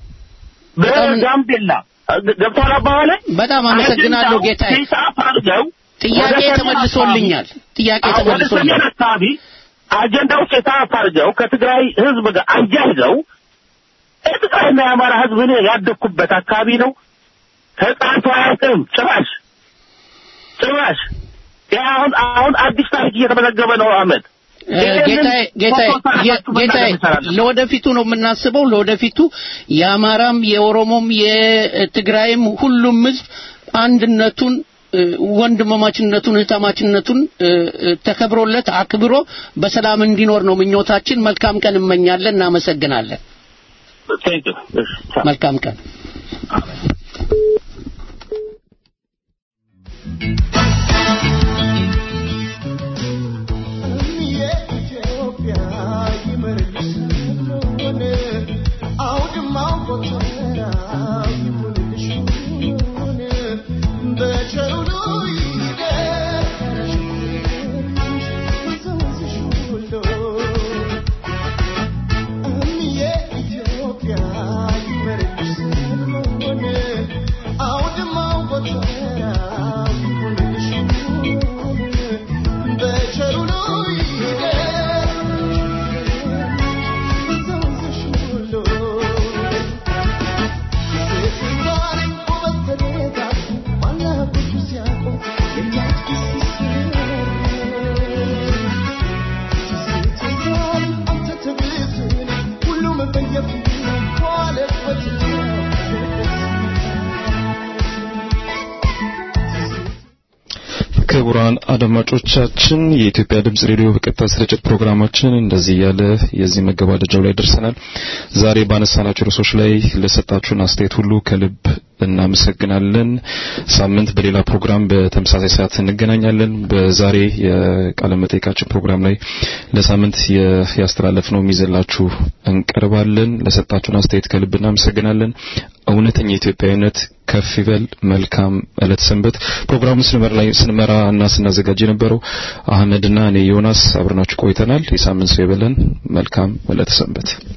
በጋምቤላ ገብቷል አባባሌ። በጣም አመሰግናለሁ አጀንዳው ጌታዬ። ሂሳብ አድርገው ጥያቄ ወደ ሰሜን ተመልሶልኛል። ጥያቄ አካባቢ- ወደ ሰሜን ተመልሶልኛል። አካባቢ አጀንዳው ሂሳብ አድርገው ከትግራይ ህዝብ ጋር አያይዘው የትግራይና የአማራ ህዝብ እኔ ያደግኩበት አካባቢ ነው። ተጣልቶ አያውቅም ጭራሽ ጭራሽ። ያ አሁን አሁን አዲስ ታሪክ እየተመዘገበ ነው አህመድ። እ፣ ጌታዬ ጌታዬ የ- ጌታዬ ለወደፊቱ ነው የምናስበው። ለወደፊቱ የአማራም የኦሮሞም የትግራይም ሁሉም ህዝብ አንድነቱን እ፣ ወንድማማችነቱን እህታማችነቱን እ፣ እ፣ ተከብሮለት አክብሮ በሰላም እንዲኖር ነው ምኞታችን። መልካም ቀን እመኛለን። እናመሰግናለን። መልካም ቀን። ክቡራን አድማጮቻችን የኢትዮጵያ ድምጽ ሬዲዮ በቀጥታ ስርጭት ፕሮግራማችን እንደዚህ ያለ የዚህ መገባደጃው ላይ ደርሰናል። ዛሬ ባነሳናቸው ርዕሶች ላይ ለሰጣችሁን አስተያየት ሁሉ ከልብ እናመሰግናለን። ሳምንት በሌላ ፕሮግራም በተመሳሳይ ሰዓት እንገናኛለን። በዛሬ የቃለ መጠይቃችን ፕሮግራም ላይ ለሳምንት ያስተላለፍነው ይዘላችሁ እንቀርባለን። ለሰጣችሁን አስተያየት ከልብ እናመሰግናለን። እውነተኛ ኢትዮጵያዊነት ከፍ ይበል። መልካም ዕለት ሰንበት። ፕሮግራሙን ስንመራ ላይ ስንመራ እና ስናዘጋጅ የነበረው አህመድና እኔ ዮናስ አብረናችሁ ቆይተናል። የሳምንት ሰው ይበለን። መልካም ዕለት ሰንበት።